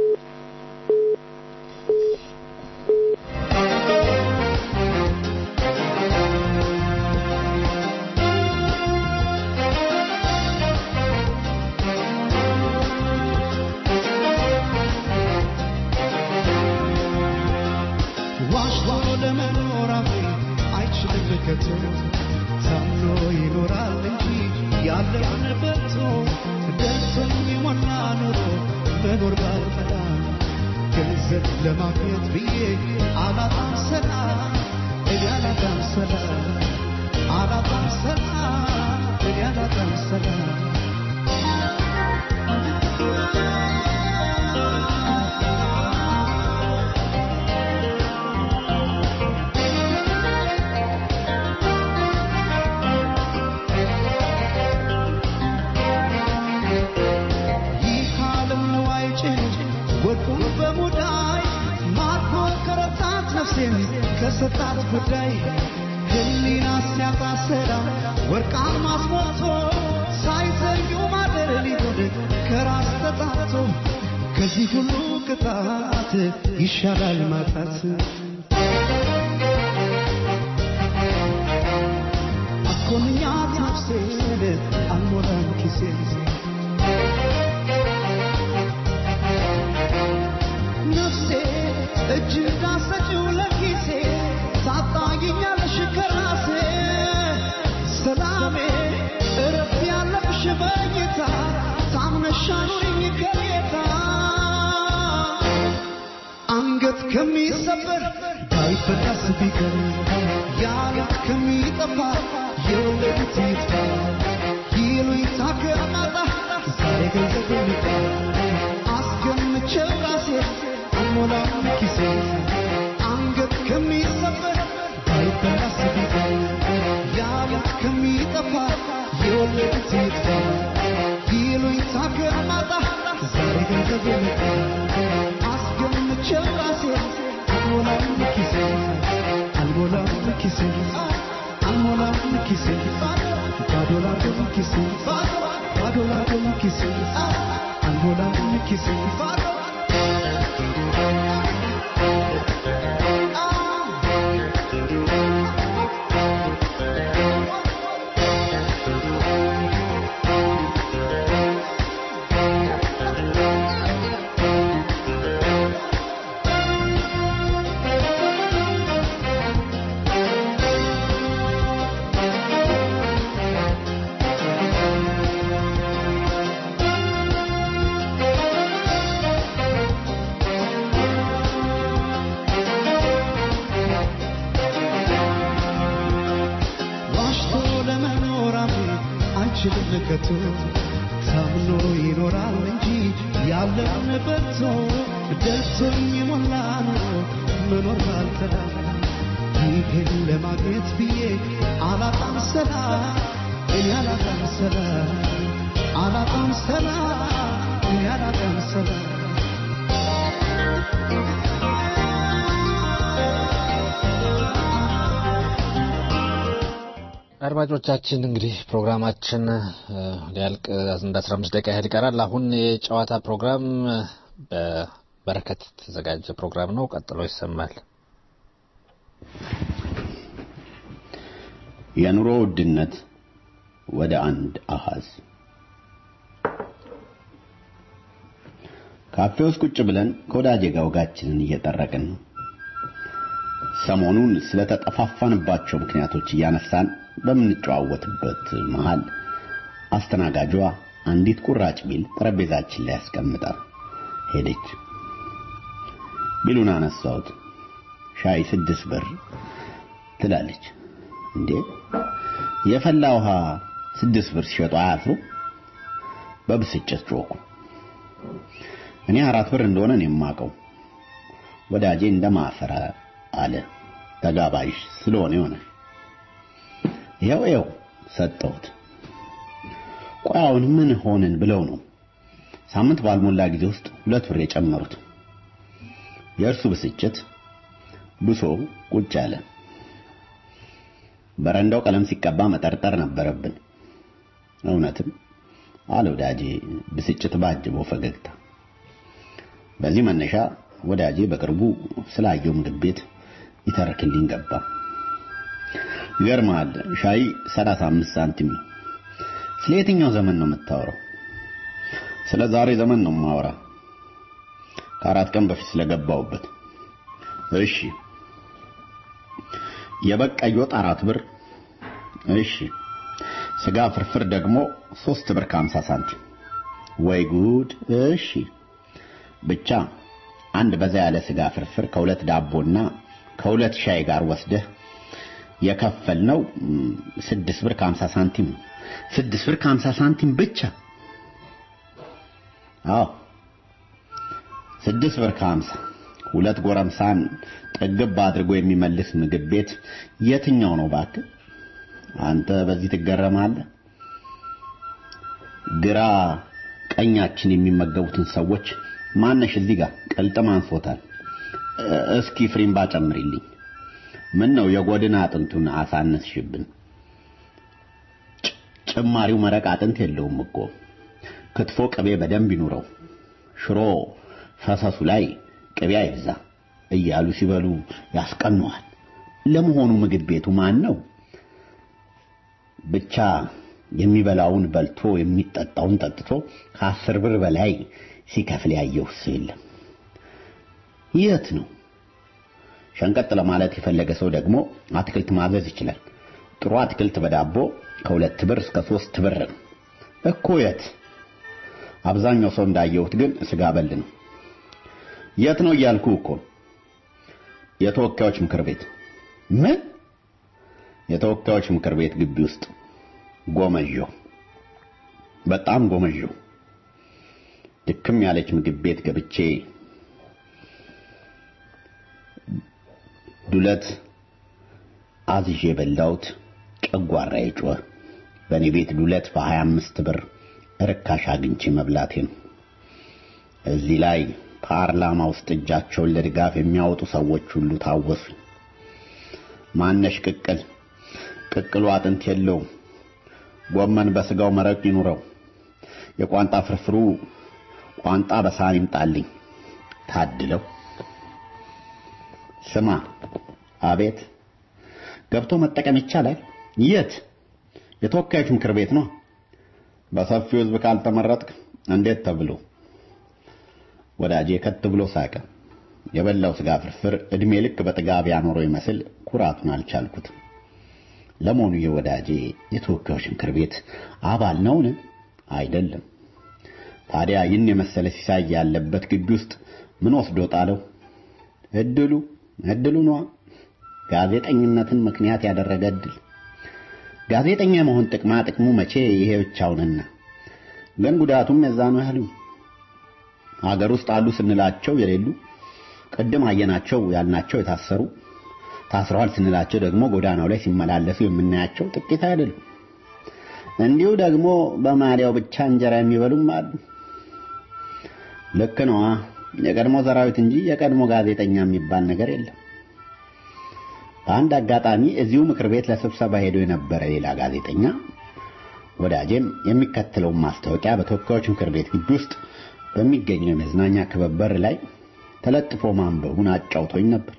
ዋሽቶ ለመኖር አፌ አይችልም ከቶ ታምኖ ይኖራል እንጂ ያለውን በቶ ደርሶኝ የሞላ ኑሮ መኖር ባልፈላ ገንዘብ ለማግኘት ብዬ አላጣም ሰላም እኔ አላጣም ሰላም አላጣም ሰላም እኔ አላጣም ሰላም ይህ ዓለም ነዋይ ጭንጭ ወርቁን በሙዳይ ማርኮ ከረታት ነፍሴን ከሰጣት ጉዳይ ህሊና ሲያጣ ሰላም ወርቃን አስሞልቶ ሳይዘዩ ማደር ሊሆን ከራስ ተጣቶ ከዚህ ሁሉ ቅጣት ይሻላል ማጣት አኮንኛት ነፍሴን አልሞላም ኪሴን ነፍሴ እጅ ዳሰችው ለኪሴ ታጣጊኛለሽ ከራሴ ሰላሜ እረፍት ያለብሽ በኝታ ታምነሽ አኑሪኝ ከጌታ አንገት ከሚሰበር ባይበጣስ ቢቀር ያለት ከሚጠፋ የወለዱት ይጥፋ ይሉኝታ ከማጣ ዛሬ ገንዘብ ልጣ አስገምቼው ራሴ አልሞላም ኪሴ አንገት ከሚሰበር ባይበላስ ቢቀር ያለት ከሚጠፋ የወለዱት ይጥፋ ይሉኝታ ከማጣ ዛሬ ገንዘብ ልጣ አስገምቼው ራሴ አልሞላም ኪሴ አልሞላም ኪሴ አልሞላም ኪሴ ባዶ ላዶም ኪሴ ባዶ ላዶም ኪሴ አልሞላም ኪሴ ዋሽቶ ለመኖር አፌ አይችልም ከቶ ታምኖ ይኖራል እንጂ ያለን በርቶ ደርሶኝ ሞላ ኑሮ መኖር ባልተላ ይህን ለማግኘት ብዬ አላጣም ሰላም እኔ አላጣም ሰላም አላጣም ሰላም እኔ አላጣም ሰላም አድማጮቻችን እንግዲህ ፕሮግራማችን ሊያልቅ እንደ 15 ደቂቃ ያህል ይቀራል። አሁን የጨዋታ ፕሮግራም በበረከት የተዘጋጀ ፕሮግራም ነው። ቀጥሎ ይሰማል። የኑሮ ውድነት ወደ አንድ አሃዝ ካፌ ውስጥ ቁጭ ብለን ከወዳጄ ጋር ወጋችንን እየጠረቅን ነው። ሰሞኑን ስለተጠፋፋንባቸው ምክንያቶች እያነሳን በምንጨዋወትበት መሃል አስተናጋጇ አንዲት ቁራጭ ቢል ጠረጴዛችን ላይ ያስቀምጣ ሄደች። ቢሉን አነሳሁት። ሻይ ስድስት ብር ትላለች። እንዴ የፈላ ውሃ ስድስት ብር ሲሸጡ አያፍሩ? በብስጭት ጮኩ። እኔ አራት ብር እንደሆነ ነው የማውቀው። ወዳጄ እንደማፈረ አለ። ተጋባዥ ስለሆነ ይሆነ ይኸው ይኸው ሰጠሁት። ቆይ አሁን ምን ሆንን ብለው ነው ሳምንት ባልሞላ ጊዜ ውስጥ ሁለት ብር የጨመሩት? የእርሱ ብስጭት ብሶ ቁጭ አለ። በረንዳው ቀለም ሲቀባ መጠርጠር ነበረብን። እውነትም አለ ወዳጄ ብስጭት ባጅበው ፈገግታ። በዚህ መነሻ ወዳጄ በቅርቡ ስላየው ምግብ ቤት ይተርክልኝ ገባ። ይገርማል። ሻይ 35 ሳንቲም ነው። ስለ የትኛው ዘመን ነው የምታወራው? ስለ ዛሬ ዘመን ነው የማወራ። ከአራት ቀን በፊት ስለገባውበት። እሺ። የበግ ቀይ ወጥ አራት ብር። እሺ። ስጋ ፍርፍር ደግሞ ሶስት ብር ከሀምሳ ሳንቲም። ወይ ጉድ! እሺ። ብቻ አንድ በዛ ያለ ስጋ ፍርፍር ከሁለት ዳቦና ከሁለት ሻይ ጋር ወስደህ የከፈልነው ስድስት ብር ከሀምሳ ሳንቲም ነው። ስድስት ብር ከሀምሳ ሳንቲም ብቻ። አዎ ስድስት ብር ከሀምሳ ሁለት ጎረምሳን ጥግብ አድርጎ የሚመልስ ምግብ ቤት የትኛው ነው እባክህ? አንተ በዚህ ትገረማለህ። ግራ ቀኛችን የሚመገቡትን ሰዎች ማነሽ እዚህ ጋር ቅልጥም አንሶታል። እስኪ ፍሪምባ ጨምሪልኝ። ምን ነው የጎድን አጥንቱን አሳነስሽብን? ጭማሪው መረቅ አጥንት የለውም እኮ። ክትፎ ቅቤ በደንብ ይኑረው፣ ሽሮ ፈሰሱ ላይ ቅቤ አይብዛ እያሉ ሲበሉ ያስቀነዋል። ለመሆኑ ምግብ ቤቱ ማን ነው? ብቻ የሚበላውን በልቶ የሚጠጣውን ጠጥቶ ከአስር ብር በላይ ሲከፍል ያየው ሰው የለም። የት ነው? ሸንቀጥ ለማለት የፈለገ ሰው ደግሞ አትክልት ማዘዝ ይችላል። ጥሩ አትክልት በዳቦ ከሁለት ብር እስከ ሶስት ብር ነው እኮ። የት? አብዛኛው ሰው እንዳየሁት ግን ስጋ በል ነው። የት ነው እያልኩ እኮ የተወካዮች ምክር ቤት። ምን? የተወካዮች ምክር ቤት ግቢ ውስጥ ጎመዦ፣ በጣም ጎመዦ። ድክም ያለች ምግብ ቤት ገብቼ ዱለት አዝዤ የበላሁት ጨጓራ የጮኸ በእኔ ቤት ዱለት በሀያ አምስት ብር ርካሽ አግኝቼ መብላቴ ነው። እዚህ ላይ ፓርላማ ውስጥ እጃቸውን ለድጋፍ የሚያወጡ ሰዎች ሁሉ ታወሱ። ማነሽ ቅቅል ቅቅሉ አጥንት የለውም። ጎመን በስጋው መረቅ ይኑረው። የቋንጣ ፍርፍሩ ቋንጣ በሳህን ይምጣልኝ። ታድለው። ስማ፣ አቤት። ገብቶ መጠቀም ይቻላል? የት? የተወካዮች ምክር ቤት ነው። በሰፊው ሕዝብ ካልተመረጥክ እንዴት ተብሎ? ወዳጄ ከት ብሎ ሳቀ። የበላው ስጋ ፍርፍር እድሜ ልክ በጥጋብ ያኖረው ይመስል ኩራቱን አልቻልኩትም። ለመሆኑ የወዳጄ የተወካዮች ምክር ቤት አባል ነውን? አይደለም። ታዲያ ይህን የመሰለ ሲሳይ ያለበት ግቢ ውስጥ ምን ወስዶ ጣለው? እድሉ እድሉ ነዋ። ጋዜጠኝነትን ምክንያት ያደረገ እድል። ጋዜጠኛ መሆን ጥቅማ ጥቅሙ መቼ ይሄ ብቻውንና ግን ጉዳቱም የዛኑ ያህል ነው። ሀገር ውስጥ አሉ ስንላቸው የሌሉ ቅድም አየናቸው ያልናቸው የታሰሩ ታስረዋል ስንላቸው ደግሞ ጎዳናው ላይ ሲመላለሱ የምናያቸው ጥቂት አይደሉም። እንዲሁ ደግሞ በማሊያው ብቻ እንጀራ የሚበሉም አሉ። ልክ ነዋ። የቀድሞ ሰራዊት እንጂ የቀድሞ ጋዜጠኛ የሚባል ነገር የለም። በአንድ አጋጣሚ እዚሁ ምክር ቤት ለስብሰባ ሄዶ የነበረ ሌላ ጋዜጠኛ ወዳጄም የሚከተለውን ማስታወቂያ በተወካዮች ምክር ቤት ግቢ ውስጥ በሚገኘው የመዝናኛ ክበብ በር ላይ ተለጥፎ ማንበቡን አጫውቶኝ ነበር።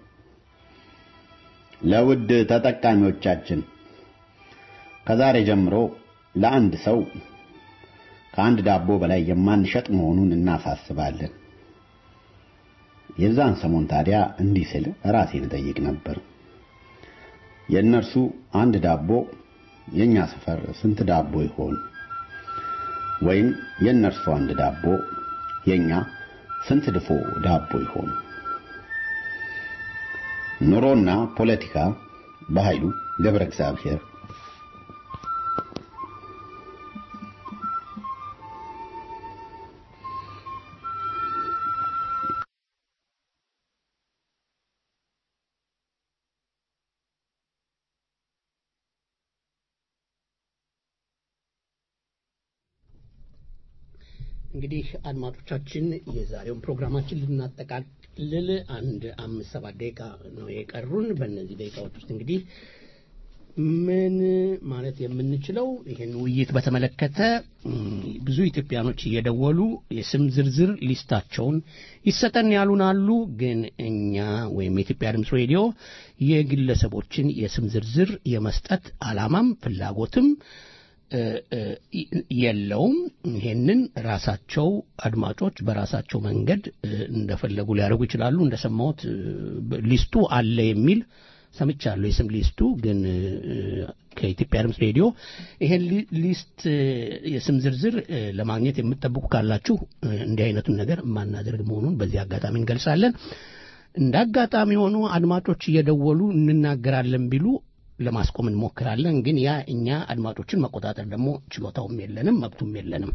ለውድ ተጠቃሚዎቻችን ከዛሬ ጀምሮ ለአንድ ሰው ከአንድ ዳቦ በላይ የማንሸጥ መሆኑን እናሳስባለን። የዛን ሰሞን ታዲያ እንዲህ ስል ራሴን እጠይቅ ነበር። የእነርሱ አንድ ዳቦ የኛ ሰፈር ስንት ዳቦ ይሆን? ወይም የእነርሱ አንድ ዳቦ የኛ ስንት ድፎ ዳቦ ይሆን? ኑሮና ፖለቲካ በኃይሉ ገብረ እግዚአብሔር እንግዲህ አድማጮቻችን የዛሬውን ፕሮግራማችን ልናጠቃልል አንድ አምስት ሰባት ደቂቃ ነው የቀሩን። በእነዚህ ደቂቃዎች ውስጥ እንግዲህ ምን ማለት የምንችለው ይህን ውይይት በተመለከተ ብዙ ኢትዮጵያኖች እየደወሉ የስም ዝርዝር ሊስታቸውን ይሰጠን ያሉን አሉ። ግን እኛ ወይም የኢትዮጵያ ድምፅ ሬዲዮ የግለሰቦችን የስም ዝርዝር የመስጠት አላማም ፍላጎትም የለውም። ይሄንን ራሳቸው አድማጮች በራሳቸው መንገድ እንደፈለጉ ሊያደርጉ ይችላሉ። እንደሰማሁት ሊስቱ አለ የሚል ሰምቻለሁ። የስም ሊስቱ ግን ከኢትዮጵያ ድምፅ ሬዲዮ ይሄን ሊስት የስም ዝርዝር ለማግኘት የምትጠብቁ ካላችሁ እንዲህ አይነቱን ነገር የማናደርግ መሆኑን በዚህ አጋጣሚ እንገልጻለን። እንደ አጋጣሚ ሆኖ አድማጮች እየደወሉ እንናገራለን ቢሉ ለማስቆም እንሞክራለን። ግን ያ እኛ አድማጮችን መቆጣጠር ደግሞ ችሎታውም የለንም መብቱም የለንም።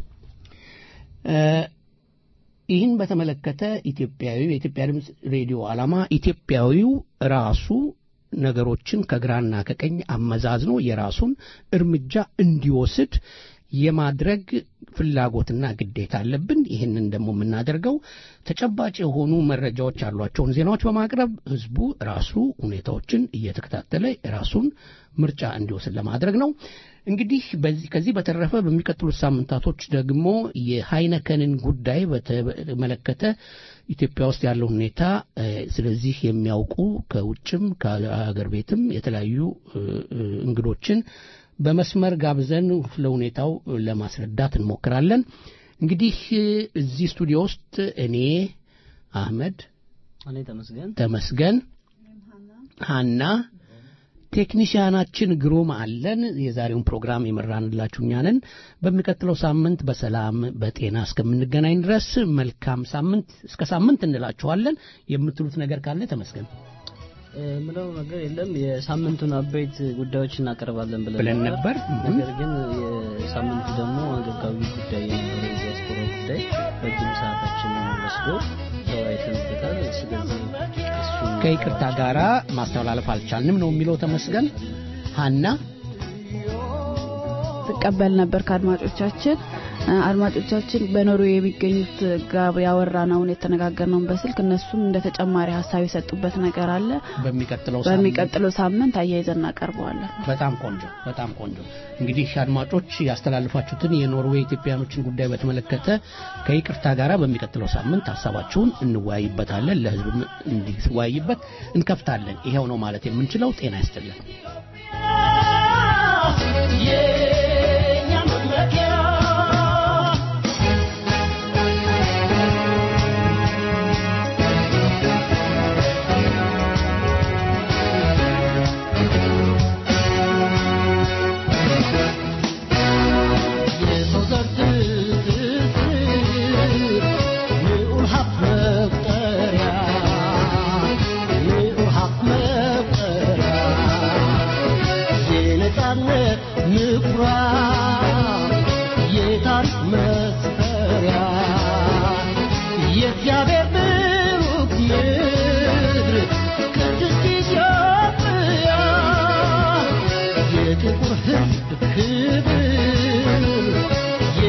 ይህን በተመለከተ ኢትዮጵያዊው የኢትዮጵያ ድምፅ ሬዲዮ ዓላማ ኢትዮጵያዊው ራሱ ነገሮችን ከግራና ከቀኝ አመዛዝኖ የራሱን እርምጃ እንዲወስድ የማድረግ ፍላጎትና ግዴታ አለብን። ይህንን ደግሞ የምናደርገው ተጨባጭ የሆኑ መረጃዎች ያሏቸውን ዜናዎች በማቅረብ ህዝቡ ራሱ ሁኔታዎችን እየተከታተለ ራሱን ምርጫ እንዲወስድ ለማድረግ ነው። እንግዲህ ከዚህ በተረፈ በሚቀጥሉት ሳምንታቶች ደግሞ የሃይነከንን ጉዳይ በተመለከተ ኢትዮጵያ ውስጥ ያለው ሁኔታ ስለዚህ የሚያውቁ ከውጭም ከሀገር ቤትም የተለያዩ እንግዶችን በመስመር ጋብዘን ለሁኔታው ለማስረዳት እንሞክራለን። እንግዲህ እዚህ ስቱዲዮ ውስጥ እኔ አህመድ፣ እኔ ተመስገን ተመስገን፣ ሀና ቴክኒሽያናችን ግሩም አለን። የዛሬውን ፕሮግራም የመራንላችሁ እኛ ነን። በሚቀጥለው ሳምንት በሰላም በጤና እስከምንገናኝ ድረስ መልካም ሳምንት እስከ ሳምንት እንላችኋለን። የምትሉት ነገር ካለ ተመስገን። ምለው ነገር የለም። የሳምንቱን አበይት ጉዳዮች እናቀርባለን ብለን ነበር። ነገር ግን የሳምንቱ ደግሞ አንገብጋቢ ጉዳይ የነበረው የዲያስፖራ ጉዳይ ረጅም ሰዓታችን ወስዶ ተወያይተንበታል። ስለዚህ ከይቅርታ ጋራ ማስተላለፍ አልቻልንም ነው የሚለው ተመስገን። ሀና ትቀበል ነበር ከአድማጮቻችን አድማጮቻችን በኖርዌይ የሚገኙት ጋር ያወራነውን የተነጋገርነውን በስልክ እነሱም እንደ ተጨማሪ ሀሳብ የሰጡበት ነገር አለ። በሚቀጥለው በሚቀጥለው ሳምንት አያይዘን እናቀርበዋለን። በጣም ቆንጆ በጣም ቆንጆ። እንግዲህ አድማጮች ያስተላልፋችሁትን የኖርዌይ ኢትዮጵያኖችን ጉዳይ በተመለከተ ከይቅርታ ጋር በሚቀጥለው ሳምንት ሀሳባችሁን እንወያይበታለን። ለህዝብ እንዲወያይበት እንከፍታለን። ይሄው ነው ማለት የምንችለው። ጤና ይስጥልን። የኛ መመኪያ ምኩራ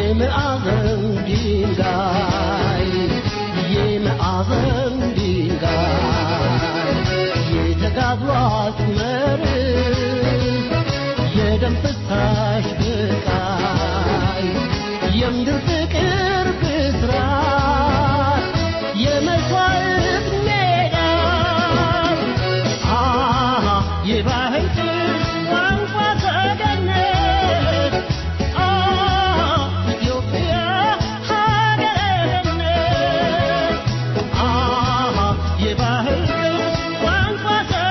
የማዕዘን ድንጋይ የማዕዘን ድንጋይ የተጋድሏት መርህ የደም ፍሳሽ ብቃይ የምድር ፍቅር ብስራት የመስዋዕት ሜዳ አሃ የባህል ቅርስ ቋንቋ ሰገነት አሃ ኢትዮጵያ ሀገረ ገነት አሃ የባህል ቅርስ ቋንቋ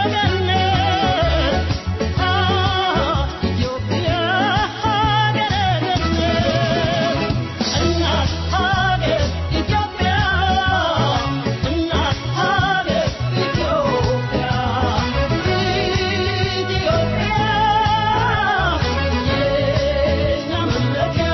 ሰገነት አሃ ኢትዮጵያ ሀገረ ገነት እናት ሀገር ኢትዮጵያ እናት ሀገር ኢትዮጵያ ኢትዮጵያ የእኛ መመኪያ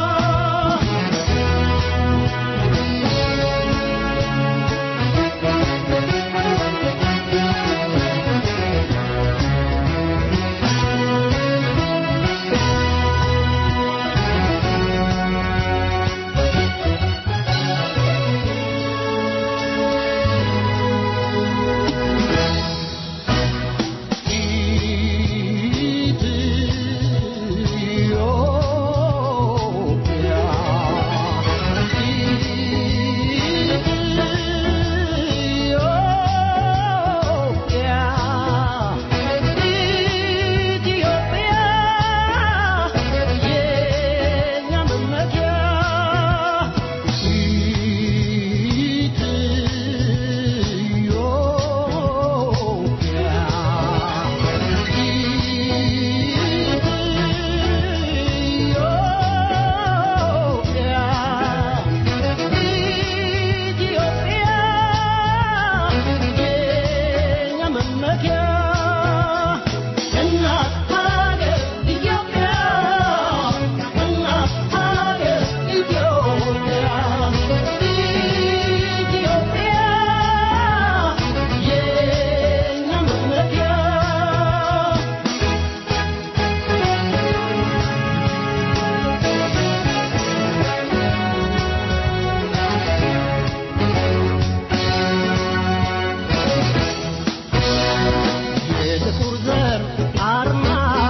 የጥቁር ዘር አርማ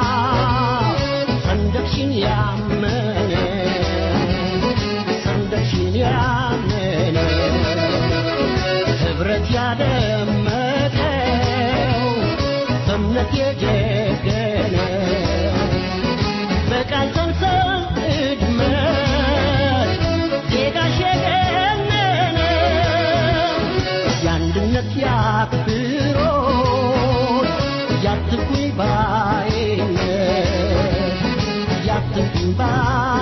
ሰንደቅሽን ያመነ ሰንደቅሽን ያመነ ህብረት ያደመቀው በእምነት የጀገነ በቃል ሰንሰል እድመት ዜጋሽ የገነነ የአንድነት ያክብሮት ያትኩኝ ባይነት ያትኩኝ ባይ